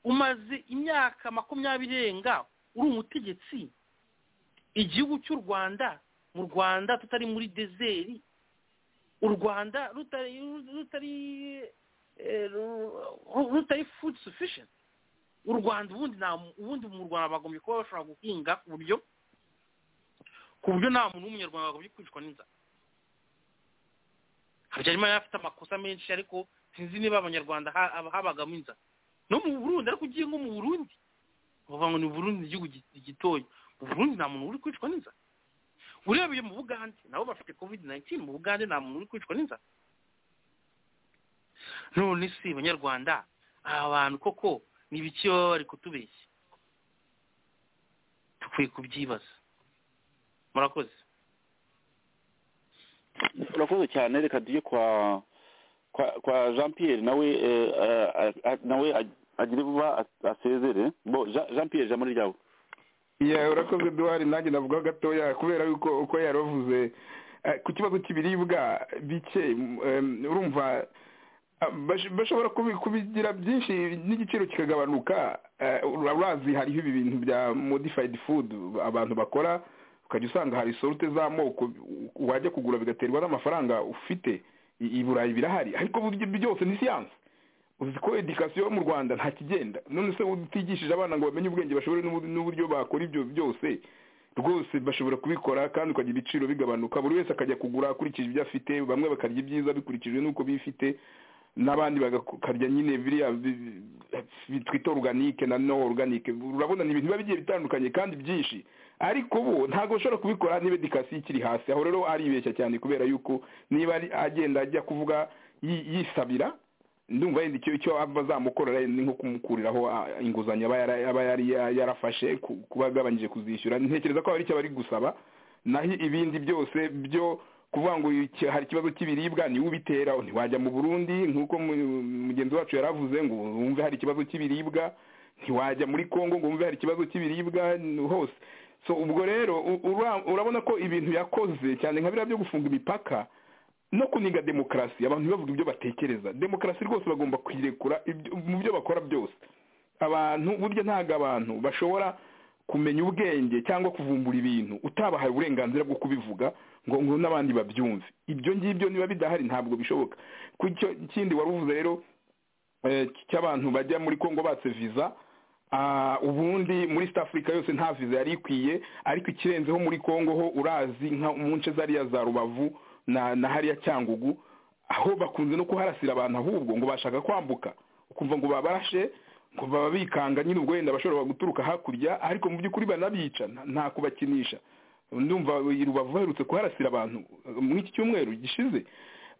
umaze imyaka makumyabiri irenga uri umutegetsi igihugu cy'u rwanda mu rwanda tutari muri dezeri u rwanda rutari rutari eh, ru- rutari food sufficient u rwanda ubundi nta ubundi mu rwanda bagombye kuba bashobora guhinga ku buryo ku buryo nta muntu w'umunyarwanda wagombye kwicwa n'inzara habyarimana yari afite amakosa menshi ariko sinzi niba abanyarwanda ha- haba- habagamo inzara no mu burundi ariko ugiye nko mu burundi bavuga ngo ni burundi ni igihugu gi- gitoya mu burundi nta muntu uri kwicwa n'inzara urebeye mu bugande nabo bafite covid 19 mu bugande nta muntu uri kwicwa n'inzara none si banyarwanda aba bantu koko ni ibiki baba bari kutubeshya dukwiye kubyibaza murakoze
urakoze cyane reka tujye kwa kwa kwa jean pierre nawe eh, eh, a- nawe ag- agire vuba as- asezere bo Jean- jean pierre ijambo ni ryawe
yeah urakoze duhari nanjye navuga gatoya kubera yuko uko yaravuze eh, ku kibazo cy'ibiribwa bike mm, em, urumva ah, bash- bashobora kubi- kubigira byinshi n'igiciro kikagabanuka eh, ura- urazi hariho ibi bintu bya modified food abantu bakora ukajya usanga hari sorute z'amoko wajya kugura bigaterwa n'amafaranga ufite i i burayi birahari ariko burya byose ni siyansi uzi ko edikasiyo mu rwanda nta kigenda none se utigishije abana ngo bamenye ubwenge bashobore n'ubu- n'uburyo bakora ibyo byose rwose bashobora kubikora kandi ukagira ibiciro bigabanuka buri wese akajya kugura akurikije ibyo afite bamwe bakarya ibyiza bikurikije n'uko bifite n'abandi bagakarya nyine biriya bi- bi- bitwita organike na no organike urabona ni ibintu biba bigiye bitandukanye kandi byinshi ariko bo ntabwo bashobora kubikora niba edikasiyo ikiri hasi aho rero aribeshya cyane kubera yuko niba ari agenda ajya kuvuga yi- yisabira ndumva yenda icyo icyo aba azamukorera ni nko kumukuriraho ah, inguzanyo aba yara- aba yari ya- yarafashe ku- kuba agabanyije kuzishyura ntekereza ko hari icyo bari gusaba naho ibindi byose byo kuvuga ngo iki- hari ikibazo cy'ibiribwa niwe ubitera ntiwajya mu burundi nk'uko mu- mugenzi wacu yaravuze ngo wumve hari ikibazo cy'ibiribwa ntiwajya muri kongo ngo wumve hari ikibazo cy'ibiribwa n- hose so ubwo rero u- ura- urabona ko ibintu yakoze cyane nka biriya byo gufunga imipaka no kuniga demokarasi abantu ntibavuge ibyo batekereza demokarasi rwose bagomba kuyirekura ibyo- mu byo bakora byose abantu burya ntabwo abantu bashobora kumenya ubwenge cyangwa kuvumbura ibintu utabahaye uburenganzira bwo kubivuga ngo ngo n'abandi babyumve ibyo ngibyo niba bidahari ntabwo bishoboka ku icyo kindi wari uvuze rero eh, cy'abantu bajya muri kongo batse viza Ah, ubundi muri East Africa yose nta viza yari ikwiye ariko ikirenzeho muri Kongo ho urazi nka mu nce zariya za Rubavu na, na hariya Cyangugu aho bakunze no kuharasira abantu ahubwo ngo bashaka kwambuka ukumva ngo babarashe ngo baba bikanga nyine ubwo wenda bashobora guturuka hakurya ariko mu by'ukuri banabica nta- nta kubakinisha ndumva i rubavu baherutse kuharasira abantu eh, muri iki cyumweru gishize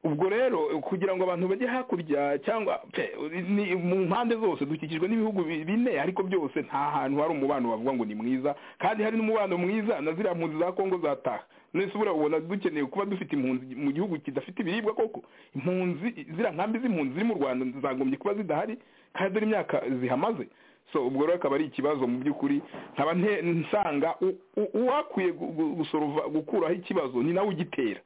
ubwo rero kugira ngo abantu bajye hakurya cyangwa pe, ni- mu mpande zose dukikijwe n'ibihugu bi- bine ariko byose nta hantu hari umubano wavuga ngo ni mwiza kandi hari n'umubano mwiza na ziriya mpunzi za kongo zataha none se buriya ubona dukeneye kuba dufite impunzi mu gihugu kidafite ibiribwa koko impunzi ziriya nkambi z'impunzi ziri mu rwanda zagombye kuba zidahari kandi dore imyaka zihamaze so ubwo rero akaba ari ikibazo mu by'ukuri nkaba nte- nsanga u- u- uwakwiye gu- gu- gusorova gukuraho ikibazo ni nawe ugitera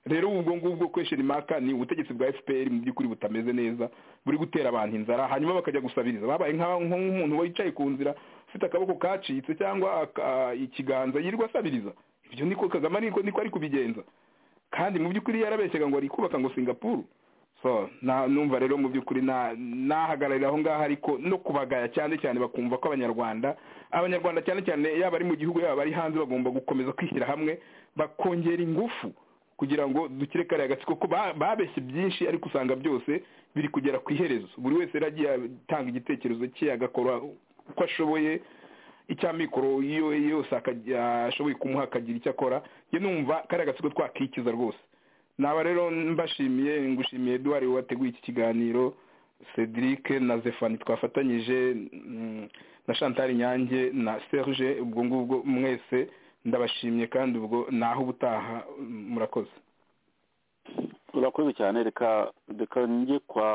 rero ubwo ngubwo kwesheni maka ni ubutegetsi bwa fpr mu by'ukuri butameze neza buri gutera abantu inzara hanyuma bakajya gusabiriza babaye nka- nk'umuntu wicaye ku nzira ufite akaboko kacitse cyangwa aka- ikiganza yirirwa asabiriza ibyo niko kagame ariko niko ari kubigenza kandi mu by'ukuri yarabeshyaga ngo ari kubaka ngo singapuru so na numva rero mu by'ukuri na- nahagararira aho ngaho ariko no kubagaya cyane cyane bakumva ko abanyarwanda abanyarwanda cyane cyane yaba ari mu gihugu yaba ari hanze bagomba gukomeza kwishyira hamwe bakongera ingufu kugira ngo dukire kariya gatsiko ko ba- babeshye byinshi ariko usanga byose biri kugera ku iherezo buri wese yari agiye atanga igitekerezo cye agakora uko ashoboye icya mikoro iyo iyo yose akajya- ashoboye kumuha akagira icyo akora njye numva kariya gatsiko twakikiza rwose naba rero mbashimiye ngushimiye eduwari wateguye iki kiganiro cedric na zefani twafatanyije mm, na chantal nyange na serge ubwo ngubwo mwese ndabashimiye kandi ubwo naho ubutaha mm, murakoze
urakoze cyane reka reka njye kwa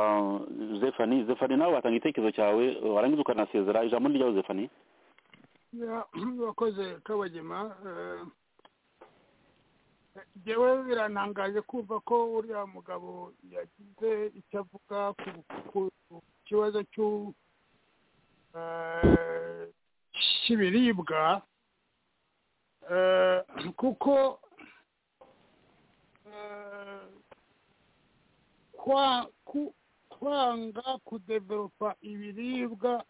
zefani zefani nawe watanga igitekerezo cyawe warangiza ukanasezera ijambo ni ryawe zefani
Ya, urakoze kabagema eh, jewe birantangaje kumva ko uriya mugabo yagize icyo avuga ku- ku ku kibazo cy'u- eh, cy'ibiribwa eh, kuko eh, kwa- ku- kwanga kudeveropa ibiribwa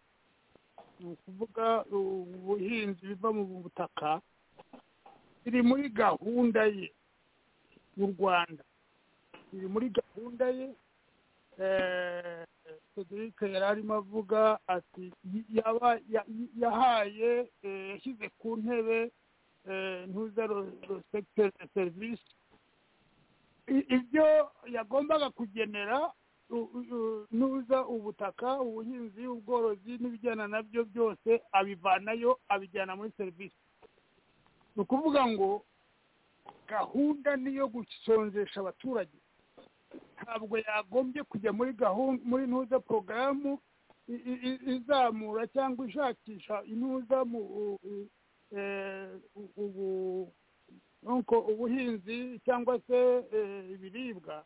ni ukuvuga ubuhinzi biva mu butaka biri muri gahunda ye mu rwanda biri muri gahunda ye Eh, cedric yari arimo avuga ati y- yaba ya- y- yahaye eh, yashyize ku ntebe ntuza rosekiteri serivisi I- ibyo yagombaga kugenera u- u- nuza ubutaka ubuhinzi ubworozi n'ibijyana nabyo byose abivanayo abijyana muri serivisi ni ukuvuga ngo gahunda ni iyo gusonjesha abaturage ntabwo yagombye kujya muri gahunda muri ntuza porogaramu i- i- i- izamura cyangwa ishakisha intuza mu u- u- eh, u- ubu- nuko ubuhinzi cyangwa se eh, ibiribwa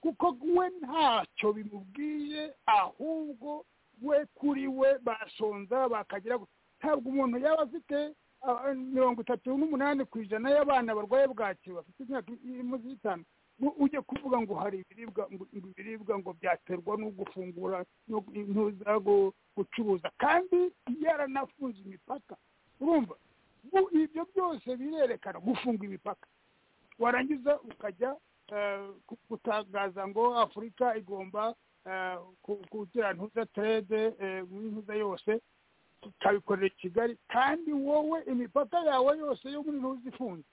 kuko we ntacyo bimubwiye ahubwo we kuri we basonza bakagira gu- ntabwo umuntu yaba afite ah, ah, mirongo itatu n'umunani ku ijana y'abana barwaye bwaki bafite imyaka iri munsi y'itanu ngo ujye kuvuga ngo hari ibiribwa ngo ngo ibiribwa ngo byaterwa no gufungura no ntuza gu- gucuruza kandi yaranafunze imipaka urumva Bu- ibyo byose birerekana gufunga imipaka warangiza ukajya eh, ku- gutangaza ngo afurika igomba eh, ku- kugira ntuza terede muri ntuza yose ikabikorera i kigali kandi wowe imipaka yawe yose yo muri ntuza ifunze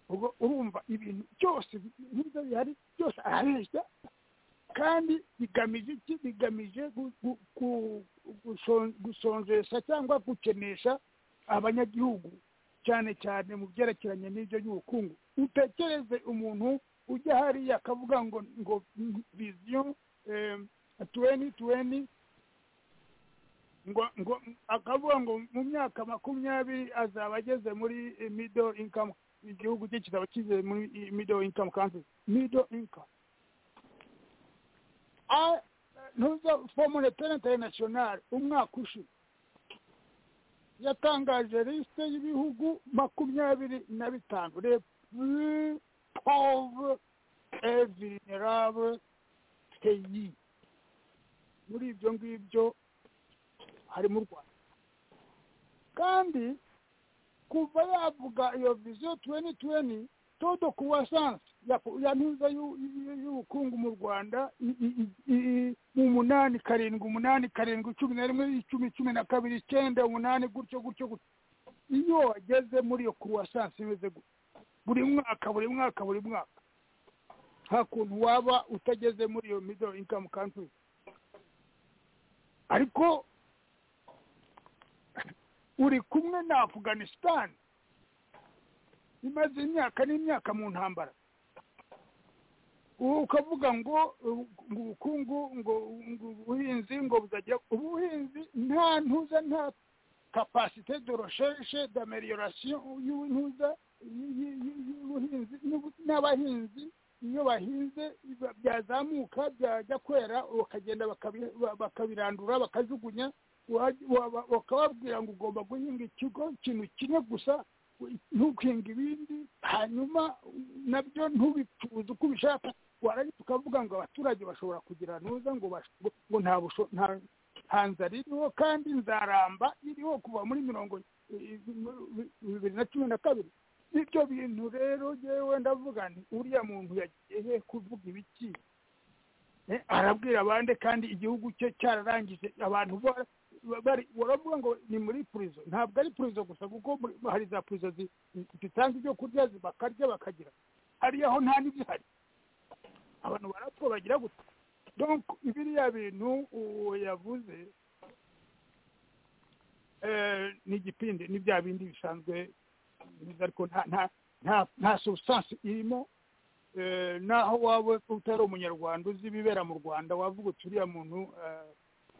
ubwo urumva ibintu byose bi- ntuza bihari byose arabeshya kandi bigamije iki bigamije gu- gu- gu- guson- gusonjesha cyangwa gukenesha abanyagihugu cyane cyane mu byerekeranye n'ibyo by'ubukungu utekereze umuntu ujya hariya akavuga ngo ngo viziyo tuweni tuweni ngo ngo akavuga ngo mu myaka makumyabiri azaba ageze muri eh, middle income igihugu cye kizaba kigeze muri eh, middle income country middle income A- ntuza fomure pene interinasiyonari umwaka ushize yatangaje lisite y'ibihugu makumyabiri na bitanu repu pove evinerabe peyi muri ibyo ngibyo harimo u rwanda kandi kuva yavuga iyo viziyo tuweni tuweni todo kuwasansi ya, ya ntuza y'u- y'u- y'ubukungu mu rwanda i- i- i- i- umunani karindwi umunani karindwi cumi na rimwe icumi cumi na kabiri icyenda umunani gutyo gutyo gutyo iyo wageze muri iyo kuruwasansi imeze gutyo buri mwaka buri mwaka buri mwaka nta kuntu waba utageze muri iyo middle income country ariko uri kumwe na afganisitani imaze imyaka n'imyaka mu ntambara ubu ukavuga ngo uh, ngo ubukungu ngo ngo ubuhinzi ngo buzajya ubuhinzi nta ntuza nta kapasite de recherche d'ameliorasiyo y'intuza y- y- y- y'ubuhinzi n'ubu- n'abahinzi iyo bahinze ba- byazamuka byajya kwera bakagenda bakabi- ba- bakabirandura bakajugunya waj- waba- bakababwira ngo ugomba guhinga ikigo ikintu kimwe gusa ntukinga ibindi hanyuma nabyo ntubicuruze uko ubishaka warangiza ukavuga ngo abaturage bashobora kugira ntuza ngo bash- ngo nta busho- nta- nta nzara iriho kandi nzaramba iriho kuva muri mirongo i- i- bibiri na cumi na kabiri ibyo bintu rero yewe ndavuga nti uriya muntu yagiye he kuvuga ibiki Eh, arabwira abandi kandi igihugu cye cyararangije abantu bara ba- bari baravuga ngo ni muri purizo ntabwo ari purizo gusa kuko muri- hari za purizo zi- zitanga ibyo kurya zi- bakarya bakagira hariya ho nta n'ibihari abantu barapfa bagira gutya donc biriya bintu uwo yavuze eh, ni igipindi ni bya bindi bisanzwe biza ariko nta nta nta nta substance irimo Eh, naho waba utari umunyarwanda uzi ibibera mu rwanda wavuga uti uriya muntu eh,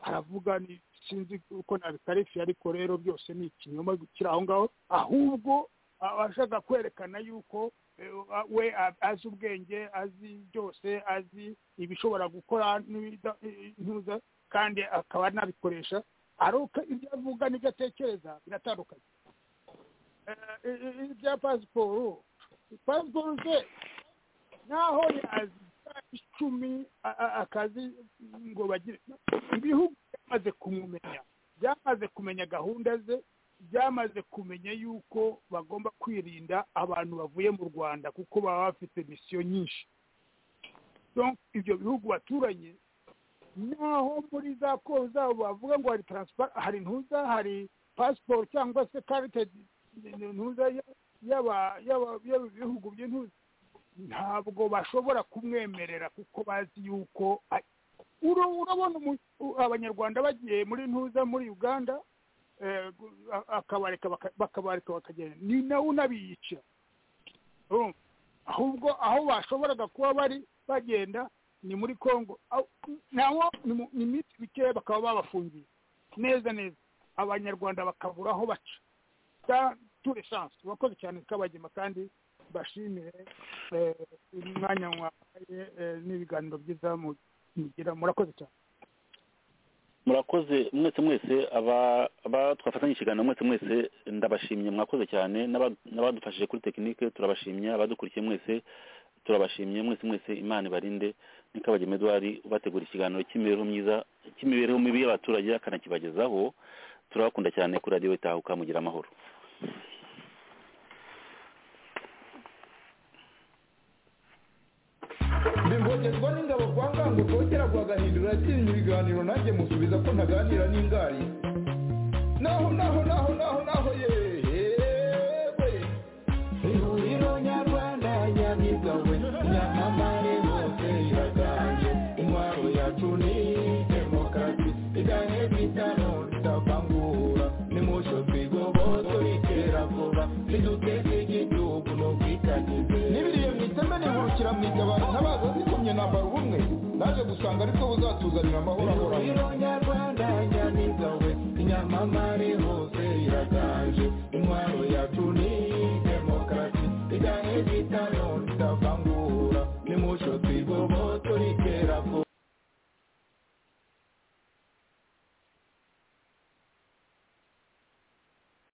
aravuga ni- sinzi uko nabikarifiye ariko rero byose ni ikinyoma kiri aho ngaho ahubwo abashaka kwerekana yuko eh, we a- azi ubwenge azi byose azi ibishobora gukora n'ibida- eh, ntuza kandi akaba anabikoresha ari uko ibyo avuga n'ibyo atekereza biratandukanye Eh, i- i- ibya pasiporo pasiporo ze naho yaziga icumi a- a- akazi ngo bagire ibihugu byamaze kumumenya byamaze kumenya gahunda ze byamaze kumenya yuko bagomba kwirinda abantu bavuye mu rwanda kuko baba bafite misiyo nyinshi Donc, ibyo bihugu baturanye naho muri za koro zabo bavuga ngo hari taransipara hari ntuza hari pasiporo cyangwa se karite ntuza y'aba- y'aba- y'ibihugu by'intuza ntabwo bashobora kumwemerera kuko bazi yuko a- uro- urabona umu- u- abanyarwanda bagiye muri ntuza muri uganda eh, gu- a- akabareka baka- bakabareka bakagenda ni nawe unabiyica Urumva? ahubwo aho bashoboraga kuba bari bagenda ni muri congo Aho- naho ni mu- ni iminsi mikeya bakaba babafungiye neza neza abanyarwanda bakabura aho baca ta- turi sansi urakoze cyane kabagema kandi mbashimire eh, umwanya mwabaye eh, n'ibiganiro byiza mu- mugira murakoze cyane
murakoze mwese mwese aba aba twafatanyije ikiganiro mwese mwese ndabashimye mwakoze cyane n'aba- n'abadufashije kuri tekinike turabashimye abadukurikiye mwese turabashimye mwese mwese imana ibarinde nikabagema edouard ubategura ikiganiro cy'imibereho myiza cy'imibereho mibi y'abaturage akanakibagezaho turabakunda cyane kuri radiyo itahuka mugira amahoro
bivogerwa n'ingabo kwa ngango rwongera rwagahindura atinya ibiganiro nanjye musubiza ko ntaganira n'ingari naho naho naho naho naho yewe ihuriro nyarwanda nyabigawe nyamamare hose iraganje intwaro yacu ni demokarasi igahe bitano ritavangura nimucyo twigoboto iterabwoba riduteze igihugu no kwitangiza n'ibiriye mu iteme nihurukira mu igabana ntabaza zikomye nambara ubumwe naje gusanga aribwo buzatuzanira amahoro ahoraho nyarwanda nyamiga we inyamamare hose iraganje intwaro yacu ni demokarasi igahe bita